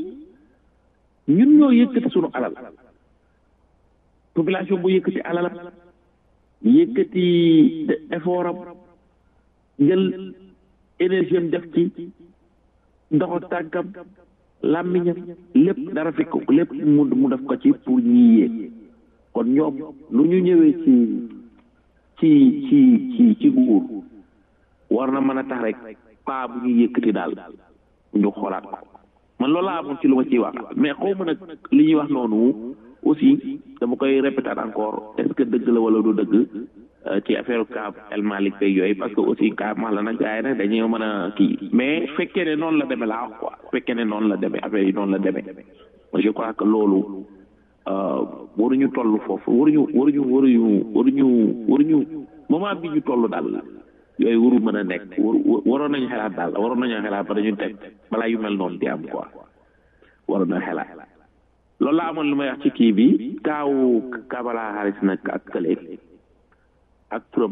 ñun ñoo yëkkati suñu alal population bu yëkkati alalam yëkkati effort am jël énergie am def ci ndoxu tànkam làmmiñam lépp dara fi ko lépp mu mu def ko ci pour ñii yéeg kon ñoom lu ñu ñëwee ci ci ci ci ci nguur war na mën a tax rek paa bu ñuy yëkkati daal ñu xoolaat ko man loolu laa amoon ci lu ma ciy wax mais xaw ma nag li ñuy wax noonu aussi dama koy répéter encore est-ce que dëgg la wala du dëgg ci affaire cas El Malick beeg yooyu parce que aussi cas max la nag gars yi nag dañuy mën a kii mais fekkee ne noonu la demee laa wax quoi fekkee ne noonu la demee affaire yi noonu la demee je crois que loolu waruñu toll foofu waruñu waruñu waruñu waruñu waruñu moment bi ñu toll daal yooyu waru mën a nekk waru waroon nañu xelaat daal waroon nañu xelaat ba dañu teg balaa yu mel noonu di am quoi waroon na xelaat loolu laa amoon lu may wax ci kii bi kaawu Kamala Harris nag ak kële ak Trump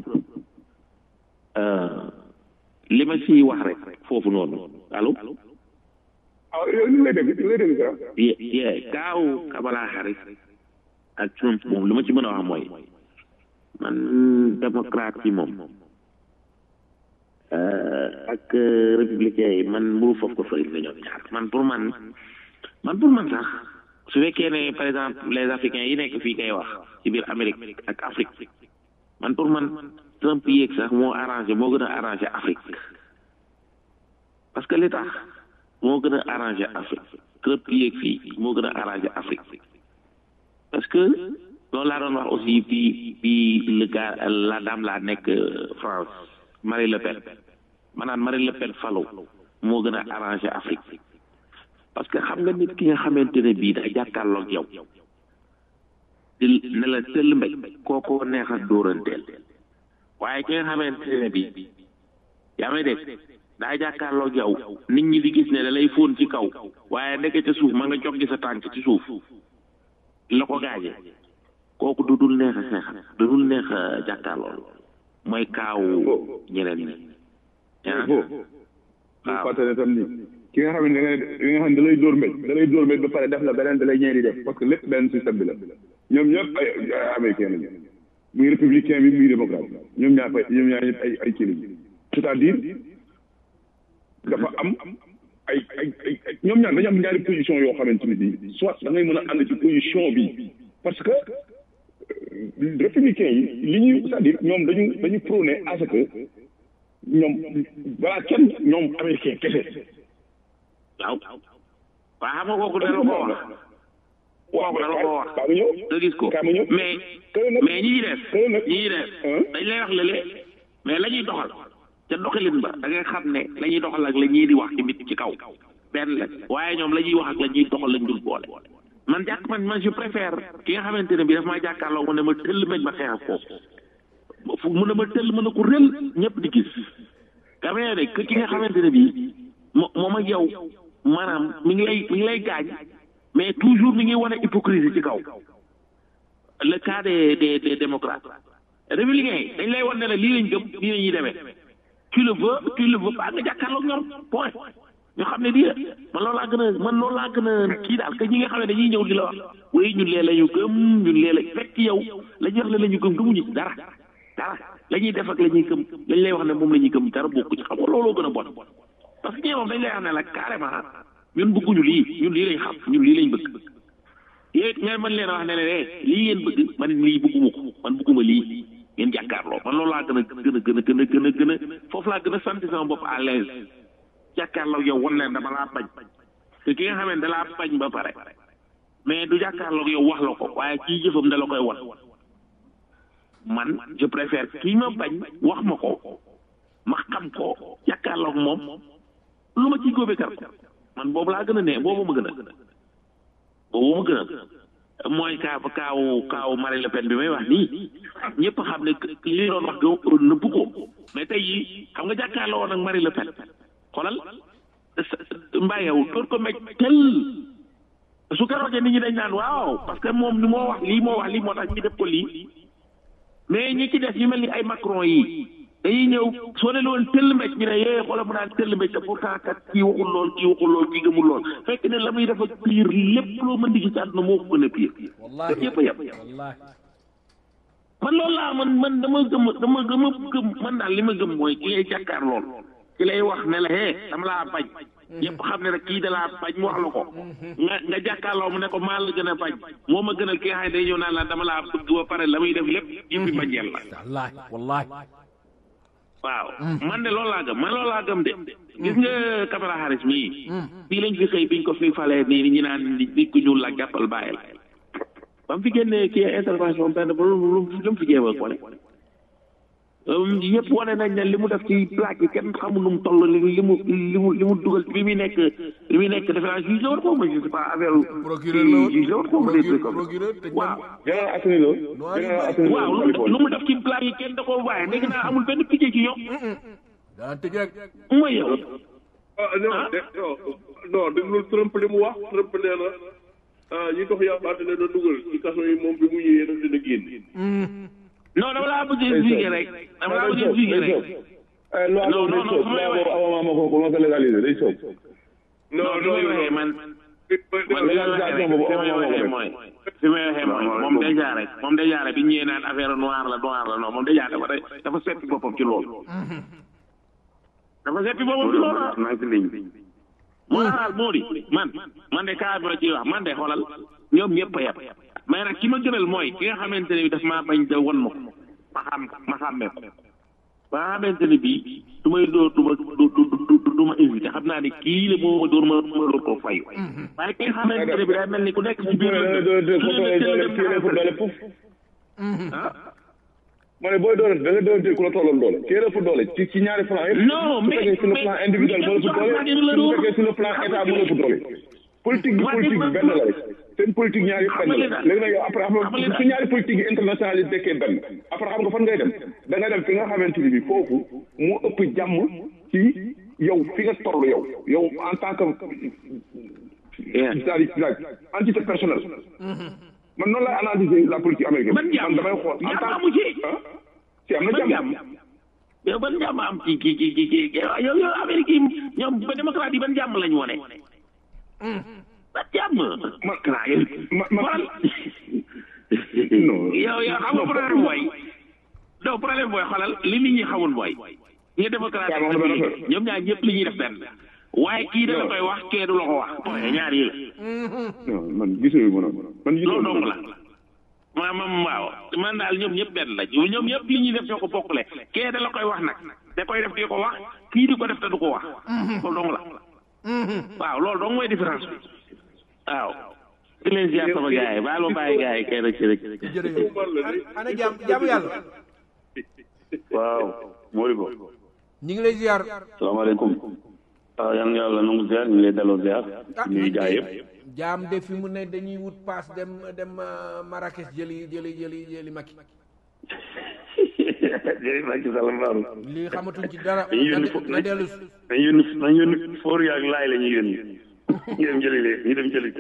li ma ciy wax rek foofu noonu allo. ah yow ñu ngi lay dégg ñu ngi lay dégg sax. ye ye kaawu Kamala Harris ak Trump moom li ma ci mën a wax mooy man démocrate yi moom ak républicain yi man mburu foofu ko fëri la ñoom ñaar man pour man man pour man sax su fekkee ne par exemple les africains yi nekk fii kay wax ci biir Amérique ak Afrique man pour man Trump yéeg sax moo arrangé moo gën a arrangé Afrique parce que li tax moo gën a arrangé Afrique Trump yéeg fii moo gën a arrangé Afrique parce que loolu laa doon wax aussi bi bi le gars la dame laa nekk France Marie Le Pen maanaam Marie Le Pen falo moo gën a arrangé Afrique parce que xam nga nit ki nga xamante ne bii daa jàkkaarloog yow di ne la tëll mbéj kookoo neex a dóoranteel waaye ki nga xamante ne bii yaa may dégg daa jàkkaarloog yow nit ñi di gis ne da lay fóon ci kaw waaye ndeke ca suuf ma nga jog gi sa tànk ci suuf la ko gaaje kooku du dul neex a xeexal du dul neex a jàkkaarlool mooy kaawu ñeneen ñi ah waaw fàttali tam ni ki nga xam ne da ngay ki nga xam ne da lay dóor mbéj da lay dóor mbéj ba pare def la beneen da lay ñeenti def parce que lépp benn système bi la ñoom ñëpp ay ay américain lañu muy républicain bi muy démocrate ñoom ñaar fay ñoom ñaar ñëpp ay ay kii lañu c'est-à-dire dafa am ay ay ay ñoom ñaar dañu am ñaari position yoo xamante ni bii soit da ngay mën a ànd ci position bi parce que républicain yi li ñuy c'est-à-dire ñoom dañu dañu prôné à ce que ñoom balaa kenn ñoom américain kese waaw waaw xam nga kooku dara ko wax kooku dara ko wax kaa ma ñëw nga gis ko kaa ma ñëw mais mais ñi ñuy def ñi ñuy def dañ lay wax lële mais la ñuy doxal ca doxalin ba da ngay xam ne la ñuy doxal ak la ñuy di wax ci nit ci kaw benn la waaye ñoom la ñuy wax ak la ñuy doxal lañ dul boole man jàkk man man je préfère ki nga xamante ne bi daf maa jàkkaarloo mu ne ma tëll meñ ma xeex ak ko fu mu ne ma tëll mën a ko rël ñëpp di gis kamee ne que ki nga xamante ne bii mo moom ak yow maanaam mi ngi lay mi ngi lay gaañ mais toujours mi ngi wane hypocrisie ci kaw le cas des des des démocrates républicains yi dañ lay wan ne la lii lañ gëm lii la ñuy demee tu le veux tu le veux pas nga jàkkaarloog ñoom point ñu xam ne lii la man loolu laa gën a man loolu laa gën a kii daal que ñi nga xam ne dañuy ñëw di la wax oui ñun lee la ñu gëm ñun lee la fekk yow la ñuy wax ne la ñu gëm gëmuñu ci dara dara la ñuy def ak la ñuy gëm lañ lay wax ne moom la ñuy gëm dara bokku ci xam nga looloo gën a bon parce que ñee moom dañ lay wax ne la carrément ñun bëgguñu lii ñun lii lañ xam ñun lii lañ bëgg yooyu it ngeen mën leen a wax ne ne ne lii ngeen bëgg man lii bëgguma ko man bëgguma lii ngeen jàkkaarloo man loolu laa gën a gën a gën a gën a gën a gën a foofu laa gën a sant sama bopp à l'aise jàkkaarloo yow wan leen dama laa bañ te ki nga xam ne da laa bañ ba pare mais du jàkkaarloo yow wax la ko waaye kii jëfam da la koy wan man je préfère kii ma bañ wax ma ko ma xam ko jàkkaarloo moom lu ma ciy góobee kar man boobu laa gën a ne boobu ma gën a boobu ma gën a mooy kaa kaaw kaaw Marine Le Pen bi may wax nii ñëpp xam ne li doon wax ga nëbbu ko mais tey yi xam nga jàkkaarloo woon ak Marine Le Pen xoolal mbayew door ko mej tel su keroogee nit ñi dañ naan waaw parce que moom ni moo wax lii moo wax lii moo tax ñu def ko lii mais ñi ci def ñu mel ni ay Macron yi dañuy ñëw soo leen woon tëll mbéj ñu ne yee xoolal mu naan tëll mbéj te pourtant kat kii waxul lool kii waxul lool kii gëmul lool fekk ne la muy def ak pire lépp loo mën di gis ci àdduna moo ko gën a pire yëpp a yem man loolu laa man man dama gëm dama dama gëm man daal li ma gëm mooy ki ngay jàkkaar lool ki lay wax ne la hee dama laa bañ ñëpp xam ne rek kii da laa bañ mu wax la ko nga nga jàkkaarloo mu ne ko maa la gën a bañ moo ma gënal ki nga xam ne day ñëw naan la dama laa bëgg ba pare la muy def lépp yëppi bañeel la wallahi wallahi waaw man de loolu laa gëm man loolu laa gëm de gis nga Kamala Harris mii fii lañ fi xëy biñ ko fi falee nii ñi naan nit ku ñuul la jàppal bàyyi la ba mu fi génnee kii intervention benn ba lu lu mu fi jéem a wane yëpp wane nañ ne li mu def ci plaque yi kenn xamul nu mu toll li li mu li mu li mu dugal bi muy nekk bi muy nekk defe naa juge la woon xaw ma je sais pas affaire procureur la woon juge la woon xaw ma des trucs comme procureur tëj waaw général Assani Lo général Assani Lo waaw lu lu mu def ci plaque yi kenn da koo waaye dégg naa amul benn picc ci ñoom daa tëj rek mooy yow ah non de non déglu Trump li mu wax Trump nee na ah ñi dox yàlla dina na dugal ci kaso yi moom bi mu ñëwee daf dina génn. non dama laa bëgg expliquer rek dama laa bëgg expliquer rek loi Non, boobu non, day non, soob fu may loi waxee. boobu avant ma ko ko ma ko légaliser day soob non fi may waxee man man fi may waxee rek fi may waxee mooy fi may waxee mooy moom déjà rek moom déjà rek bi ñu ñëwee naan affaire noir la noir la non moom déjà dafa dafa seppi boppam ci loolu dafa seppi boppam ci loolu maa ngi ci ligne bi moo daal moo di man man de kaa bi la ciy wax man de xoolal ñoom ñëpp a yem mais nag ki ma gënal mooy ki nga xamante ne bi daf maa bañ da won ma ko ma xam ma xàmmee ko ba nga xamante ne bii du may dóor du ma du du du du ma hésité xam naa ne kii la moo ma dóor ma ma dóor ko fayu waaye ki nga xamante ne bi day mel ni ku nekk ci biir doole doole doole doole doole fu doole puf ah ma ne booy doole da nga doole ku la tolloon doole kii la fu doole ci ci ñaari plan yëpp Non, su mais- fekkee sur le mais- plan individuel moo la fu doole mais- mais- su fekkee sur le plan état moo la fu doole politique bi Ouais, politique bi mais- benn la rek seen politique ñaari yëpp benn la léegi nag yow après xam Xam nga nga su ñaari politique yi internationale yi dekkee benn après xam nga fan ngay dem da nga dem fi nga xamante ni bi foofu mu ëpp jàmm ci yow fi nga toll yow yow en tant que c'est-à-dire c'est-à-dire entité personnelle man noonu lay analyser la politique américaine Ban jàmm? man damay xool en Jàmm tant amu ci. ah si am na ban jàmm jàmm yow ban jàmm am ci ci ci ci ci yow yow Amérique yi ñoom ba démocrate yi ban jàmm lañu wone ban jàmm man xanaa yow ma ma xoolal non yow yow xam nga problème mooy non problème mooy xoolal li nit ñi xamul mooy ñi démocrate Waaw, wax na benn affaire. ñoom ñaar ñëpp li ñuy def benn waaye kii dana koy wax kee du la ko wax waaye ñaar yi la non man gisuma ko noonu man gisuma loolu dong la ma ma waaw man daal ñoom ñëpp benn la ñoom ñëpp li ñuy def ñoo ko bokkule kee da la koy wax nag da koy def di ko wax kii di ko def te du ko wax loolu dong la waaw loolu dong mooy différence bi waaw di leen ziar sama gars yi baal ma bàyyi gars yi kay rek si rek jërëjëf ana jaam jaamu yàlla waaw Modibo ñu ngi lay ziar salaamaaleykum waaw yan yàlla nangu ziar ñu ngi lay delloo ziar ñuy gaay yëpp jaam de fi mu ne dañuy wut paas dem dem euh, Marrakech jëli jëli jëli jëli Macky jërëjëf Macky Sall mbaaru lii xamatuñ ci dara dañuy yónni fo na dellu si dañuy yónni dañuy yónni foor yaag laay la ñuy yónni ñu dem jëli leen ñu dem jëli ko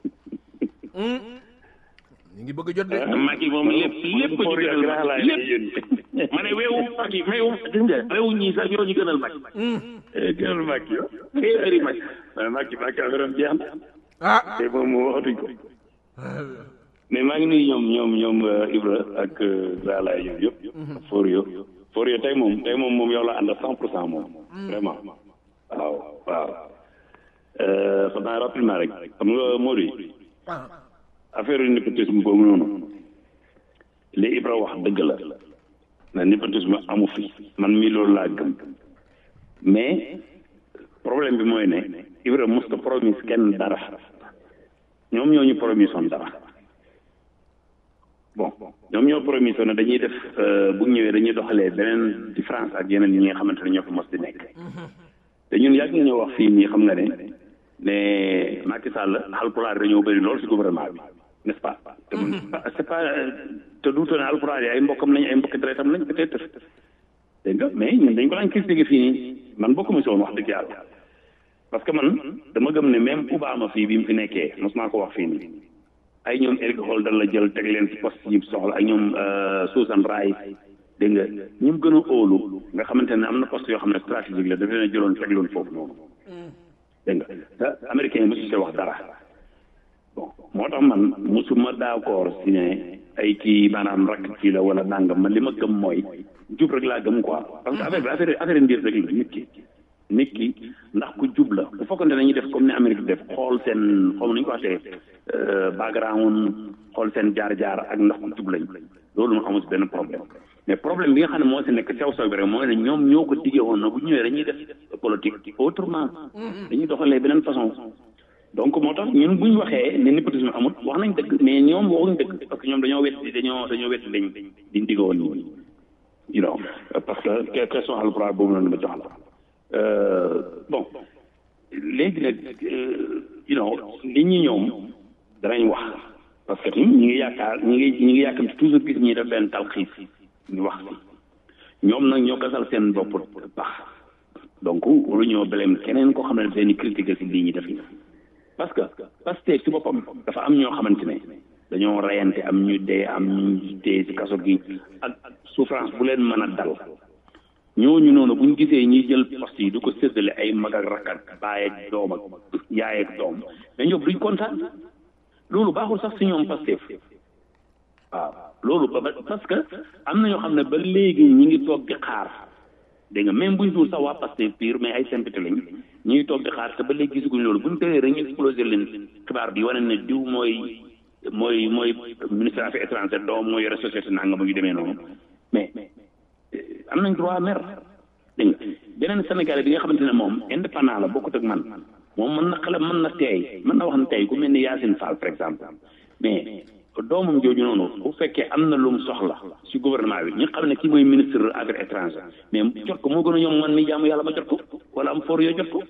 ñu ngi bëgg a jot de Macky moom lépp lépp ñu foor yaag gënal laay Macky la ñuy lépp yónni ma ne weewu Macky weewu gis nga weewu ñii sax ñoo ñu gënal Macky gënal Macky yo téeméeri Macky mais Macky Macky affaire am jeex na ah te moom moo waxatuñ ko mais maa ngi nuyu ñoom ñoom ñoom euh, Ibra ak Zalaay ñoom yëpp foor yo foor yo tey moom tey moom moom yow la ànd cent pour cent moom vraiment waaw waaw Euh, xam naa rapidement rek xam nga Mody ah affaire népotisme boobu noonu li Ibra wax dëgg la na népotisme amu fi man mii loolu laa gëm mais problème bi mooy ne Ibra mos ko promise kenn dara ñoom ñoo ñu promise woon dara bon ñoom ñoo promise woon ne dañuy def euh, bu ñu ñëwee dañuy doxalee beneen différence ak yeneen ñi nga xamante ne ñoo fi mos di nekk te ñun yàgg nañoo wax fii nii xam nga ne ne Macky Sall alpulaar dañoo bëri lool ci gouvernement bi n'est-ce pas te mun c'est pas te duuta ne alpulaar yi ay mbokkam lañ ay mbokki deretam lañ peut-être dégg nga mais ñun dañ ko daan critiquer fii nii man bokkuma si woon wax dëgg yàlla parce que man dama gëm ne même Obama fii bi mu fi nekkee mos naa ko wax fii nii ay ñoom Eric Holder la jël teg leen ci poste yi soxla ak ñoom Susan Rice dégg nga ñi mu gën a óolu nga xamante ne am na poste yoo xam ne stratégique la dafa leen a jëloon teg leen foofu noonu dégg nga te américain yi mosu see wax dara bon moo tax man mosuma d'accord si ne ay kii maanaam rakk kii la wala nangam man li ma gëm mooy jub rek laa gëm quoi parce que affaire bi affaire affaire mbir rek la nit ki nit ki ndax ku jub la bu fekkoon ne dañuy def comme ni Amérique def xool seen xaw ma nu ñu ko waxee background xool seen jaar-jaar ak ndax ku jub lañ loolu mu amul si benn problème mais problème bi nga xam ne moo si nekk sew sew bi rek mooy ne ñoom ñoo ko diggee woon na bu ñëwee dañuy def politique autrement dañuy doxalee beneen façon donc moo tax ñun bu ñu waxee ne népotisme amul wax nañ dëgg mais ñoom waxuñ dëgg parce que ñoom dañoo wetti dañoo dañoo wetti lañ diñ diggee woon nii you know parce que question alpulaar boobu noonu ma jox la bon léegi nag you know nit ñi ñoom danañ wax parce que tamit ñi ngi yaakaar ñi ngi ñi ngi yàkkamti toujours gis ñi def benn talxiis ñu wax si ñoom nag ñoo gasal seen bopp baax donc waru ñoo beleem keneen koo xam ne daf leen di critiquer si lii ñi def parce que parce que si boppam dafa am ñoo xamante ne dañoo reyante am ñu dee am ñu dee si kaso gi ak souffrance bu leen mën a dal ñooñu noonu bu ñu gisee ñuy jël poste yi du ko séddale ay mag ak rakk ak baay ak doom ak yaay ak doom mais ñoom duñ kontaan loolu baaxul sax si ñoom Pastef waaw loolu ba parce que am na ñoo xam ne ba léegi ñi ngi toog di xaar dégg nga même buñ dul sax waa Pastef pire mais ay sympathie lañ ñi ngi toog di xaar te ba léegi gisaguñ loolu buñ tëyee rek ñu explosé leen xibaar bi wane ne diw mooy mooy mooy ministre affaires étrangères doom mooy yore société nanga mu ngi demee noonu mais am nañ droit mer dégg nga beneen Sénégalais bi nga xamante ne moom indépendant la bokkut ak man moom mën na xale mën na teey mën na wax ne tey ku mel ni Yacine Fall par exemple mais doomam jooju noonu bu fekkee am na lu mu soxla si gouvernement bi ñu xam ne kii mooy ministre affaires étrangères mais jot ko moo gën a ñoom man mi jaamu yàlla ma jot ko wala am for yoo jot ko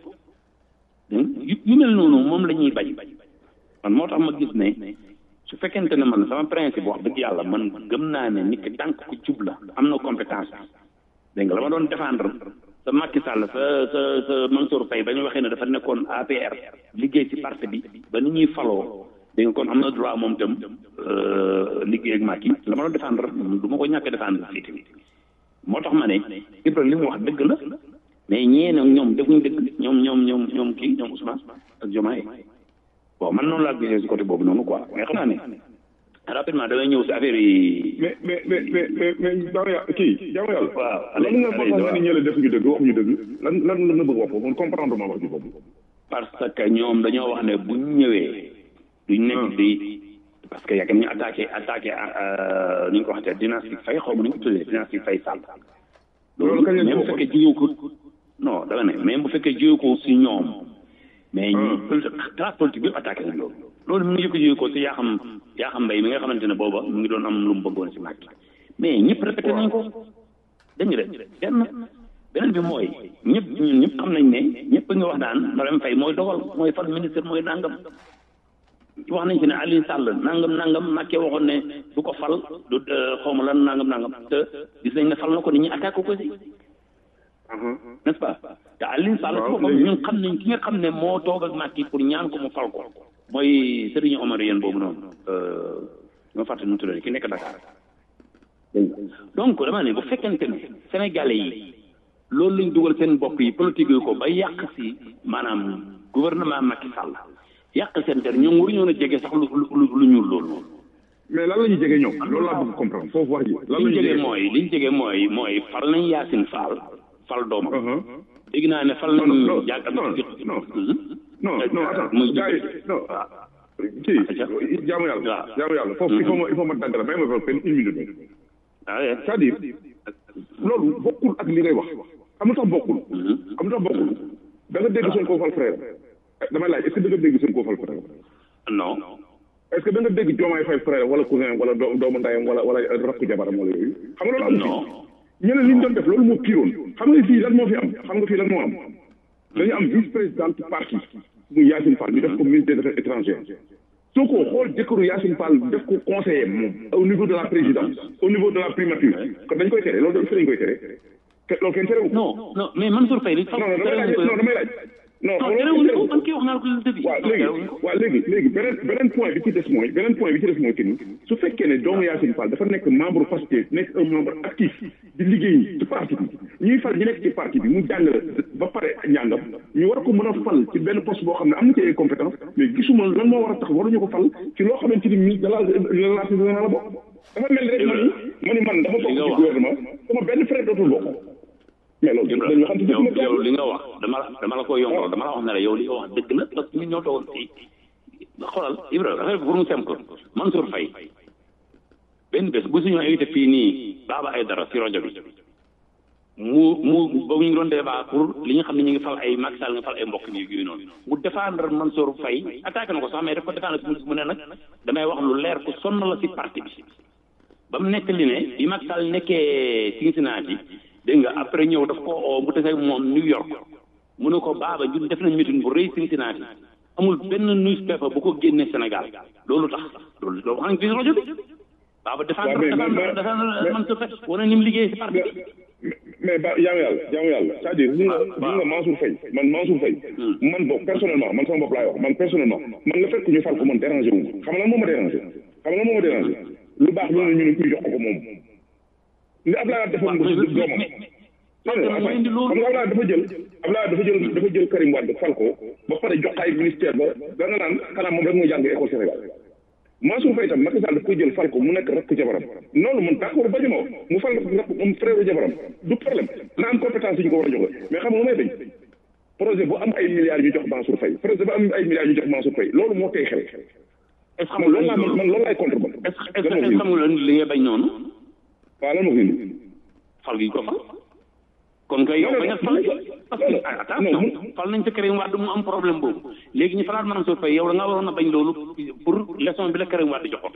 yu yu mel noonu moom la ñuy bañ man moo tax ma gis ne su fekkente ne man sama principe wax dëgg yàlla man gëm naa ne nit ki tànk ku jub la am na compétence dégg nga la ma doon défendre sa Macky Sall sa sa sa Mansour Faye ba ñu waxee ne dafa nekkoon APR liggéey ci parti bi ba ni ñuy faloo dégg nga kon am na droit moom itam liggéey ak Macky la ma doon défendre du ma ko ñàkk défendre fii tamit moo tax ma ne Ibrahima li mu wax dëgg la mais ñee nag ñoom defuñ dëgg ñoom ñoom ñoom ñoom kii ñoom Ousmane ak Diomaye bon man noonu laa gisee si côté boobu noonu quoi mais xam naa ne rapidement damay ñëw si affaire yi. mais mais mais mais mais mais jaamu yàlla kii jaamu yàlla. waaw lan nga wax nga ni ñële def ñu dëgg waxuñu dëgg lan lan la nga bëgg wax foofu man comprendre ma wax ji boobu. parce que ñoom dañoo wax ne buñ ñëwee. duñ nekk di parce que yàgg nañu attaqué attaqué ni ñu ko waxee dynastique fay xaw ma ni ñu ko tuddee dynastique fay sàll. loolu kañ même bu fekkee jiwu ko non dama ne même bu fekkee jiwu ko si ñoom. mais ñi classe politique bi attaqué nañ loolu. loolu mu ngi ko jiwu ko si yaa xam yaa xam mbay mi nga xamante ne booba mu ngi doon am lu mu bëggoon si Macky mais ñëpp répété nañ ko dégg nga de benn beneen bi mooy ñëpp ñun ñëpp xam nañ ne ñëpp nga wax daan Marème Faye mooy dogal mooy fal ministre mooy nangam wax nañ ci ne Aliou Sall nangam nangam Macky waxoon ne du ko fal du xaw ma lan nangam nangam te gis nañ ne fal na ko nit ñi attaqué ko si n'est-ce pas te Aliou Sall ci boppam ñun xam nañ ki nga xam ne moo toog ak Macky pour ñaan ko mu fal ko mooy Serigne Omar yéen boobu noonu ñoo fàtte nu mu tuddee ki nekk Dakar donc dama ne bu fekkente ne Sénégalais yi loolu lañ dugal seen bopp yi politique yi ko ba yàq si maanaam gouvernement Macky Sall yàq seen der ñoom waruñoo a jege sax lu lu lu ñuul loolu. mais lan la ñuy jege ñoom loolu laa bëgg comprendre foofu wax ji. lan la ñuy jege mooy li ñu jege mooy mooy fal nañ Yacine Fall fal doomam. dégg naa ne fal nañ. non non non non non attends gars yi non kii jaamu yàlla jaamu yàlla foofu il faut ma il faut ma dagg la may ma fa benn une minute c'est-à-dire loolu bokkul ak li ngay wax xam nga tax bokkul xam nga tax bokkul da nga dégg seen koo fal frère damay laaj est-ce que da nga dégg seen koo fal frère non est-ce que da nga dégg joomaay fay frère wala cousin wala doomu ndayam wala wala rakku jabaram wala yooyu xam nga loolu am non ñeneen li ñu doon def loolu moo piiroon xam nga fii lan moo fi am xam nga fii lan moo am dañu am vice présidente parti muy Yacine Fall ñu def ko ministre des affaires étrangères soo ko xool jëkkëru Yacine Fall def ko conseiller moom au niveau de la présidence au niveau de la primature kon dañ koy tere loolu dañ fi dañ koy tere loolu kenn terewu non non mais Mansour Faye li non non damay laaj non damay laaj non terewuñ ko man kii wax naa ko le début waaw léegi waaw léegi léegi beneen beneen point bi ci des mooy beneen point bi ci des mooy que ni su fekkee ne doomu Yacine Fall dafa nekk membre Pastef nekk un membre actif di liggéey ci parti bi ñuy fal ñi nekk ci parti bi mu jàng ba pare njàngam ñu war ko mën a fal ci benn poste boo xam ne am na ci ay compétence mais gisuma lan moo war a tax waruñu ko fal ci loo xamante ni ministre de la relation générale la bokk dafa mel rek man ma ni man dama bokk ci gouvernement sama benn frère dootul bokk mais loolu dañu xam yow yow li nga wax dama la dama la ko yombal dama la wax ne la yow li nga wax dëgg la parce que ñun ñoo toogoon fii xoolal Ibrahima affaire bi pour mu simple Mansour Faye benn bés bu suñu invité fii nii Baba Aïdara si rajo bi mu mu ba ñu ngi doon débat pour li nga xam ne ñu ngi fal ay Macky Sall nga fal ay mbokk yi yooyu noonu mu défendre Mansour Faye attaqué na ko sax mais daf ko défendre si mu ne nag damay wax lu leer ku sonn la si parti bi ba mu nekk li ne bi Macky Sall nekkee Cincinnati dégg nga après ñëw daf ko oo mu tase moom New York mu ne ko baaba ñun def nañ meeting bu rëy Cincinnati amul benn newspaper bu ko génne Sénégal loolu tax loolu loolu wax nañ fi rajo bi baaba défendre défendre défendre Mansour Faye wane ni mu liggéey si parti bi mais ba jaamu yàlla jaamu yàlla c'est-à-dire li nga li nga Mansour Faye man Mansour Faye man boog personnellement man sama bopp laay wax man personnellement man la fekk ñu fal ko man dérangé wu xam nga lan moo ma dérangé xam nga lan moo ma dérangé lu baax lu ne ñu ne kuy jox ko moom ni Abdoulaye defoon nga doomam xam nga Abdoulaye dafa jël Abdoulaye dafa jël dafa jël Karim Wade fal ko ba pare jox ay ministère ba da nga naan xanaa moom rek moo jàng école Sénégal Mansour Faye tam Macky Sall daf koy jël fal ko mu nekk rakk jabaram noonu man d'accord bañ ma mu fal rakk moom frère jabaram du problème na am compétence yi ñu ko war a joxe mais xam nga may bañ projet bu am ay milliards ñu jox Mansour Faye projet bu am ay milliards ñu jox Mansour Faye loolu moo tey xel est-ce que man loolu laa man loolu laay contre man est-ce que xam nga li nga bañ noonu waaw lan moo ko indi fal gi ko fal kon kay yow bañ a fal parce que attention fal nañ sa Karim Wade mu am problème boobu léegi ñu falaat Mansour Faye yow da nga waroon a bañ loolu pour leçon bi la Karim Wade joxoon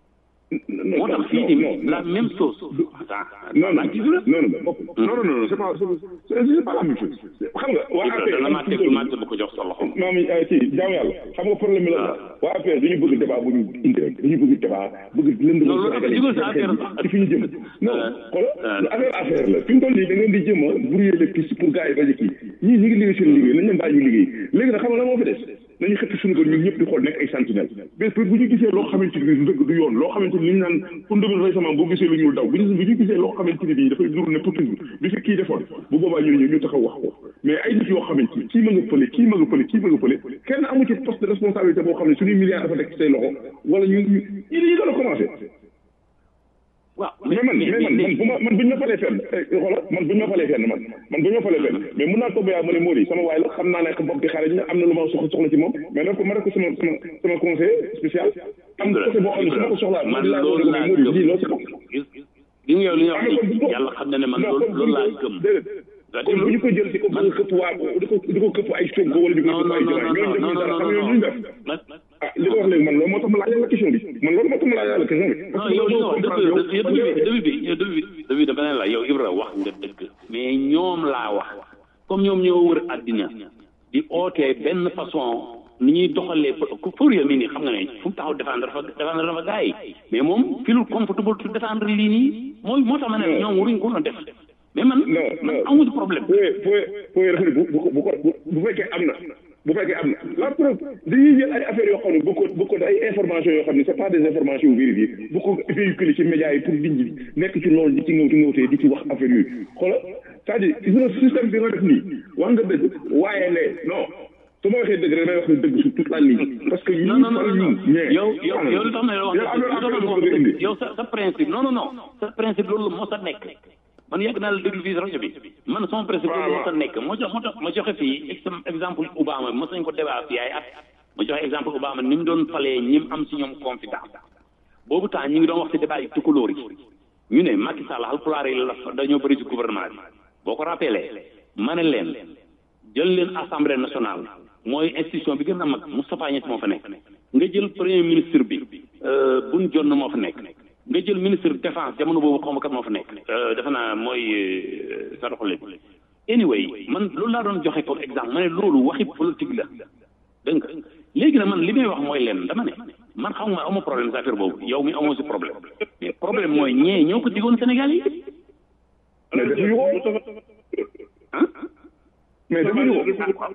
moo tax fii nii la même chose non non non non non non c'est pas c'est pas la même chose xam nga waa APR dana maa teg maa bu ko jox sa loxo maam kii jaamu yàlla xam nga problème bi la waa APR dañu bëgg débat bu ñu indi rek dañu bëgg débat bëgg lënd non loolu affaire jugul sa affaire ci fi ñu jëm non xoolal affaire affaire la fi mu toll nii da ngeen di jëm a brouiller les pistes pour gars yi bañ a kii ñii ñu ngi liggéey seen liggéey nañ leen bàyyi ñu liggéey léegi nag xam nga la moo fi des nañu xëpp suñu ko ñun ñëpp di xool nekk ay sentinelle bés bu ñu gisee loo xamante ni du dëgg du yoon loo xamante ni li ñu naan pour ndëgal récemment boo gisee lu ñuul daw bu ñu gisee loo xamante ni bii dafay duru ne Poutine bi fi kii defoon bu boobaa ñu ne ñu taxaw wax ko mais ay nit yoo xamante ni kii ma nga fële kii ma nga fële kii ma nga fële kenn amu ci poste de responsabilité boo xam ne suñuy milliards dafa nekk ci say loxo wala ñu ñu ñu dañuy doon a commencé waaw mais man mais man man bu ma man bu ñu ma falee fenn xoolal man bu ñu ma falee fenn man man bu ñu ma falee fenn mais mun naa toog ba yaa ma ne Mody sama waay la xam naa ne bopp bi xarañ na am na lu ma soxla soxla ci moom mais daf ko ma def ko sama sama sama conseil spécial am côté boo xam ne su ma ko soxlaa man loolu laa Mody lii loo ci gëm gis gis nga yow li nga wax nii yàlla xam na ne man loolu loolu laa gëm kon bu ñu ko jël di ko bëgg a këpp waa di ko di ko këpp ay Sonko wala di ko këpp ay Diomaye ñooñu defuñu dara xam ñooñu ñu def ah li ko wax léegi man loolu moo tax ma laaj la question bi man loolu moo tax ma laaj la question bi non yow li nga wax dëgg dëgg dëgg bi yow dëgg bi dëgg bi dama ne la yow Ibra wax nga dëgg mais ñoom laa wax comme ñoom ñoo wër àddina di ootee benn façon ni ñuy doxalee ku Fourier mii nii xam nga ne fu mu taxaw défendre dafa défendre dafa gars yi mais moom filul comfortable to défendre lii nii mooy moo tax ma ne ñoom waruñ ko def mais man man amuñu problème. fooy fooy fooy dafa ne bu bu bu ko bu fekkee am na bu fekkee am na la preuve dañuy jël ay affaires yoo xam ne bu ko bu ko ay informations yoo xam ne c'est pas des informations vérifiées bu ko véhiculer ci médias yi pour nit ñi nekk ci loolu di ci ngëwti ngëwtee di ci wax affaire yooyu xoolal c'est-à-dire gis nga système bi nga def nii wax nga dëgg waaye ne non su ma waxee dëgg rek damay wax ne dëgg sur toute la ligne parce que non non non yow yow yow li tax ma wax yow sa sa principe non non non sa principe loolu moo sa nekk man yàgg naa la déglu fii rajo bi man sama principe loolu moo sa nekk moo jox moo tax ma joxe fii exemple Obama mos nañ ko débat fii ay at ma joxe exemple Obama ni mu doon falee ñi mu am si ñoom confiance boobu temps ñi ngi doon wax si débat yi tukulóor yi ñu ne Macky Sall alpulaar yi la dañoo bëri si gouvernement bi boo ko rappelé ma ne leen jël leen assemblée nationale mooy institution bi gën a mag Moustapha Niasse moo fa nekk nga jël premier ministre bi Boun Dionne moo fa nekk nga jël ministre défense jamono boobu xaw ma kat moo fa nekk defe naa mooy saraxole anyway man loolu laa doon joxe comme exemple ma ne loolu waxi politique la dégg nga léegi nag man li may wax mooy leen dama ne man xam nga amoo problème sa affaire boobu yow mi amoo si problème mais problème mooy ñee ñoo ko digoon Sénégal yi mais defuñu ko ah mais defuñu ko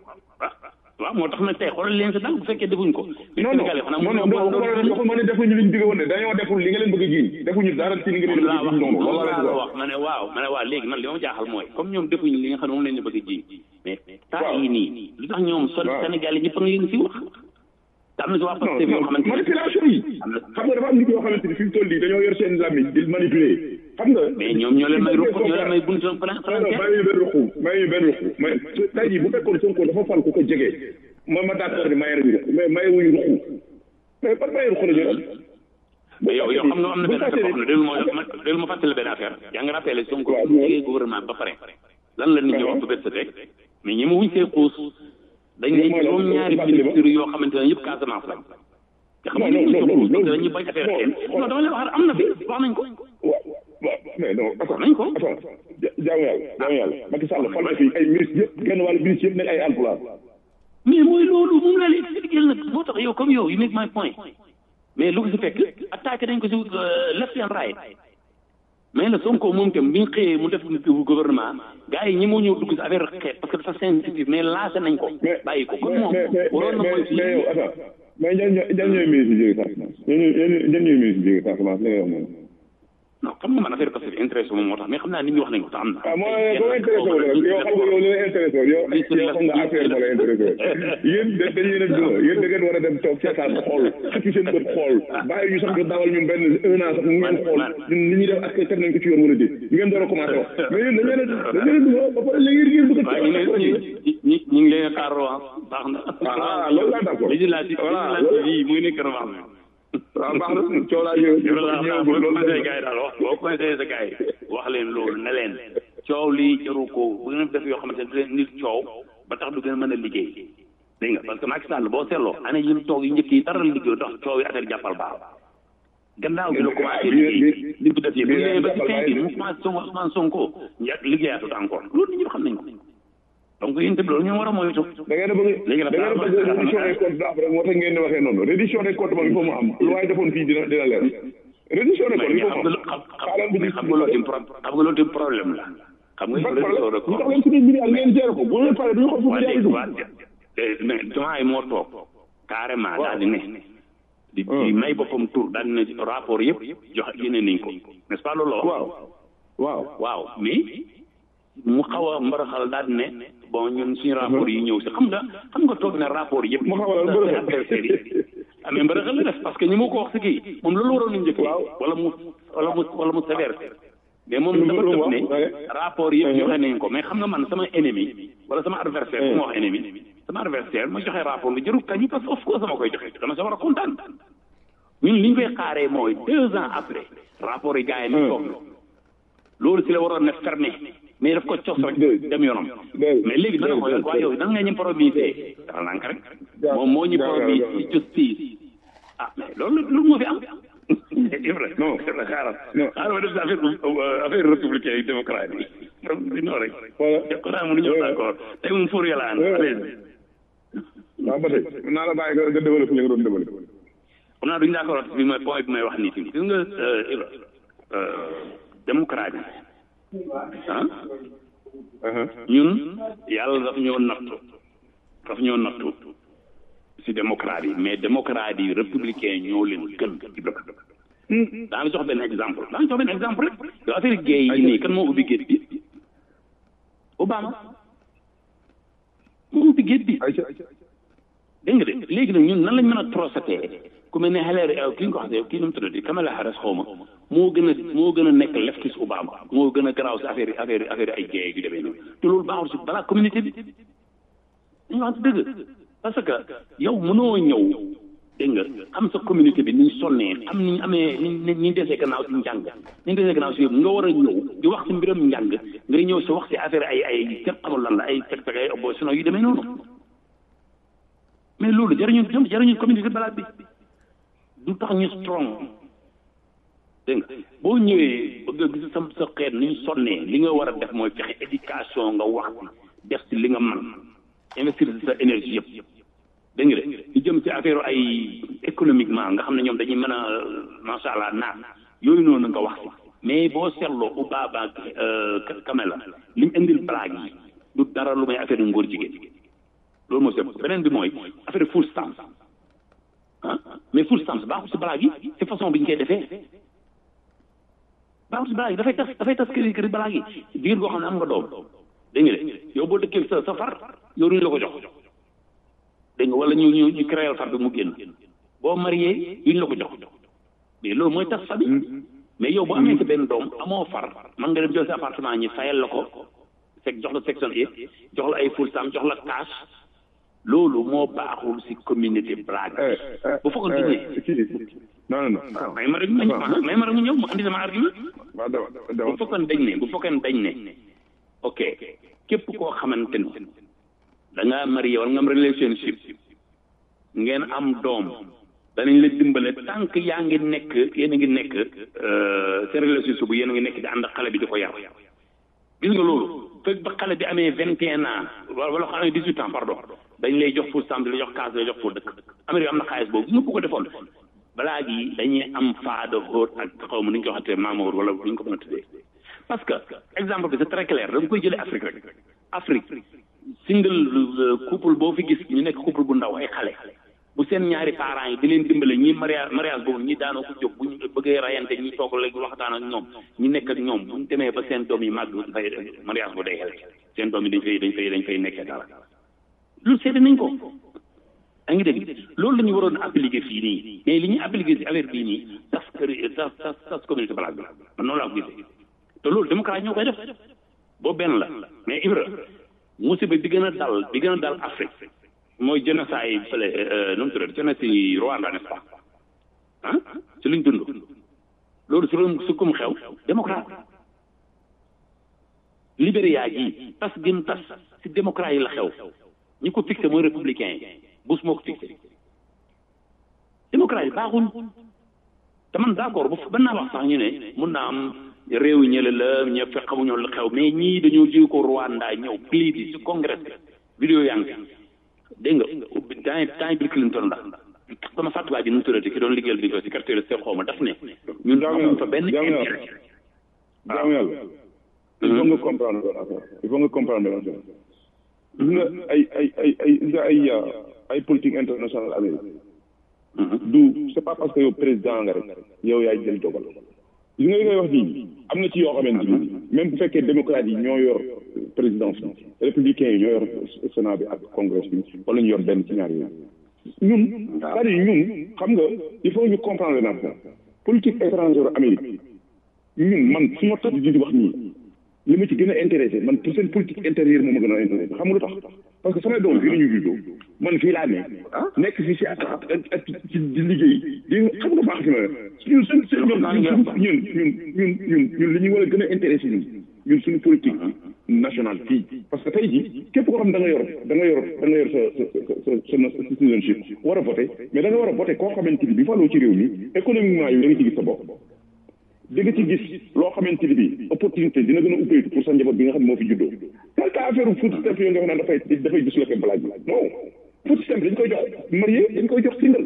waaw moo tax nag tey xoolal leen sa dal bu fekkee defuñ ko non non non non dafa ma ne defuñu liñ digg woon ne dañoo deful li nga leen bëgg a jiiñ defuñu dara ci li nga leen bëgg a jiiñ noonu loolu laa la wax ma ne waaw ma ne waaw léegi man li ma jaaxal mooy comme ñoom defuñu li nga xam ne moom leen bëgg a jiiñ mais temps yi nii lu tax ñoom sol Sénégal yi ñëpp a ngi leen si wax te am na si waa Pastef yoo xamante manipulation yi xam nga dafa am nit yoo xamante ni fi mu toll nii dañoo yor seen làmmiñ di manipuler xam nga mais ñoom ñoo leen may ruq ñoo leen may buntu plan non non may ñu benn ruqu may ñu benn ruqu mais tey jii bu fekkoon Sonko dafa fal ku ko jege ma ma d'accord ni maye nañu ruqu mais maye wuñu ruqu mais ban maye ruqu la ñu am mais yow yow xam nga am na benn affaire boo xam ne déglu ma déglu ma fàttali benn affaire yaa ngi rappelé Sonko bu jegee gouvernement ba pare lan la nit ñi wax bu bët sa teg mais ñi ma wuñ see xuus dañ ne juróom ñaari ministre yoo xamante ne yëpp Casamance lañ te xam nga nit ñi xuus dañuy bañ affaire seen non dama leen wax am na fi wax nañ ko waaw mais non attends nañ ko attends jaamu yàlla jaamu yàlla Macky Sall fal na fi ay ministre yëpp genn wàllu ministre yëpp nekk ay alpulaar mais mooy loolu moom laa lay expliqué nag moo tax yow comme yow you make my point mais lu ko si fekk attaqué dañ ko si left and right mais la Sonko moom itam bi ñu xëyee mu def gouvernement gars yi ñi moo ñëw dugg si affaire xeet parce que dafa sensitive mais lancé nañ ko bàyyi ko kon moom waroon na mooy mais yow attends mais ñan ñan ñooy ministre jóge Casamance ñan ñooy ministre jóge Casamance li nga wax moom non xam nga man affaire parce que intéressé moom moo tax mais xam naa nit ñi wax nañ ko te am na. ah mooy boo intéressé wu rek yow xam nga yow li la intéressé wu yow yow xam nga affaire moo la intéressé wu yéen da dañ leen a duma yéen da ngeen war a dem toog seetaan xool xëcc seen bët xool bàyyi ñu sax nga dawal ñun benn un an sax mu ngeen xool ñun li ñuy def ak teg nañ ko ci yoon wala déet ñu ngeen door a commencé wax mais yéen dañ leen a dañ leen a duma ba pare léegi ngeen bëgg a waaw ñu ngi ñi ñu ngi leen a xaar revanche baax na. ah loolu laa d'accord législative législative yi muy nekk revanche waaw baax na coow laa ñëw ñëw boo conseillé gars yi daal wax boo conseillé sa gars yi wax leen loolu ne leen coow lii jaru ko bu ngeen def yoo xamante ne nit coow ba tax du gën a mën a liggéey dégg nga parce que Macky Sall boo seetloo année yi mu toog yu njëkk yi dara liggéey tax coow yi affaire jàppal baax gannaaw bi la commencé liggéey li mu def yëpp bu ñu ba ci fin bi mu commencé Sonko Ousmane Sonko liggéeyaatut encore loolu nit ñi xam nañ ko donc yéen tamit loolu ñu war a moytu. da ngeen a bëgg da ngeen a bëgg reddition des comptes après moo tax ngeen di waxee noonu reddition des comptes moom il faut mu am lu waaye defoon fii dina dina leer reddition des comptes il faut mu am xaaral bi xam nga loolu tim xam nga loolu tim problème la. xam nga reddition des comptes ñu tax leen suñuy milliards ngeen gérer ko bu ngeen paree duñu xool fu milliards yi dugg. mais jomaa yi moo toog carrément daal di ne. di di may boppam tur daal di ne rapport yëpp jox génne nañ ko n'est-ce pas loolu la wax. waaw waaw waaw mais mu xaw a mbaraxal daal di ne bon ñun suñu rapport yi ñëw si xam nga xam nga toog ne rapport yëpp mu xaw a mbaraxal adversaire yi amee mbaraxal la def parce que ñi ma ko wax si kii moom loolu waroon nañu njëkk wala mu wala mu wala mu sévère mais moom dafa def ne rapport yëpp joxe nañ ko mais xam nga man sama ennemi wala sama adversaire bu ma wax ennemi sama adversaire ma joxe rapport lu jarul kañu parce que of course sama koy joxe dama sa war a kontaan ñun li ñu koy xaaree mooy deux ans après rapport yi gars yi ni toog loolu si la waroon ne fermé mais daf ko cos rek dem yoonam mais léegi dana ko waa yow nan nga ñu promisé dafa nank rek moom moo ñu promis ci justice ah mais loolu loolu moo fi am Ibra non Ibra xaaral xaaral ma def si affaire affaire républicain yi démocrate yi non rek ko daa mënu ñëw d'accord tey moom fóor yàlla an waaw ba tey naa la bàyyi nga développé li nga doon développé xam naa duñu d'accord bi mooy point bi may wax nii tamit gis nga Ibra démocrate yi ah ñun yàlla daf ñoo nattu daf ñoo nattu si démocrate yi mais démocrate yi républicain ñoo leen gën daa la jox benn exemple daa la jox benn exemple rek yow affaire gay yi nii kan moo ubbi géej bi Obama moo ubbi géej bi dégg nga de léegi nag ñun nan lañ mën a trosatee ku mel ne Hillary kii nga ko waxee kii nu mu tuddati Kamala Harris xaw ma moo gën a moo gën a nekk leftist Obama moo gën a garaaw si affaire affaire affaire ay gay yu demee noonu te loolu baaxul si balaa communauté bi dañu wax dëgg parce que yow mënoo ñëw dégg nga xam sa communauté bi ni ñu sonnee xam ni ñu amee ni ñu desee gannaaw si njàng ni ñu desee gannaaw si yëpp nga war a ñëw di wax si mbiram njàng ngay ñëw si wax si affaire ay ay kenn xamul lan la ay teg teg ay opposition yu demee noonu mais loolu jariñu jariñu communauté balaa bi du tax ñu strong dégg nga boo ñëwee bëgg a gis sa sa xeet ni ñu sonnee li nga war a def mooy fexe éducation nga wax def si li nga man investir si sa énergie yëpp dégg nga de ñu jëm ci affaire ay économiquement nga xam ne ñoom dañuy mën a macha allah naat yooyu noonu nga wax si mais boo seetloo Obama ak Kamala li mu indil blague yi du dara lu may affaire yu ngóor jigéen loolu moo seet beneen bi mooy affaire full stamp ah mais full stamp baaxul si blague yi si façon bi ñu koy defee baaxul si blague yi dafay tas dafay tas këri këri blague yi jigéen koo xam ne am nga doom dégg nga de yow boo dëkkee sa sa far yow duñu la ko jox dégg nga wala ñu ñu ñu créer far bi mu génn boo marié duñu la ko jox mais loolu mooy tas famille mais yow boo amee sa benn doom amoo far man nga dem jël sa appartement ñi fayal la ko fekk jox la section A jox la ay full stamp jox la cash loolu moo baaxul si communauté blague bu fekkoon dañ ne non non non may ma rek ma may ma rek mu ñëw mu andi sama argument bu fekkoon dañ ne bu fekkoon dañ ne ok képp koo xamante ni da ngaa marié wala nga am relationship ngeen am doom danañ la dimbale tant que yaa ngi nekk yéen a ngi nekk seen relationship bu yéen a ngi nekk di ànd ak xale bi di ko yar gis nga loolu fekk ba xale bi amee vingt et un ans wala xale dix huit ans pardon dañ lay jox full stamp di la jox case di la jox foo dëkk Amérique am na xaalis boobu nga ko defoon balaa gi dañuy am faada hóot ak xaw ma nu ñu ko waxatee maamoor wala nu ñu ko mën a tuddee parce que exemple bi c'est très clair da nga koy jëlee Afrique rek Afrique single couple boo fi gis ñu nekk couple bu ndaw ay xale bu seen ñaari parents yi di leen dimbale ñi mariage mariage boobu ñi daanoo ko jóg bu ñu bëggee rayante ñi toog léegi waxtaan ak ñoom ñi nekk ak ñoom bu ñu demee ba seen doom yi màgg fay mariage bu day xel seen doom yi dañ fay dañ fay dañ fay nekkee dara loolu seede nañ ko a ngi dégg loolu la ñu waroon appliquer fii nii mais li ñuy appliquer si affaire bii nii tas kër tas tas tas communauté balaa bi man noonu laa ko gisee te loolu démocrate ñoo koy def boobu benn la mais Ibra musiba bi gën a dal bi gën a dal Afrique mooy génocide fële nu mu tuddati génocide Rwanda n'est-ce pas ah ci luñ dund loolu su doon su kum xew démocrate Libéria gi tas gën tas si démocrate yi la xew ñi ko fixé mooy républicain yi Bush moo ko fixé démocrate yi baaxul te man d'accord bu ban naa wax sax ñu ne mun naa am réew ñële la ñëpp fekk xamuñoo la xew mais ñii dañoo jóge ko Rwanda ñëw plidi si congrès vidéo yaa ngi dégg nga temps temps Bill Clinton la sama fàttuwaa ji nu mu tuddati ki doon liggéeyal bi ko si quartier seen xaw ma daf ne ñun amuñ fa benn intérêt jaamu yàlla il faut nga comprendre benn affaire il faut nga comprendre benn affaire gis nga ay ay ay ay gis nga ay ay politique internationale Amérique du c'est pas parce que yow président nga rek yow yaay jël dogal li nga ngay wax nii am na ci yoo xamante ni même bu fekkee démocrate yi ñoo yor présidence bi républicain yi ñoo yor sénat bi ak congrès bi wala ñu yor benn ci ñaar yooyu ñun c'est-à-dire ñun xam nga il faut ñu comprendre na politique étrangère Amérique ñun man su ma tax di wax nii li ma ci gën a intéressé man pour seen politique intérieure moom ma gën a intéressé xam nga lu tax parce que samay doom fii la ñu juddoo man fii laa ne nekk fii si ak ak ci di liggéey di xam nga baax si ma ñun suñ suñ ñun ñun ñun ñun ñun ñun li ñu war a gën a intéressé ñun ñun suñu politique nationale fii parce que tey jii képp koo xam da nga yor da nga yor da nga yor sa sa sa sa citizenship war a voté mais da nga war a voté koo xamante ni bi faloo ci réew mi économiquement yow da nga ci gis sa bopp di nga ci gis loo xamante ni bi opportunité dina gën a ubbeeku pour sa njaboot bi nga xam ne moo fi juddoo quel cas affaire food stamp yoo nga xam ne dafay dafay disloqué blaaj bi non food stamp dañ koy jox marié dañ koy jox single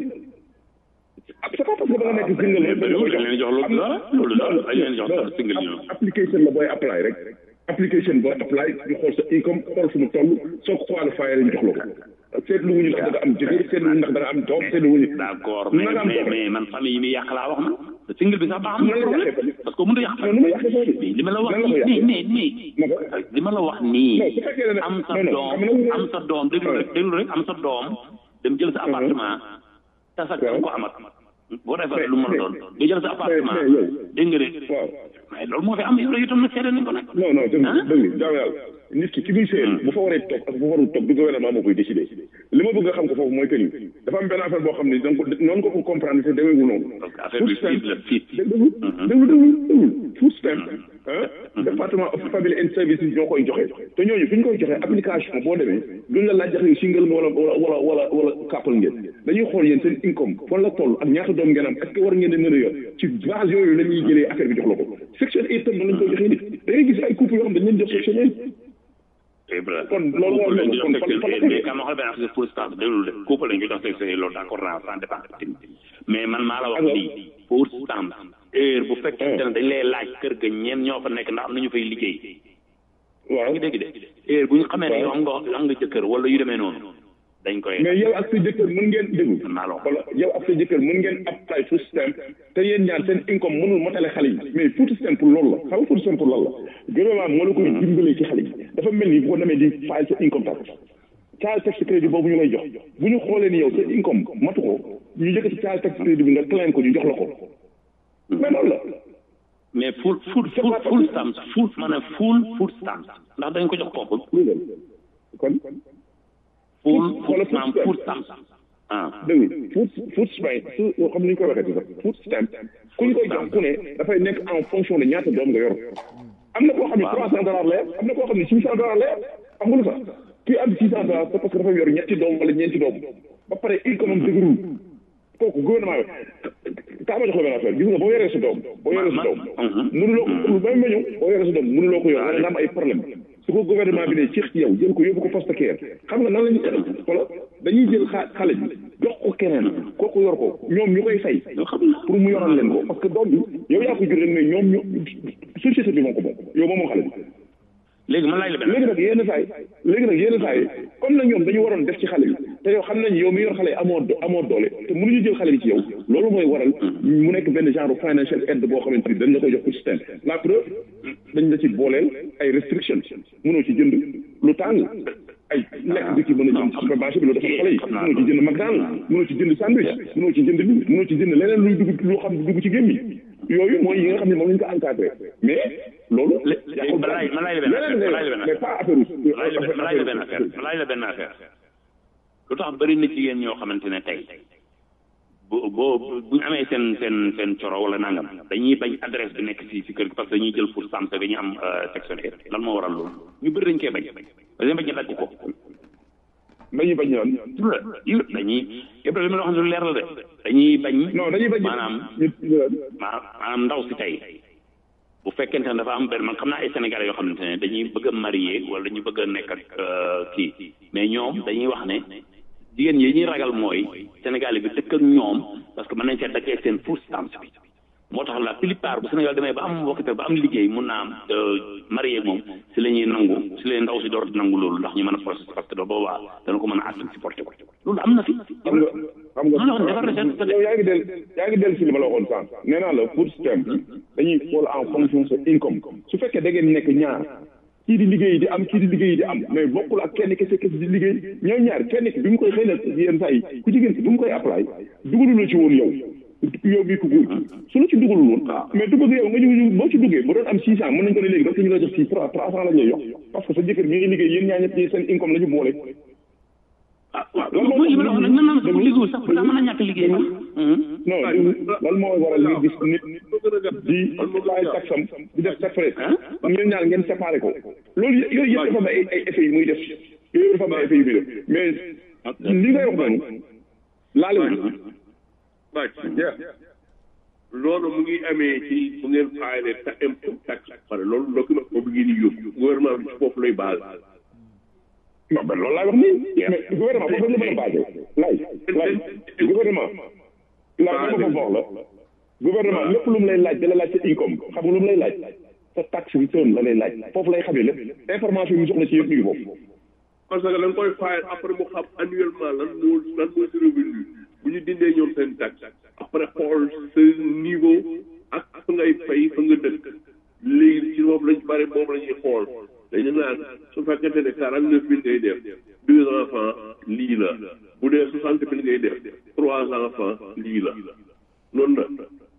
c'est pas parce que da nga nekk single rek dañ koy leen jox loolu dara loolu dara dañ leen jox dara single ñoom application la booy apply rek application booy apply ñu xool sa income xool fu mu toll soo ko qualifié lañ jox la ko seetlu wuñu ndax da nga am jëkkër seetlu wuñu ndax da nga am doom seetlu wuñu d'accord mais mais mais man famille yi muy yàq laa wax na single bi sax baax na problème parce que mënut a yàq nu ma yàqee foofu li ma la wax nii mais mais li ma la wax nii am sa doom am sa doom déglu rek déglu rek am sa doom dem jël sa appartement tasak da ko amat boo defee lu mën a doon nga jël sa appartement dégg nga de mais loolu moo fi am yow itam nag seede nañ ko nag non non dëgg dëgg jaaw yàlla nit ki ki muy seen bu fa waree toog ak bu fa warul toog du gouvernement moo koy décidé li ma bëgg nga xam ko foofu mooy que ni dafa am benn affaire boo xam ne donc noonu ko ko comprendre te demeewul noonu affaire bi fiit la fiit déglu déglu déglu déglu food stamp département of family and services ñoo koy joxe te ñooñu fi ñu koy joxe application boo demee duñ la laaj jaxe single wala wala wala wala couple ngeen dañuy xool yéen seen income fan la toll ak ñaata doom ngeen am est ce que war ngeen di mën a yor ci base yooyu la ñuy jëlee affaire bi jox la ko section eight tam lañ koy joxee nit da ngay gis ay couple yoo xam dañ leen jox section eight kon loolu war na kon mais kam waxal benn affaire pour stade déglu de couple lañ ko jox section loolu d'accord naa sans dépend mais man maa la wax lii pour stamp heure bu fekkente ne dañ lay laaj kër ga ñeen ñoo fa nekk ndax am nañu fay liggéey waaw ngi dégg de heure bu ñu xamee ne yow am nga am nga jëkkër wala yu demee noonu dañ koy mais yow ak sa jëkkër mën ngeen déglu wala yow ak sa jëkkër mën ngeen apply food stamp te yéen ñaar seen income mënul motale xale yi mais food stamp pour loolu la xam nga food stamp pour loolu la gouvernement moo la koy dimbalee ci xale yi dafa mel ni boo demee di file sa income tax child tax crédit boobu ñu lay jox bu ñu xoolee ni yow sa income matu ko ñu yëkkati child tax crédit bi nga claim ko ñu jox la ko mais loolu la mais full full full full stamp full maanaam full full stamp ndax dañ ko jox kooku kon full full stamp full stamp ah dégg food food stamp su xam ni ñu koy waxee sax food stamp ku ñu koy jox ku ne dafay nekk en fonction de ñaata doom nga yor am na koo xam ne trois cent dollars la yor am na koo xam ne six cent dollars la yor xam nga lu tax kii am six cent dollars c'est parce que dafa yor ñetti doom wala ñeenti doom ba pare income am dëgërul kooku gouvernement bi kaa ma jox la benn affaire gis nga boo yoree sa doom boo yoree sa doom mënuloo ko ba ma ñëw boo yoree sa doom mënuloo ko yor wala nga am ay problème su ko gouvernement bi ne ci yow jël ko yóbbu ko foster care xam nga nan la ñuy wala dañuy jël xale bi jox ko keneen kooku yor ko ñoom ñu koy fay pour mu yoral leen ko parce que doom bi yow yaa ko jur rek mais ñoom ñu société bi moo ko moom yow moom moo xale bi léegi man laaj la benn léegi nag yenn saa yi léegi nag yenn saa yi comme na ñoom dañu waroon def ci xale bi te yow xam nañ yow mi yor xale yi amoo amoo doole te mënuñu jël xale bi ci yow loolu mooy waral mu nekk benn genre financial aide boo xamante ni dañ la koy jox pour système la preuve dañ la ci booleel ay restriction mënoo ci jënd lu tàng ay lekk bi ci mën a jënd supermarché bi loolu dafa xale yi mënoo ci jënd McDonald mënoo ci jënd sandwich mënoo ci jënd lii mënoo ci jënd leneen luy dugg loo xam dugg ci gémmi yooyu mooy yi nga xam ne moom lañ ko encadré mais loolu ma laaj ma laaj la benn affaire ma laaj la benn mais pas affaire ma laaj la benn affaire ma laaj la benn affaire lu tax bëri na jigéen ñoo xamante ne tey boo boo bu ñu amee seen seen seen coro wala nangam dañuy bañ adresse bi nekk si si kër gi parce que dañuy jël pour samse dañuy am section lan moo waral loolu ñu bëri dañ koy bañ dañuy bañ ñu dagg ko dañuy bañ ñoon dañuy Ibrahima loo xam ne lu leer la de dañuy bañ non dañuy bañ maanaam maanaam ndaw si tey bu fekkente ne dafa am benn man xam naa ay sénégalais yoo xamante ne dañuy bëgg a marié wala dañu bëgg a nekk ak kii mais ñoom dañuy wax ne jigéen yi ñuy ragal mooy sénégalais bi dëkk ak ñoom parce que mën nañ see daggee seen food stamps bi moo tax la plupart bu Sénégal demee ba am wokkate ba am liggéey mun naa am marié moom si la ñuy nangu si la ndaw si door nangu loolu ndax ñu mën a process parce que da boobaa dana ko mën a attan supporté ko loolu am na fi xam nga xam nga defar na seen yow yaa ngi del yaa ngi del si li ma la waxoon sànq nee naa la food stamp dañuy xool en fonction sa income su fekkee da ngeen nekk ñaar kii di liggéey di am kii di liggéey di am mais bokkul ak kenn kese kese di liggéey ñoom ñaar kenn ki bi mu koy xëy na yenn saa yi ku jigéen ki bi mu koy apply dugalu la ci woon yow yow bii ku góor ki su la ci dugalul woon mais dugg yow nga ñu boo ci duggee bu doon am six cent mën nañ ko ne léegi dootu ñu la jox six trois trois cent la ñuy yox parce que sa jëkkër mi ngi liggéey yéen ñaar ñëpp seen income la ñu boole ah waaw mooy li ma la wax nag nan naan sax liggéeyul sax pourtant mën na ñàkk liggéey sax. non loolu moo waral nga gis nit di fay taxam di def separate ñeen ñaar ngeen séparé ko loolu yooyu yëpp dafa am ay ay effets yu muy def yooyu dafa am ay effets yu muy def mais li ngay wax noonu laale wu loolu mu ngi amee ci bu ngeen fayale ta impôt tax pare loolu document boobu ngeen di yóbbu gouvernement bi ci foofu lay basé non mais loolu laay wax nii mais gouvernement foofu la mën a basé lay lay gouvernement laa ma fa wax la gouvernement lépp lu mu lay laaj da la laaj sa income xam nga lu mu lay laaj sa tax return la lay laaj foofu lay xamee lépp information yi mu soxla ci yëpp ñu ngi foofu parce que da nga koy fayal après mu xam annuellement lan moo lan mooy sa revenu bu ñu dindee ñoom seen tax après xool sa niveau ak fa ngay fay fa nga dëkk léegi ci moom lañ bare moom la ñuy xool dañu naan su fekkente ne quarante neuf mille ngay def deux enfants lii la bu dee soixante mille ngay def trois enfants lii la noonu la.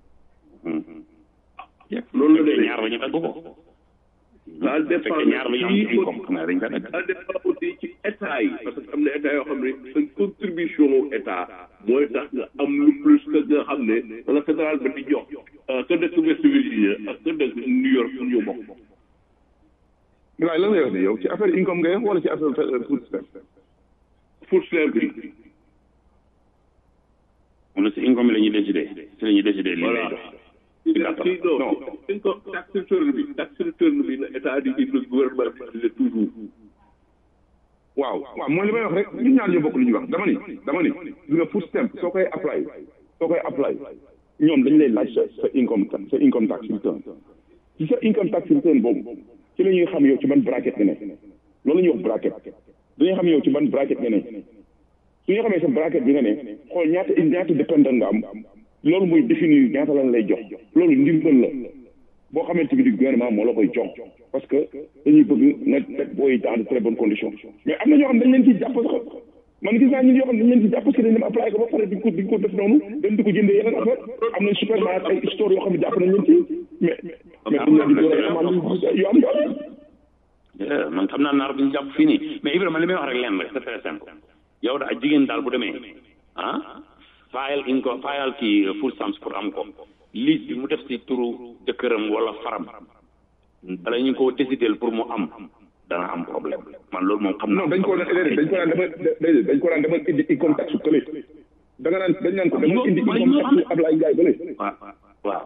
noonu la demee ñaar ba ñu dagg ko. ça dépend ñaar ba ñu am income xam nga dañ ko dagg. ça dépend aussi ci état yi parce que am na état yoo xam ne seen contribution état mooy tax nga am lu plus que nga xam ne wala fédéral ba di jox ka dëkk West Virginia ak ka dëkk New York pour ñu bokk. Bilaay lan ngay wax ni yow ci affaire income ngay wax wala ci affaire food stamp. food stamp bi. mu ne si income bi la ñuy décidé si la ñuy décidé li lay dox. ci gàttal non income tax return bi tax return bi na état di indi gouvernement bi toujours. waaw waaw mooy li may wax rek ñun ñaar ñoo bokk lu ñuy wax dama ni dama ni li nga food stamp soo koy apply soo koy apply ñoom dañ lay laaj sa sa income tax sa income tax return ci sa income tax return boobu ci la ñuy xam yow ci ban bracket nga ne loolu la ñuy wax bracket dañuy xam yow ci ban bracket nga ne su ñu xamee sa bracket bi nga ne xool ñaata ñaata dépendant nga am loolu mooy définir ñaata lan lay jox loolu ndimbal la boo xamante ni gouvernement moo la koy jox parce que dañuy bëgg nga teg booy dans de très bonnes conditions mais am na ñoo xam dañ leen ciy jàpp sax man gis naa ñun yoo xam dañ leen ciy jàpp parce que dañ dem apply ko ba pare diñ ko diñ ko def noonu dañ di ko jëndee yeneen affaire am nañ supermarché ay store yoo xam ne jàpp nañ leen ci mais mais dañ leen di door ay amande yu am yoon man xam naa naar bi ñu jàpp fii nii mais Ibrahima li may wax rek leen rek c'est très simple yow da jigéen daal bu demee ah fayal in ko fayal kii food stamps pour am ko liste bi mu def si turu jëkkëram wala faram bala ñu ko décider pour mu am dana am problème man loolu moom xam naa. non dañ ko daan dañ ko daan dama dañ ko daan dama indi income tax su kële da nga naan dañ naan ko dama indi income tax su Ablaye Ndiaye bële. waaw waaw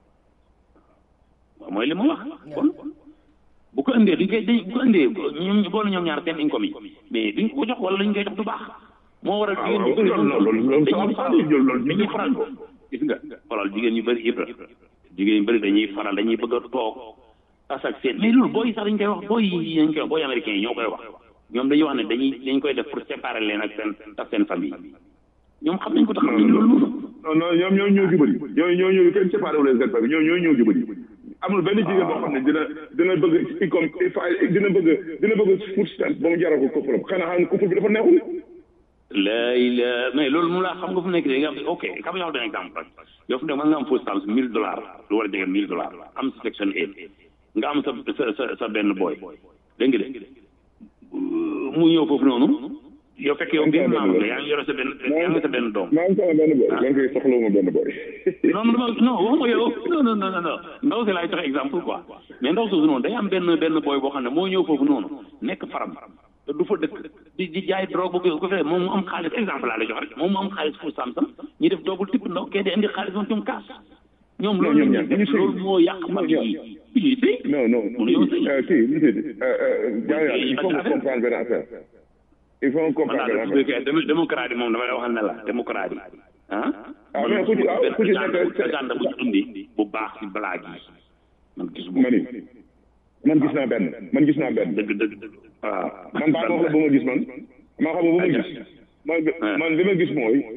waaw mooy li ma wax kon bu ko indee duñ koy dañ bu ko indee ñoom boole ñoom ñaar seen income yi mais duñ ko jox wala lañ koy jox du baax. moo waral jigéen ñu bëri dañuy faral dañuy faral gis nga xoolal jigéen ñu bëri ibra jigéen ñu bëri dañuy faral dañuy bëgg a toog tas ak seen mais loolu booy sax dañ koy wax booy yi dañ koy wax booy américains yi ñoo koy wax ñoom dañuy wax ne dañuy dañ koy def pour séparer leen ak seen ak seen famille ñoom xam nañ ko tax xam nañ loolu non non ñoom ñoo ñëw jubali ñoo ñoo ñëw kenn séparé wu leen seen famille ñoo ñoo ñëw jubali amul benn jigéen boo xam ne dina dina bëgg income dina bëgg dina bëgg food stamp ba mu jaral ko couple xanaa xam ne couple bi dafa neexul lay la mais loolu mu laa xam nga fu nekk da nga am ok xam nga benn exemple rek yow fu nekk mën nga am food stamps mille dollars lu war a jege mille dollars am si section eight nga am sa sa sa benn boy dégg nga de mu ñëw foofu noonu yow fekk yow benn maam nga yaa ngi yore sa benn yaa ngi sa benn doom maa ngi sama benn boy maa ngi soxla ma benn boy non non non waxuma yow non non non non ndaw si laay joxe exemple quoi mais ndaw soosu noonu day am benn benn boy boo xam ne moo ñëw foofu noonu nekk faram te du fa dëkk di di jaay drogue bu ko fee moom mu am xaalis exemple laa lay jox rek moom mu am xaalis pour samsam ñi def doogul tipp ndaw kee di indi xaalis moom ñoom kaas ñoom loolu loolu moo yàq mag yi ñuy sëy non non kii li il faut que comprendre benn affaire il faut comprendre benn affaire démocrate yi moom dama lay waxal ne la démocrate yi ah ah mais ku ci ku ci nekk gànda bu indi bu baax si blague yi man gis ma ni man gis naa benn man gis naa benn dëgg dëgg dëgg waaw man baa wax la ba ma gis man maa xam nga ba ma gis man man li ma gis mooy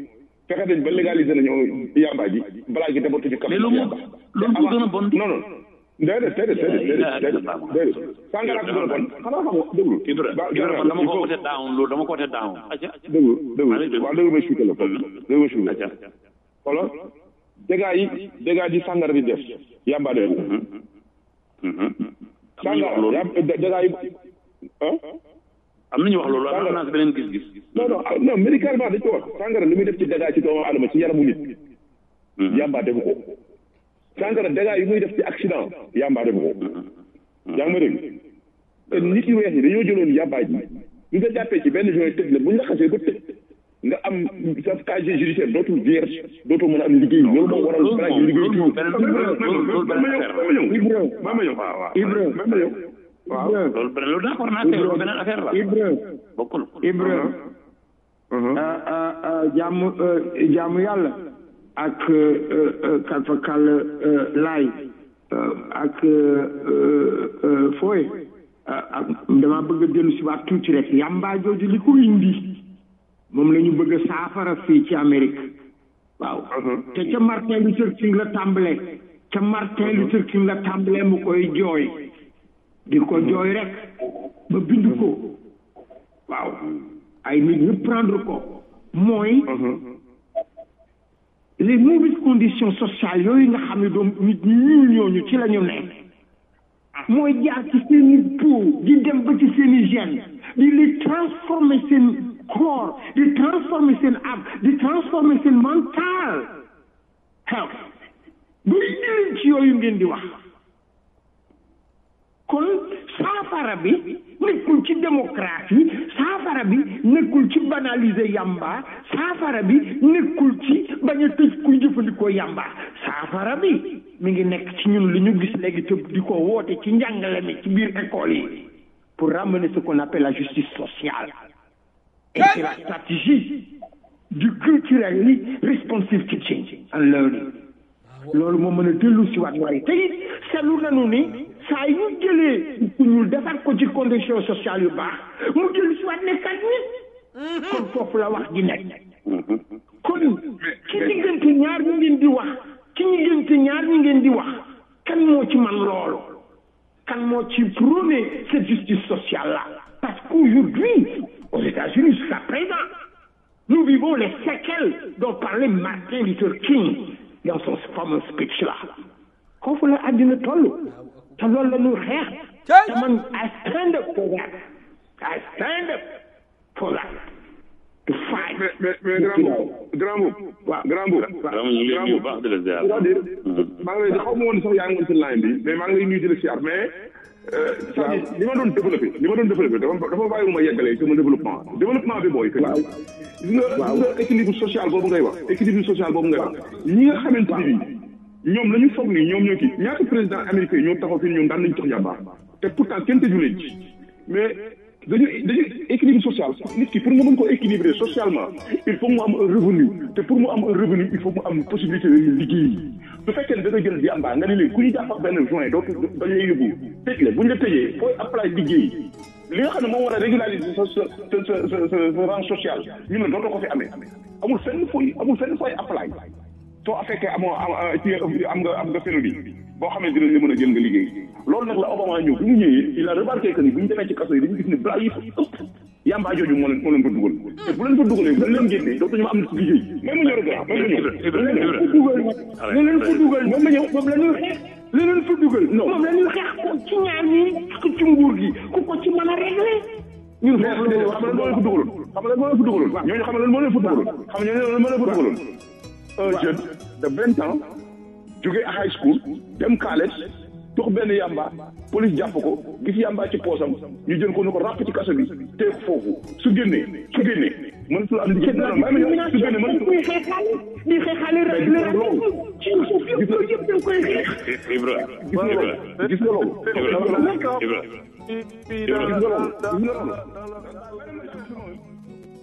fexe nañ ba légaliser nañu yamba ji balaa gi dematu ñu kam mais loolu moo loolu moo gën a bon non non déedéet déedéet déedéet déedéet déedéet sàngara ko gën a bon xanaa xam nga déglu Ibra Ibra man dama ko wote down loolu dama ko wote down aca déglu déglu waaw déglu ma expliqué la déglu ma expliqué aca xoolal dégâts yi dégâts yi sàngara di def yamba de sàngara yam dégâts yi ah am nañu wax loolu am naa si beneen gis-gis non non non médicalement dañ ko wax sàngara li muy def ci dégâts ci doomu adama ci yaramu nit yamba defu ko sàngara dégâts yi muy def ci accident yamba defu ko yaa ngi ma dégg te nit yu weex yi dañoo jëloon yamba ji ñu nga jàppee ci benn joint tëj la bu ñu la xasee ba tëj nga am sa casier judiciaire dootul vierge dootoo mën a am liggéey loolu moo waral balaa ñu liggéey loolu moom beneen loolu beneen affaire la ma ma ñëw waaw waaw Ibra ma ma ñëw waaw loolu beneen loolu d'accord naa tey loolu beneen affaire la Ibra bokkul Ibra jàmm jàmm yàlla ak kalfa kàll laay ak fooy ak dama bëgg a dellu si waat tuuti rek yàmbaa jooju li ko indi moom la ñu bëgg a saafara fii ci Amérique waaw te ca Martin Luther King la tàmbalee ca Martin Luther King la tàmbalee mu koy jooy di ko jooy rek ba bind ko waaw ay nit ñu prendre ko mooy les mauvaises conditions sociales yooyu nga xam ne doom nit ñi ñuul ñooñu ci la ñu nekk mooy jaar ci seen i peau di dem ba ci seen i gène di li transformer seen corps di transformer seen âme di transformer seen mental health bu leen ci yooyu ngeen di wax kon saafara bi nekkul ci démocratie saafara bi nekkul ci banaliser yamba saafara bi nekkul ci bañ a tëj kuy jëfandikoo yamba saafara bi mi ngi nekk ci ñun li ñu gis léegi te di ko woote ci njàngale mi ci biir école yi pour ramener ce qu'on appelle la justice sociale et c'est la stratégie du culturally responsive teaching and learning loolu moo mën a dellu si waat waaye te it seetlu nañu ni saa yu jëlee ku ñuul defar ko ci condition sociale yu baax mu dellu si waat nekkat nit kon foofu la wax ji nekk kon ci diggante ñaar ñu ngeen di wax ci diggante ñaar ñu ngeen di wax kan moo ci man loolu kan moo ci prôné cette justice sociale là parce qu'aujourd'hui aux États-Unis jusqu'à présent nous vivons les séquelles dont parlait Martin Luther King dans son fameux speech là foofu la àddina toll te loolu la ñu xeex te man I stand up for that I stand up for that to fight mais mais mais grand boobu grand boobu waaw grand boobu vraiment ñu ngi lay nuyu bu baax di la ziar c'est-à-dire maa ngi lay xaw ma woon sax yaa ngi woon ci line bi mais maa ngi lay nuyu di la siyaar mais c'est-à-dire li ma doon développé li ma doon développé dafa dafa bàyyi ma yeggalee sama développement développement bi mooy que gis nga gis nga équilibre social boobu ngay wax équilibre social boobu ngay wax ñi nga xamante ni bii ñoom la ñu foog ni ñoom ñoo kii ñaata président américain ñoo taxaw fi ñoom daan nañu tax yàmbaar te pourtant kenn tëju leen ci mais dañu dañu équilibre social nit ki pour nga mën ko équilibrer socialement il faut mu am un revenu te pour mu am un revenu il faut mu am possibilité de liggéey su fekkee ne da nga jël yàmbaar nga ne léegi ku ñu jàpp ak benn joint dootu dañ lay yóbbu tëj la bu ñu la tëjee fooy apply liggéey li nga xam ne moom war a régulariser sa sa sa sa sa sa rang social ñun la dootoo ko fi amee amul fenn fooy amul fenn fooy apply soo fekkee amoo am ci am nga am nga fénodi boo xam ne dinañ la mën a jël nga liggéey loolu nag la Obama ñëw bi mu ñëwee il a remarqué que ni bu ñu demee ci kaso yi dañu gis ne blanc yi fa ëpp yamba jooju moo leen moo leen fa dugal te bu leen fa dugalee bu leen génnee dootuñu ma am na ci liggéey même ma ñëw rek même ma ñëw li leen fa dugal moom la ñëw moom la ñuy xeex li leen fa dugal moom la ñuy xeex ko ci ñaar ñi ci nguur gi ku ko ci mën a réglé ñun xam nga lan moo leen fa dugaloon xam nga lan moo leen fa dugaloon ñooñu xam nga lan moo leen fa dugaloon xam nga ñooñu lan moo leen fa dugaloon un jeune de vingt ans jóge high school dem college tox benn yamba police jàpp ko gis yamba ci poosam ñu jël ko ni ko ràpp ci kaso bi tee ko foofu su génnee su génnee mënatu la am liggéey non non non su génnee mënatu muy xeexaale di xeexaale rek le ci suuf yëpp loolu yëpp dañ koy xeex Ibra gis nga loolu gis nga loolu Ibra Ibra gis nga loolu gis nga loolu